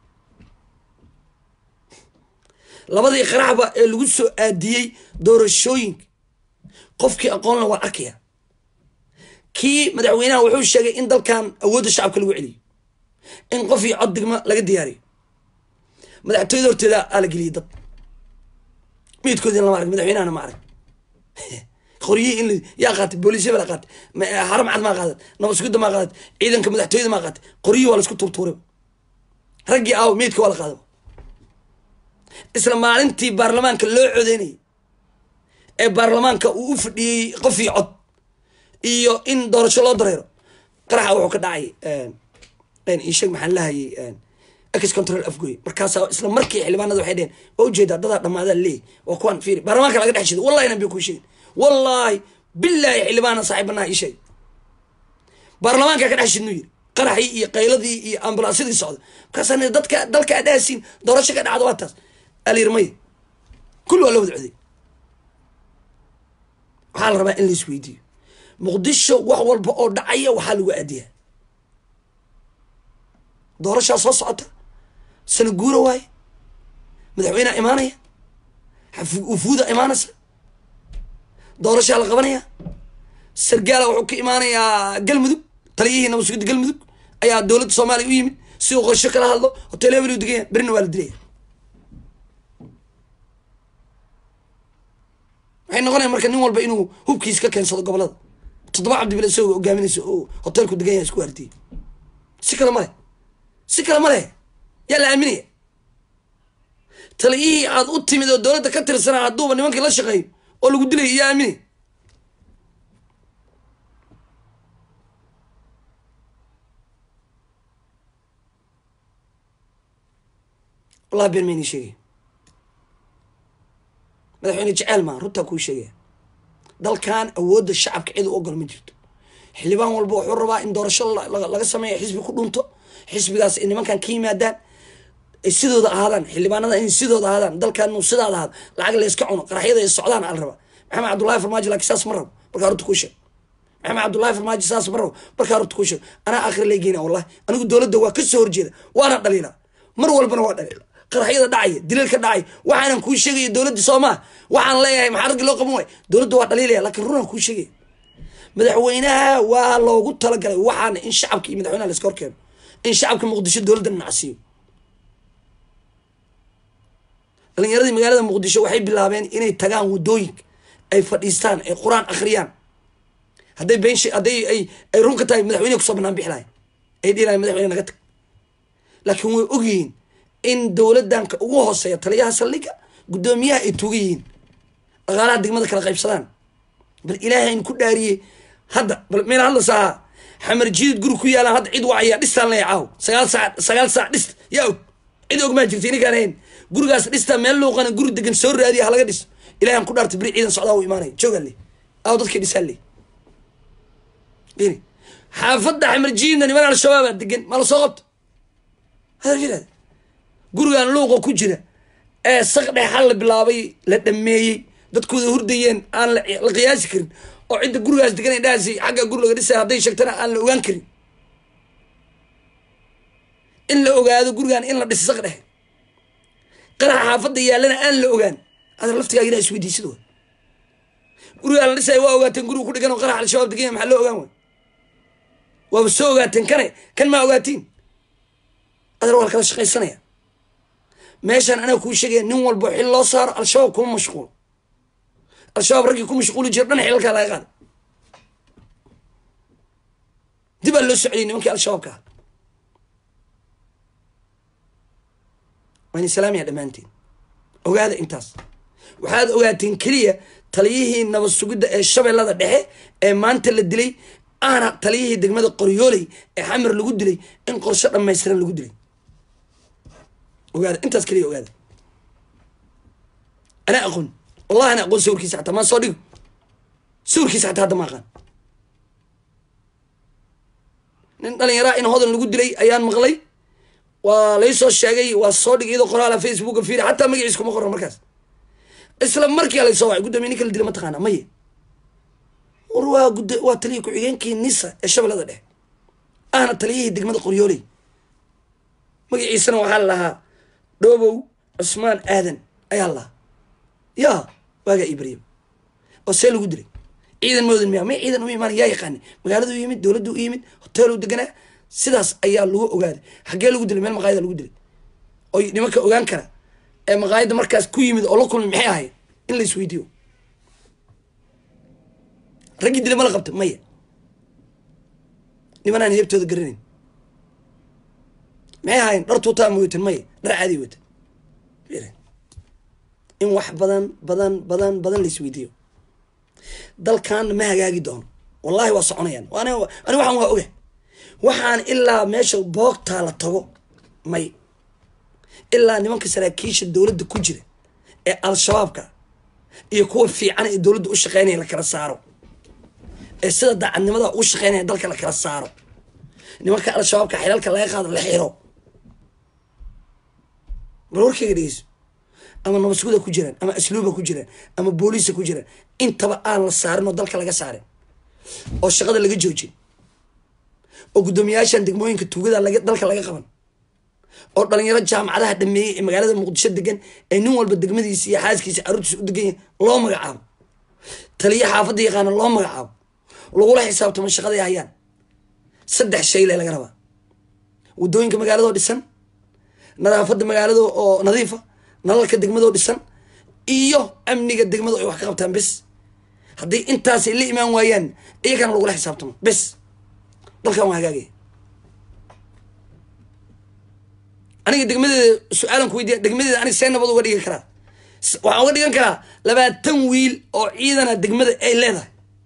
labadii qaraxba ee lagu soo aadiyey doorashooyinka qofkii aqoonla waa arkaya kii madaxweynaha wuxuu sheegay in dalkan awoodda shacabka lagu celiyo in qof iyo cod digma laga diyaariyo madaxtooyada horteeda aa la geliyay dad midkoodin lama arag madaxweynahana ma arag qoryihii in yaa qaatay booliisya baa qaatay haram cad maa qaadan nabasgudda maa qaadat ciidanka madaxtooyada maa qaatay qoryihii waa laisku tuurtuuray raggii aaw meydka waa la qaada isla maalintii baarlamaanka loo codeynayay ee baarlamaanka uu u fadhiyey qof iyo cod iyo in doorasho loo dareero qaraxa wuxuu ka dhacay isheg maxaan lahayay ex control afgoy markaasaa isla markii xildhibaanada waxay dheheen waa ujeedaa dadaa dhamaadaa leey waa kuwaan fiiri baarlamaanka laga dhex shido wallahi nabi kuu sheegin wallaahi bilaahi xildhibaana saaxiibanaha ii sheegay baarlamaanka ka dhex shidnu yiri qaraxii iyo qayladii iyo ambulansyadii socda markaasaa dadka dalka aad dhaasiin doorasho ka dhacdo waa taas alirmay kulli waa la wada coday waxaa la rabaa in la isweydiiyo muqdisho wax walba oo dhacaya waxaa lagu aadiyaa doorashaa soo socota sana guura waaye madaxweyneha imaanaya wufuuda imaanaysa doorashaa la qabanaya sargaala wuxuu ka imaanayaa galmudug taliyihii nabasugidda galmudug ayaa dowladda soomaaliya u yimid si uu qorsho kala hadlo hotel hebel u deganya berina waa la dilaya waxay noqonaya marka nin walba inuu hubkiis ka keensado gobolada toddoba cabdibile isagoo hogaaminaysa oo hoteelku degan yahay isku waartiyey si kale male si kale ma leh yaa la aaminaya taliyihii aad u timid oo dowladda ka tirsanaa hadduuba nimankii la shaqeeyo oo lagu dilaya yaa aaminaya wallahi been maynii sheegaya madaxweyne jeceel maa runtaa kuu sheegaya dalkan awoodda shacabka cid u ogol ma jirto xildhibaan walba wuxuu rabaa in doorasho laga sameeyo xisbi ku dhunto xisbigaas ay nimankan ka yimaadaan ay sidooda ahaadaan xildhibaanada in sidooda ahaadaan dalkan inuu sidaad ahaado lacag layska cuno qaraxyada ay socdaan ala rabaa maxamed cabdullahi farmaajo laakiin saas ma rabo markaa horta kuu sheeg maxamed cabdullahi farmaajo saas ma rabo markaa horta kuu sheeg anaa akhri lay geyna wallahi anigu dowladda waa ka soo horjeeda waana dhaliila mar walbana waa dhaliila qaraxyada dhacaya dilalka dhacaya waxaanan kuu sheegaya dowladda soomaa waxaan leeyahay maxaa raggi loo qaban waay dowladda waa dhaliilaya laakiin runaan kuu sheegaya madaxweynaha waa loogu talagalay waxaana in shacabka iyo madaxweynaha la iska horkeeno in shacabka muqdisho dowladda nacsiiyo dhalinyaradii magaalada muqdisho waxay bilaabeen inay tagaan waddooyinka ay fadhiistaan ay qur-aan akhriyaan hadday been hadday ay ay run ka tahay madaxweyneha kusoo banaan bixi lahay ay dhihi lahay madaxweyne naga tag laakiin way ogyihiin in dowladanka ugu hooseeya taliyaha saldhiga guddoomiyaha ay tuuga yihiin dhaqaalaha degmada kala qaybsadaan bal ilaahayn ku dhaariyey hadda bal meel hadlasaa xamar jiidid guri ku yaalaan hadda cid wacaya dhistaan leeya caaw sagaal saac sagaal saac dhist yaa og cid og maa jirta ininkaan hayn gurigaas dhistaa meel luuqana guri degan soo raadiya halaga dhiso ilahan ku dhaarta beri ciidan socdaa u imaanaya joogaan le aaw dadkii dhisaan le ini xaafadda xamar jiidna niman al-shabaabaa degan ma la soo qabto hadalkiraada gurigan luuqa ku jira ee saq dhexal la bilaabay la dhameeyey dadkooda hurdayeen aan la qiyaasi karin oo cidda gurigaas degan dhaasi xagga guri laga dhisay hadday sheegtana aan la ogaan karin in la ogaado gurigan in la dhisa saq dhexe qaraxa xaafadda yaallana aan la ogaan ada laftigaagina isweydiisid wa gurigaan la dhisaya waa ogaateen guriga ku dhigan oo qaraxa al-shabaab deganya maxaa loo ogaan way waaba soo ogaateen kane kan maa ogaatiin adar waa la kala shaqaysanaya meeshaan anaa kuu sheegaya nin walbo xil loo saaro al-shabaab kuma mashquulo al-shabaab raggii ku mashquuli jira dhan xilalkaa laga qaaday dib aa loo socdiyay nimankii al-shabaabka ah waan islaamiya dhammaanteen ogaada intaas waxaad ogaateen keliya taliyihii nabad sugidda ee shabeellada dhexe ee maanta la dilay aana taliyihii degmada qoryooley ee xamar lagu dilay in qorsho dhammaystiran lagu dilay ogaada intaas keliya ogaada anaa aqoon wallahi ana aqoon sawirkiisa xataa maan soo dhigo sawirkiisa xataa hadda ma aqaan nin dhalinyaraa in hodan lagu dilay ayaan maqlay waa laysoo sheegay waa soo dhigay iyadoo qoraala facebooka fiiri xataa magaciis kuma qoran markaas isla markiia laysoo wacay guddoomiye ninka la dila ma taqaana maye war waa gud waa taliya ku-xigeenkii nisa ee shabeellada dhexe ahna taliyihii degmada qoryooley magaciisana waxaa la lahaa dhoobow cusmaan aadan ayaa la lahaa yaa waagaa ibrahim oo see lagu dilay ciidan moodan miya may ciidan u imaan yaa yaqaanay magaaladu u yimid dowladdu u yimid hoteelu deganaa sidaas ayaa lagu ogaaday xaggee lagu dilay meel maqaayada lagu dilay oy nimanka ogaan kara ee maqaayadda markaas ku yimid oo la kulmay maxay ahayd in la isweydiiyo raggii dilay ma la qabta maya nimanaan heebtooda garanayn maxay ahayn dhar tuutaa ma watan maya dhar caadi watan in wax badan badan badan badan la isweydiiyo dalkaana ma hagaagi doono wallahi waa soconayaan ani ani waxaan waa oga waxaan ilaa meesha boogtaa la tago may ilaa nimanka saraakiisha dowladda ku jira ee al-shabaabka iyo kuwa fiican ee dowladda u shaqeynaya la kala saaro ee sida daacadnimada u shaqeynaya dalka la kala saaro nimanka al-shabaabka xilalka laga qaado la xiro bal warkayga dhegeyso ama nabadsuguda ku jiraan ama asluuba ku jiraan ama booliisa ku jiraan intaba aan la saarin oo dalka laga saarin oo shaqada laga joojin oo guddoomiyaashan degmooyinka tuugada dalka laga qaban oo dhalinyaro jaamacadaha dhameeyey ee magaalada muqdisho degan ee nin walba degmadiisa iyo xaaskiisa caruurtiisa u degan yahay loo magacaabo taliya xaafadda yaqaana loo magacaabo lagula xisaabtamo shaqaday hayaan saddex shay le laga rabaa waddooyinka magaaladoo dhisan nadaafadda magaalada oo nadiifa nalalka degmadoo dhisan iyo amniga degmada ay wax ka qabtaan bes haddii intaasay la imaan waayaan iyagana lagula xisaabtamo bes dalkan waa hagaagaya aniga degmadeeda su-aalan ku weydiya degmadeeda aniga see nabad uga dhigan karaa waxaan uga dhigan karaa labaatan wiil oo ciidana degmada ay leedahay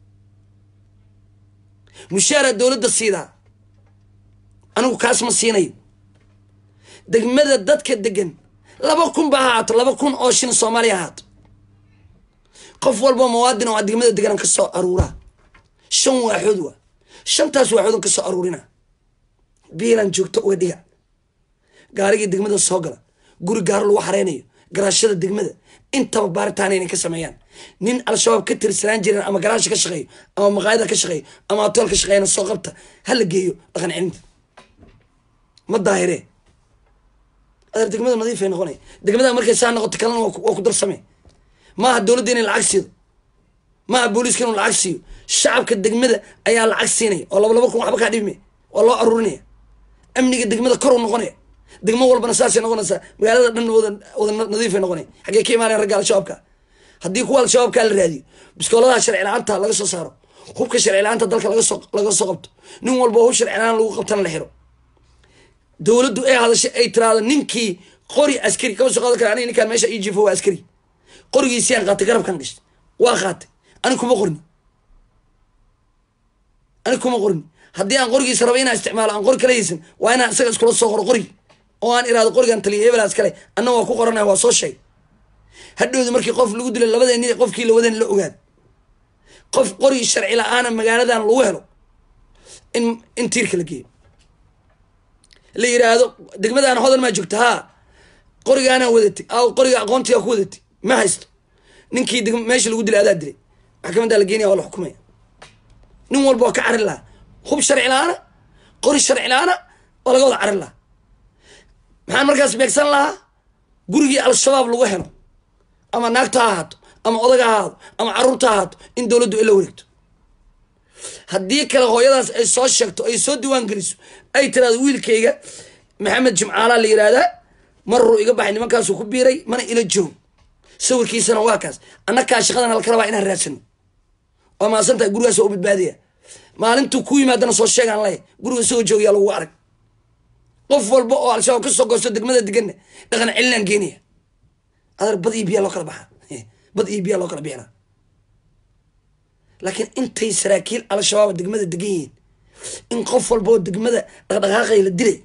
mushaara dowladda siidaa anigu kaas ma siinayo degmada dadka degan laba kun ba ahaato laba kun oo shin soomaaliya ahaato qof walba muwaadin oo degmada deganan ka soo aruuraa shan waaxood waa shantaas waaxoodan ka soo aruurina biilan joogto uga dhiga gaarigii degmada soo gala guri gaaro lagu xareynayo garaashada degmada intaba baaritaan inay ka sameeyaan nin al-shabaab ka tirsanaan jiren ama garaasha ka shaqeeyo ama maqaayada ka shaqeeyo ama hotel ka shaqeeyana soo qabta ha la geeyo dhaqan celinta ma daahiree adeer degmada nadiifay noqonay degmada markay saa noqoto kalena waa ku darsame maaha dowladda inay lacag siido maaha booliiska inuu lacag siiyo shacabka degmada ayaa lacag siinaya oo laba laba kun waxba kaa dhibime waa loo aruurinaya amniga degmada kor u noqonaya degmo walbana saasay noqonaysaa magaalada dhan wada wada nadiifay noqonaya xaggee ka imaanayan ragga al-shabaabka haddii kuwa al-shabaabka la raadiyo biskooladaha sharci la-aanta laga soo saaro hubka sharci la-aanta dalka laga soo laga soo qabto nin walba hub sharci la-aan lagu qabtana la xiro dowladdu ay hadashay ay tiraahdo ninkii qori askari kama soo qaadan kara aniga ninkaan meesha ii jiifo waa askari qorigiisiyaan qaatay garabkan gashtay waa qaatay ani kuma qorni ani kuma qorni haddii aan qorigiisa raba inaan isticmaalo aan qori kala haysan waa inaan isaga iskula soo qoro qorigi oo aan iraado qorigan taliya hebelaas kale anna waa ku qoranaya waa soo sheeg hadhowda markii qof lagu dilay labadeeni qofkii lawadan la ogaad qof qori sharci la-aana magaaladan lagu helo in in tiirka la geeyo la yiraahdo degmadaan hodan maa joogta haa qorigaanaa wadatay aw qoriga aqoontigaa ku wadatay ma haysto ninkii meesha lagu dilay adaa dilay maxkamadaa la geenaya waa la xukumaya nin walba waa ka carin lahaa hub sharci la-aana qori sharci la-aana waa laga wada carin lahaa maxaan markaas beegsan lahaa gurigii al-shabaab lagu helo ama naagta ha ahaato ama odaga ha ahaado ama caruurta ha ahaato in dowladdu ay la wareegto haddii kale hooyadaas ay soo sheegto ay soo diiwaan geliso ay tiraado wiilkayga maxamed jimcaalaa la yidhaahdaa maruu iga baxay nimankaasuu ku biiray mana ila joog sawirkiisana waa kaas annakaa shaqadan halka rabaa inaan raadsano waa maasantahay gurigaas waa u badbaadaya maalintuu ku yimaadana soo sheegaan lay guriga isagoo joogayaa lagu arag qof walba oo al-shabaab ka soo goosto degmada deganna dhaqan celinaan geenaya adeer bad iyo biyaa loo kala baxaa bad iyo biyaa loo kala bixinaa laakiin intay saraakiil al-shabaab degmada degan yihiin in qof walba oo degmada dhaqdhaqaaqay la dilay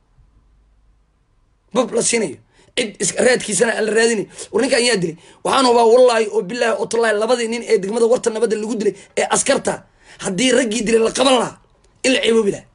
bab la siinayo cid raadkiisana aan la raadinayo war ninkan yaa dilay waxaan hubaa wallaahi oo bilaahi oo tallaahi labadii nin ee degmada warta nabadda lagu dilay ee askarta haddii raggii dilay la qaban lahaa in la ceeboobi lahaa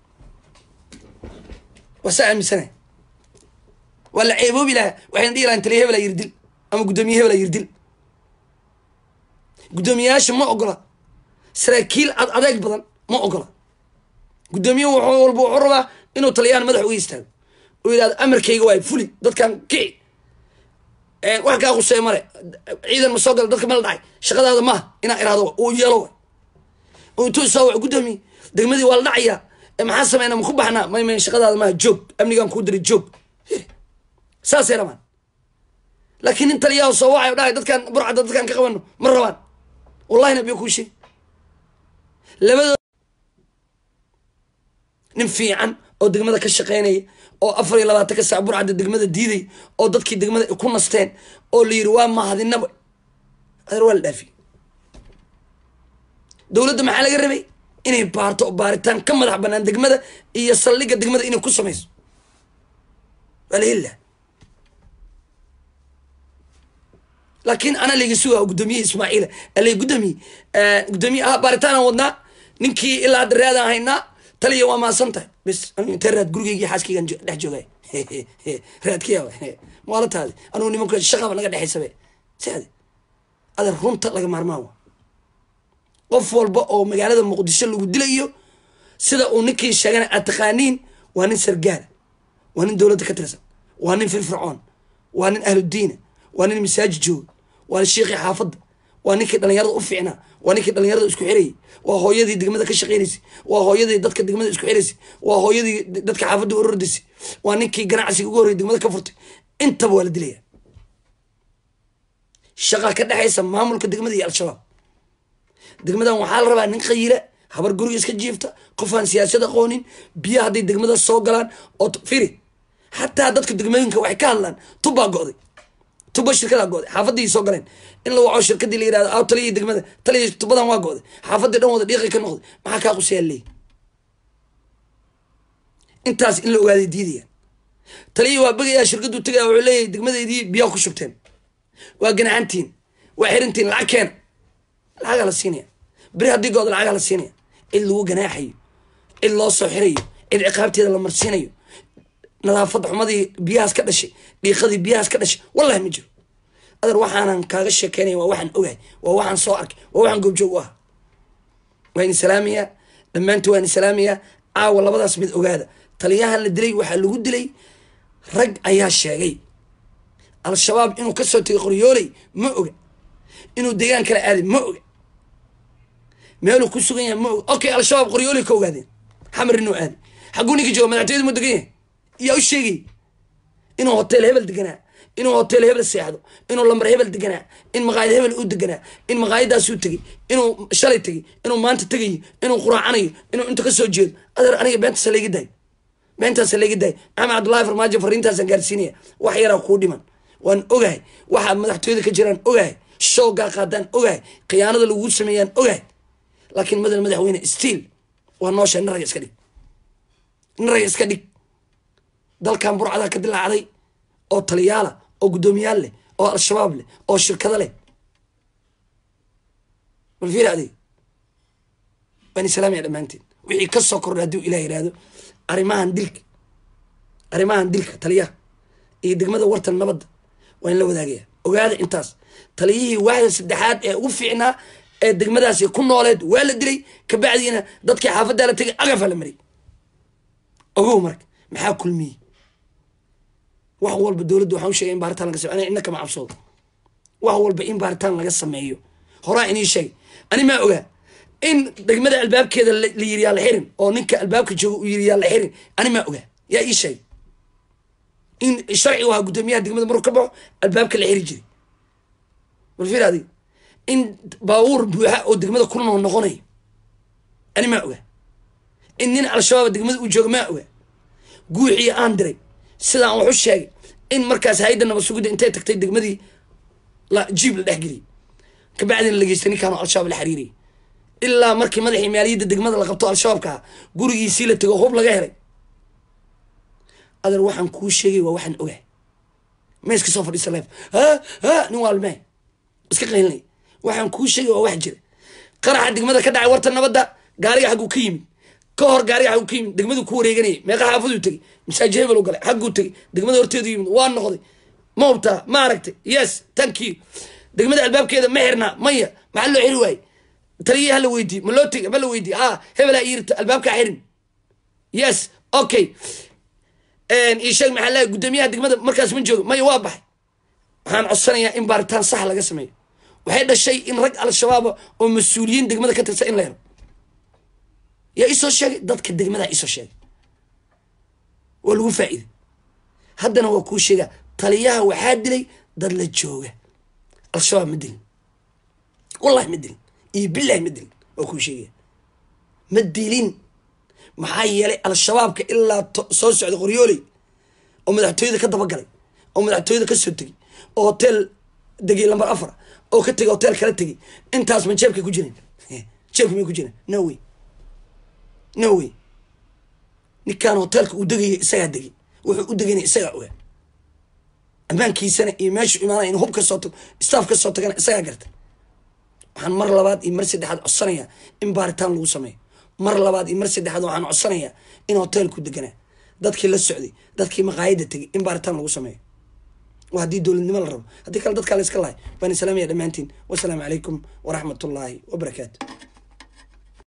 waa saa aaminsanay waa la ceeboobi lahaa waxayna dhihi lahayn taliya hebelaa yirdil ama guddoomiye hebelaa yirdil guddoomiyayaasha ma ogola saraakiil ad adeeg badan ma ogola guddoomiye wuxuu walba wuxuu rabaa inuu taliyaan madax uga istaago oo yidhahdo amarkayga waay fuli dadkan kici wax kaa qusey male ciidan ma soo gala dadka mala dhacay shaqadaada maaha inaa iraado uu yeelo way oo intuu isaa wax guddoomiye degmadii waa la dhacayaa maxaa sameynaa maku baxnaa may may shaqadaada maaha joog amnigaan kuu diray joog saasay rabaan laakiin nin taliyaha soo wacay dhahay dadkaan burcadda dadkaan ka qabano ma rabaan wallahi nabiyo kuu sheeg labadoo nin fiican oo degmada ka shaqeynaya oo afar iyo labaatan ka sac burcadda degmada diiday oo dadkii degmada ku nasteen oo la yiri waa mahadinaba adeer waa la dhaafi dowladda maxaa laga rabay inay baarto oo baaritaan ka madax banaan degmada iyo saldhigga degmada inay ku samayso waa la heli laha laakiin ana layga sugaa guddoomiye ismaaciila alay guddoomiye guddoomiye ah baaritaanaan wadnaa ninkii ilaa hadda raadaan haynaa taliya waa maasan tahay bes intee raad gurigeygi xaaskeygan dhex joogay raadkiya maala taadi anugu nimanka shaqaba naga dhexaysabe sade adeer runta laga maarmaan wa qof walba oo magaalada muqdisho lagu dilayo sida uu ninkii sheegana aad taqaaniin waa nin sargaala waa nin dowladda ka tirsan waa nin firfircoon waa nin ahludiina waa nin masaajid jooga waa nin shiikhii xaafadda waa ninkii dhalinyarada u fiicnaa waa ninkii dhalinyarada isku xirayay waa hooyadii degmada ka shaqeynaysay waa hooyadii dadka degmada isku xiraysay waa hooyadii dadka xaafadda orordaysay waa ninkii ganacsiga ugu horreyay degmada ka furtay intaba waa la dilaya shaqa ka dhexaysa maamulka degmada iyo al-shabaab degmadan waxaa la rabaa nin qayiila habar guriga iska jiifta qof aan siyaasad aqoonin biyo hadday degmada soo galaan oo firi xataa dadka degmooyinka waxay ka hadlaan tubbaa go'day tuba shirkadaa go'day xaafadii soo galeen in la waco shirkadii la yirahdo aw taliyii degmada taliyii tubadan waa go'day xaafadii dhan wada dhiiqi ka noqday maxaa kaa quseyaa leey intaas in la ogaaday diidayaan taliyii waa begayaa shirkaduu tegaya wuxuu leeyahay degmadeydii biyaa ku shubteen waa ganacantiin waa xirintiin lacag keena lacagaa la siinaya beri haddii gooda lacagaa la siinaya cid lagu ganaaxayo cid loo soo xirayo cid ciqaabteeda la marsiinayo nadaafad xumadii biyahaas ka dhashay dhiiqadii biyahaas ka dhashay wallahi ma jiro adeer waxaanan kaaga sheekeynaya waa waxaan ogahay waa waxaan soo arkay waa waxaan goobjoog u ah waa ini salaamayaa dhammaantii waa ini salaamayaa caawa labadaas mid ogaada taliyahan la dilay waxaa lagu dilay rag ayaa sheegay al-shabaab inuu kasoo tegay qoryooley ma oga inuu deegaan kala aaday ma oga meeluu ku sugan yahay ma oga okay al-shabaab qoryooley ka ogaadeen xamar inuu aaday xagguu ninka jooga madaxtooyada mu degan yahay yaa u sheegay inuu hotel hebel deganaa inuu hotel hebel seexdo inuu lambar hebel deganaa in maqaayad hebel u deganaa in maqaayadaasuu tegey inuu shalay tegey inuu maanta tegayo inuu quraacanayo inuu inta kasoo jeedo adeer aniga beentaasa layga daayo beentaasa layga daayo maxamed cabdullahi farmaajo fariintaasaan gaarsiinaya wax yaraa kuu dhiman waan ogahay waxaa madaxtooyada ka jiraan ogahay shoogaa qaadaan ogahay khiyaanada lagu sameeyaan ogahay laakiin madal madaxweyne stiil waa noosha nin raga iska dhig nin raga iska dhig dalkan burcadaa ka dilaacday oo taliyaala oo guddoomiyaal leh oo al-shabaab leh oo shirkado leh bal fiir adeeg waan islaamaya dhammaanteen wixii ka soo kordha hadduu ilah yihahdo arrimahan dilka arrimahan dilka taliyaha iyo degmada wartan nabadda waa in la wadaagaya ogaada intaas taliyihii waaxda saddexaad ee ugu fiicnaa ee degmadaasi ku nooleed waa la dilay kabacdiina dadkii xaafaddaa la tegay agafaa la mariyay ogow marka maxaa kulmiyey wax walba dowladda waxaan u sheegay in baaritaan laga sameyo ina kama cabsoodo wax walba in baaritaan laga sameeyo horaa inii sheegay ani maa ogaa in degmada albaabkeeda la yiri yaa la xirin oo ninka albaabka jooga uu yiri yaa la xirin ani maa ogaa yaa ii sheegay in sharcigu ahaa guddoomiyaha degmada maruu ka baxo albaabka la xiri jiray balfir adig in baabuur buuxa oo degmada ku noo noqonayo ani maa ogaa in nin al-shabaab degmada uu jooga maa ogaa guuxii aan diray sidaan wax u sheegay in markaas hay-adda nabad sugidda intay tagtay degmadii la jiib la dhexgeliyay kabacdina la geystay ninkaan oo al-shabaab la xiriiriyay ilaa markii madaxii maaliyadda degmada la qabto al-shabaabka ah gurigiisii la tego hub laga helay adeer waxaan kuu sheegay waa waxaan ogahay ma iska soo fadhiisa leef ha ha nin waalmee iska qaylinay waxaan kuu sheegay waa wax jira qaraxa degmada ka dhacay warta nabadda gaariga xagguu ka yimid ka hor gaariga xagguu ka yimid degmaduu ku wareeganayay meeqa xaafaduu tegey masaajid hebel u galay xagguu tegey degmada horteedu yimid waa noqday ma hubtaa ma aragtay yes thank you degmada albaabkeeda ma xirnaa maya maxaa loo xiri waaye taliyii hala weydiiye ma loo tegay ma la weydiiye ha hebelaa yirta albaabkaa xirin yes okay isheeg maxaa leeyahay guddoomiyaha degmada markaas ma joogo maya waa baxay waxaan codsanayaa in baaritaan sax laga sameeyo waxay dhashay in rag al-shabaaba oo mas-uuliyiin degmada ka tirsan in la helo yaa isoo sheegay dadka degmadaa isoo sheegay waa lagu faa'iiday haddana waa kuu sheegaa taliyaha waxaa dilay dad la jooga al-shabaab ma dilin wallahi ma dilin iyo billahi ma dilin waa kuu sheegaya ma dilin maxaa yeelay al-shabaabka ilaa soo socda qoryooley oo madaxtooyada ka dabagalay oo madaxtooyada ka soo tegay oo hotel degay lambar afar oo ka tegay hotel kala tegay intaas ma jeebkay ku jireen jeebka may ku jireen no way no way ninkaan hotelka uu degaya isagaa degay wuxuu u degayna isagaa ogaa ammaankiisana iyo meeshuu imaanaya in hub ka soo tago staff ka soo tagana isagaa gartay waxaan mar labaad iyo mar saddexaad codsanayaa in baaritaan lagu sameeyo mar labaad iyo mar saddexaad waxaan codsanayaa in hotelku deganaa dadkii la socday dadkii maqaayadda tegay in baaritaan lagu sameeyo waa haddii dowladnimo la rabo haddii kale dadkaa la iska lahay baan islaamaya dhammaantiin wasalaamu calaykum waraxmat ullaahi wabarakaatu